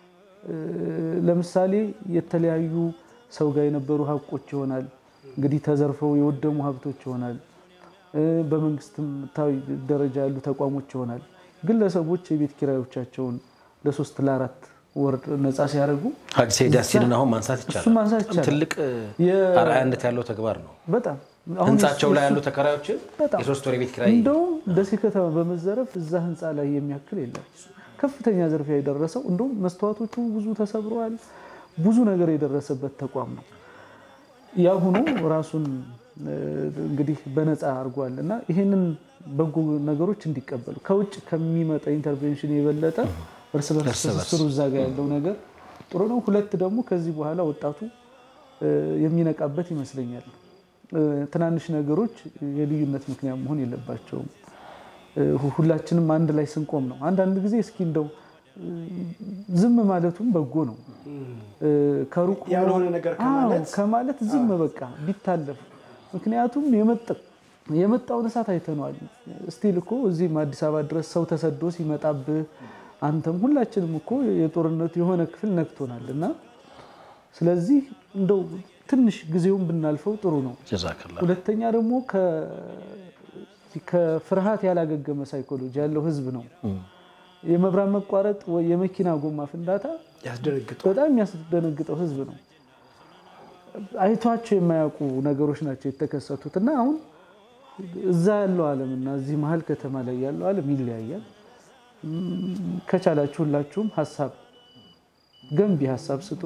ለምሳሌ የተለያዩ ሰው ጋር የነበሩ ሀቆች ይሆናል እንግዲህ ተዘርፈው የወደሙ ሀብቶች ይሆናል። በመንግስትም ታዊ ደረጃ ያሉ ተቋሞች ይሆናል። ግለሰቦች የቤት ኪራዮቻቸውን ለሶስት ለአራት ወር ነፃ ሲያደርጉ ሀጂ ሰይድ ያሲንን አሁን ማንሳት እሱ ይቻላል። ማንሳት ይቻላል። ትልቅ የ- አርአያነት ያለው ተግባር ነው። በጣም አሁን ህንጻቸው ላይ እሱ- ያሉ ተከራዮችን በጣም የሶስት ወር የቤት ኪራይ እንደውም ደሴ ከተማ በመዘረፍ እዛ ህንፃ ላይ የሚያክል የለም። ከፍተኛ ዝርፊያ የደረሰው እንደውም መስተዋቶቹ ብዙ ተሰብረዋል። ብዙ ነገር የደረሰበት ተቋም ነው። ያሁኑ ራሱን እ፣ እንግዲህ በነፃ አድርጓል እና ይህንን በጎ ነገሮች እንዲቀበሉ ከውጭ ከሚመጣ ኢንተርቬንሽን የበለጠ እርስ በርስ ትስስሩ እዛ ጋ ያለው ነገር ጥሩ ነው። ሁለት ደግሞ ከዚህ በኋላ ወጣቱ እ፣ የሚነቃበት ይመስለኛል። እ፣ ትናንሽ ነገሮች የልዩነት ምክንያት መሆን የለባቸውም። እ፣ ሁ- ሁላችንም አንድ ላይ ስንቆም ነው። አንዳንድ ጊዜ እስኪ እንደው እ፣ ዝም ማለቱም በጎ ነው። እ፣ ከሩቅ ሆኖ- ያልሆነ ነገር ከማለት አዎ፣ ከማለት ዝም በቃ ቢታለፍ። ምክንያቱም የመጣ- የመጣውን እሳት አይተነዋል። ስቲል እኮ እዚህም አዲስ አበባ ድረስ ሰው ተሰዶ ሲመጣብህ አንተም ሁላችንም እኮ የጦርነቱ የሆነ ክፍል ነክቶናል እና ስለዚህ እንደው ትንሽ ጊዜውን ብናልፈው ጥሩ ነው። ጀዛከላ ሁለተኛ ደግሞ ከ- ከፍርሃት ያላገገመ ሳይኮሎጂ ያለው ህዝብ ነው። የመብራት መቋረጥ ወይ የመኪና ጎማ ፍንዳታ ያስደነግጡ በጣም የሚያስደነግጠው ህዝብ ነው። አይቷቸው የማያውቁ ነገሮች ናቸው የተከሰቱት እና አሁን እዛ ያለው ዓለም እና እዚህ መሀል ከተማ ላይ ያለው ዓለም ይለያያል። እም፣ ከቻላችሁ ሁላችሁም ሀሳብ ገንቢ ሀሳብ ስጡ።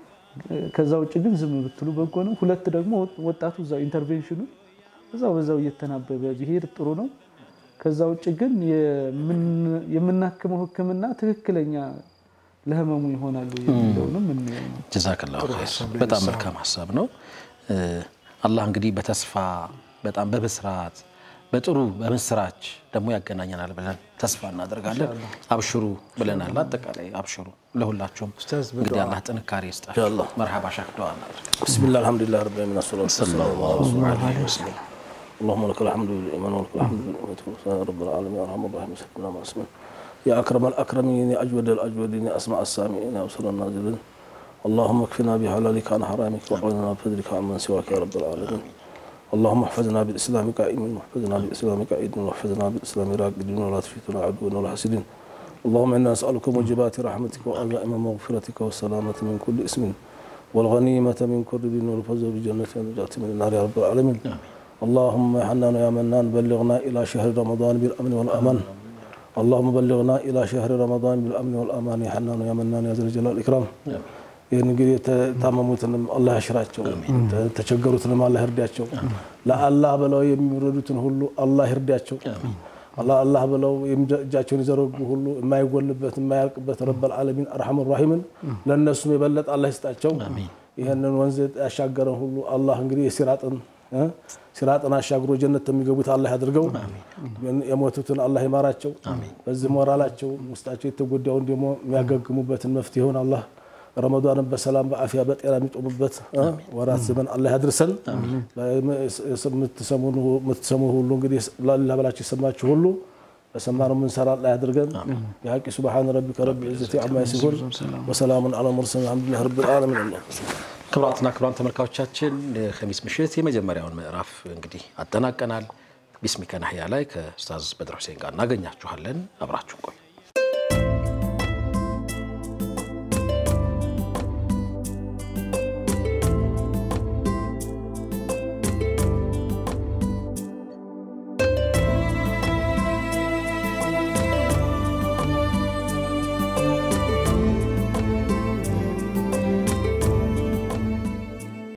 ከዛ ውጭ ግን ዝም ብትሉ በጎ ነው። ሁለት ደግሞ ወጣቱ እዛው ኢንተርቬንሽኑ እዛው በዛው እየተናበበ ቢሄድ ጥሩ ነው። ከዛ ውጭ ግን የምን- የምናክመው ሕክምና ትክክለኛ ለህመሙ ይሆናሉ የሚለውንም እንየው ነው። ጀዛከላ በጣም መልካም ሀሳብ ነው። እ፣ አላህ እንግዲህ በተስፋ በጣም በብስራት በጥሩ በምስራች ደግሞ ያገናኘናል ብለን ተስፋ እናደርጋለን። አብሽሩ ብለናል። አጠቃላይ አብሽሩ ለሁላችሁም እንግዲህ አላህ ጥንካሬ ይስጣችሁ። መርሐባ ሻክ ዱዓ እናድርግ። بسم الله الحمد لله رب العالمين والصلاة والسلام على رسول الله عليه وسلم اللهم لك الحمد بالإيمان ولك الحمد بالنعمة والإحسان يا رب العالمين يا أرحم الراحمين سيدنا مع اسمه يا أكرم الأكرمين يا أجود الأجودين يا أسمع السامعين يا أبصر الناظرين اللهم اكفنا بحلالك عن حرامك وأعوذنا بفضلك عمن سواك يا رب العالمين اللهم احفظنا بالإسلام قائمين واحفظنا بالإسلام قائدين واحفظنا بالإسلام راقدين ولا تفتنا عدونا ولا حسدين اللهم إنا نسألك موجبات رحمتك وعزائم مغفرتك والسلامة من كل اسم والغنيمة من كل دين والفوز بجنة والنجاة من النار يا رب العالمين اللهم يا حنان يا منان بلغنا إلى شهر رمضان بالأمن والأمان اللهم بلغنا إلى شهر رمضان بالأمن والأمان يا حنان يا منان يا ذا الجلال والإكرام ይህን እንግዲህ የታመሙትንም አላህ ያሽራቸው፣ የተቸገሩትንም አላህ ይርዳቸው። ለአላህ ብለው የሚረዱትን ሁሉ አላህ ይርዳቸው። አላህ አላህ ብለው እጃቸውን የዘረጉ ሁሉ የማይጎልበት የማያልቅበት ረበል ዓለሚን አርሐሙ ራሒምን ለእነሱም የበለጠ አላህ ይስጣቸው። ይህንን ወንዝ ያሻገረን ሁሉ አላህ እንግዲህ የሲራጥን እ ሲራጥን አሻግሮ ጀነት የሚገቡት አላህ ያድርገው። የሞቱትን አላህ ይማራቸው። በዚህ ሞራላቸው ውስጣቸው የተጎዳውን ደግሞ የሚያገግሙበትን መፍትሄውን አላህ ረመዷንን በሰላም በአፊያ በጤና የሚጦሙበት እ ወራት ዘመን አላህ ያድርሰን። የምትሰሙ ሁሉ እንግዲህ ላላ ብላችሁ የሰማችሁ ሁሉ በሰማነው የምንሰራ አላህ ያድርገን። የሀቂ ሱብሓነ ረቢከ ረቢል ዒዘቲ ዐማ የሲፉን ወሰላሙን ዐለል ሙርሰሊን አልሐምዱሊላሂ ረቢል ዓለሚን። ክቡራትና ክቡራን ተመልካቾቻችን የኸሚስ ምሽት የመጀመሪያውን ምዕራፍ እንግዲህ አጠናቀናል። ቢስሚከ ናህያ ላይ ከኡስታዝ በድር ሁሴን ጋር እናገኛችኋለን። አብራችሁን ቆዩ።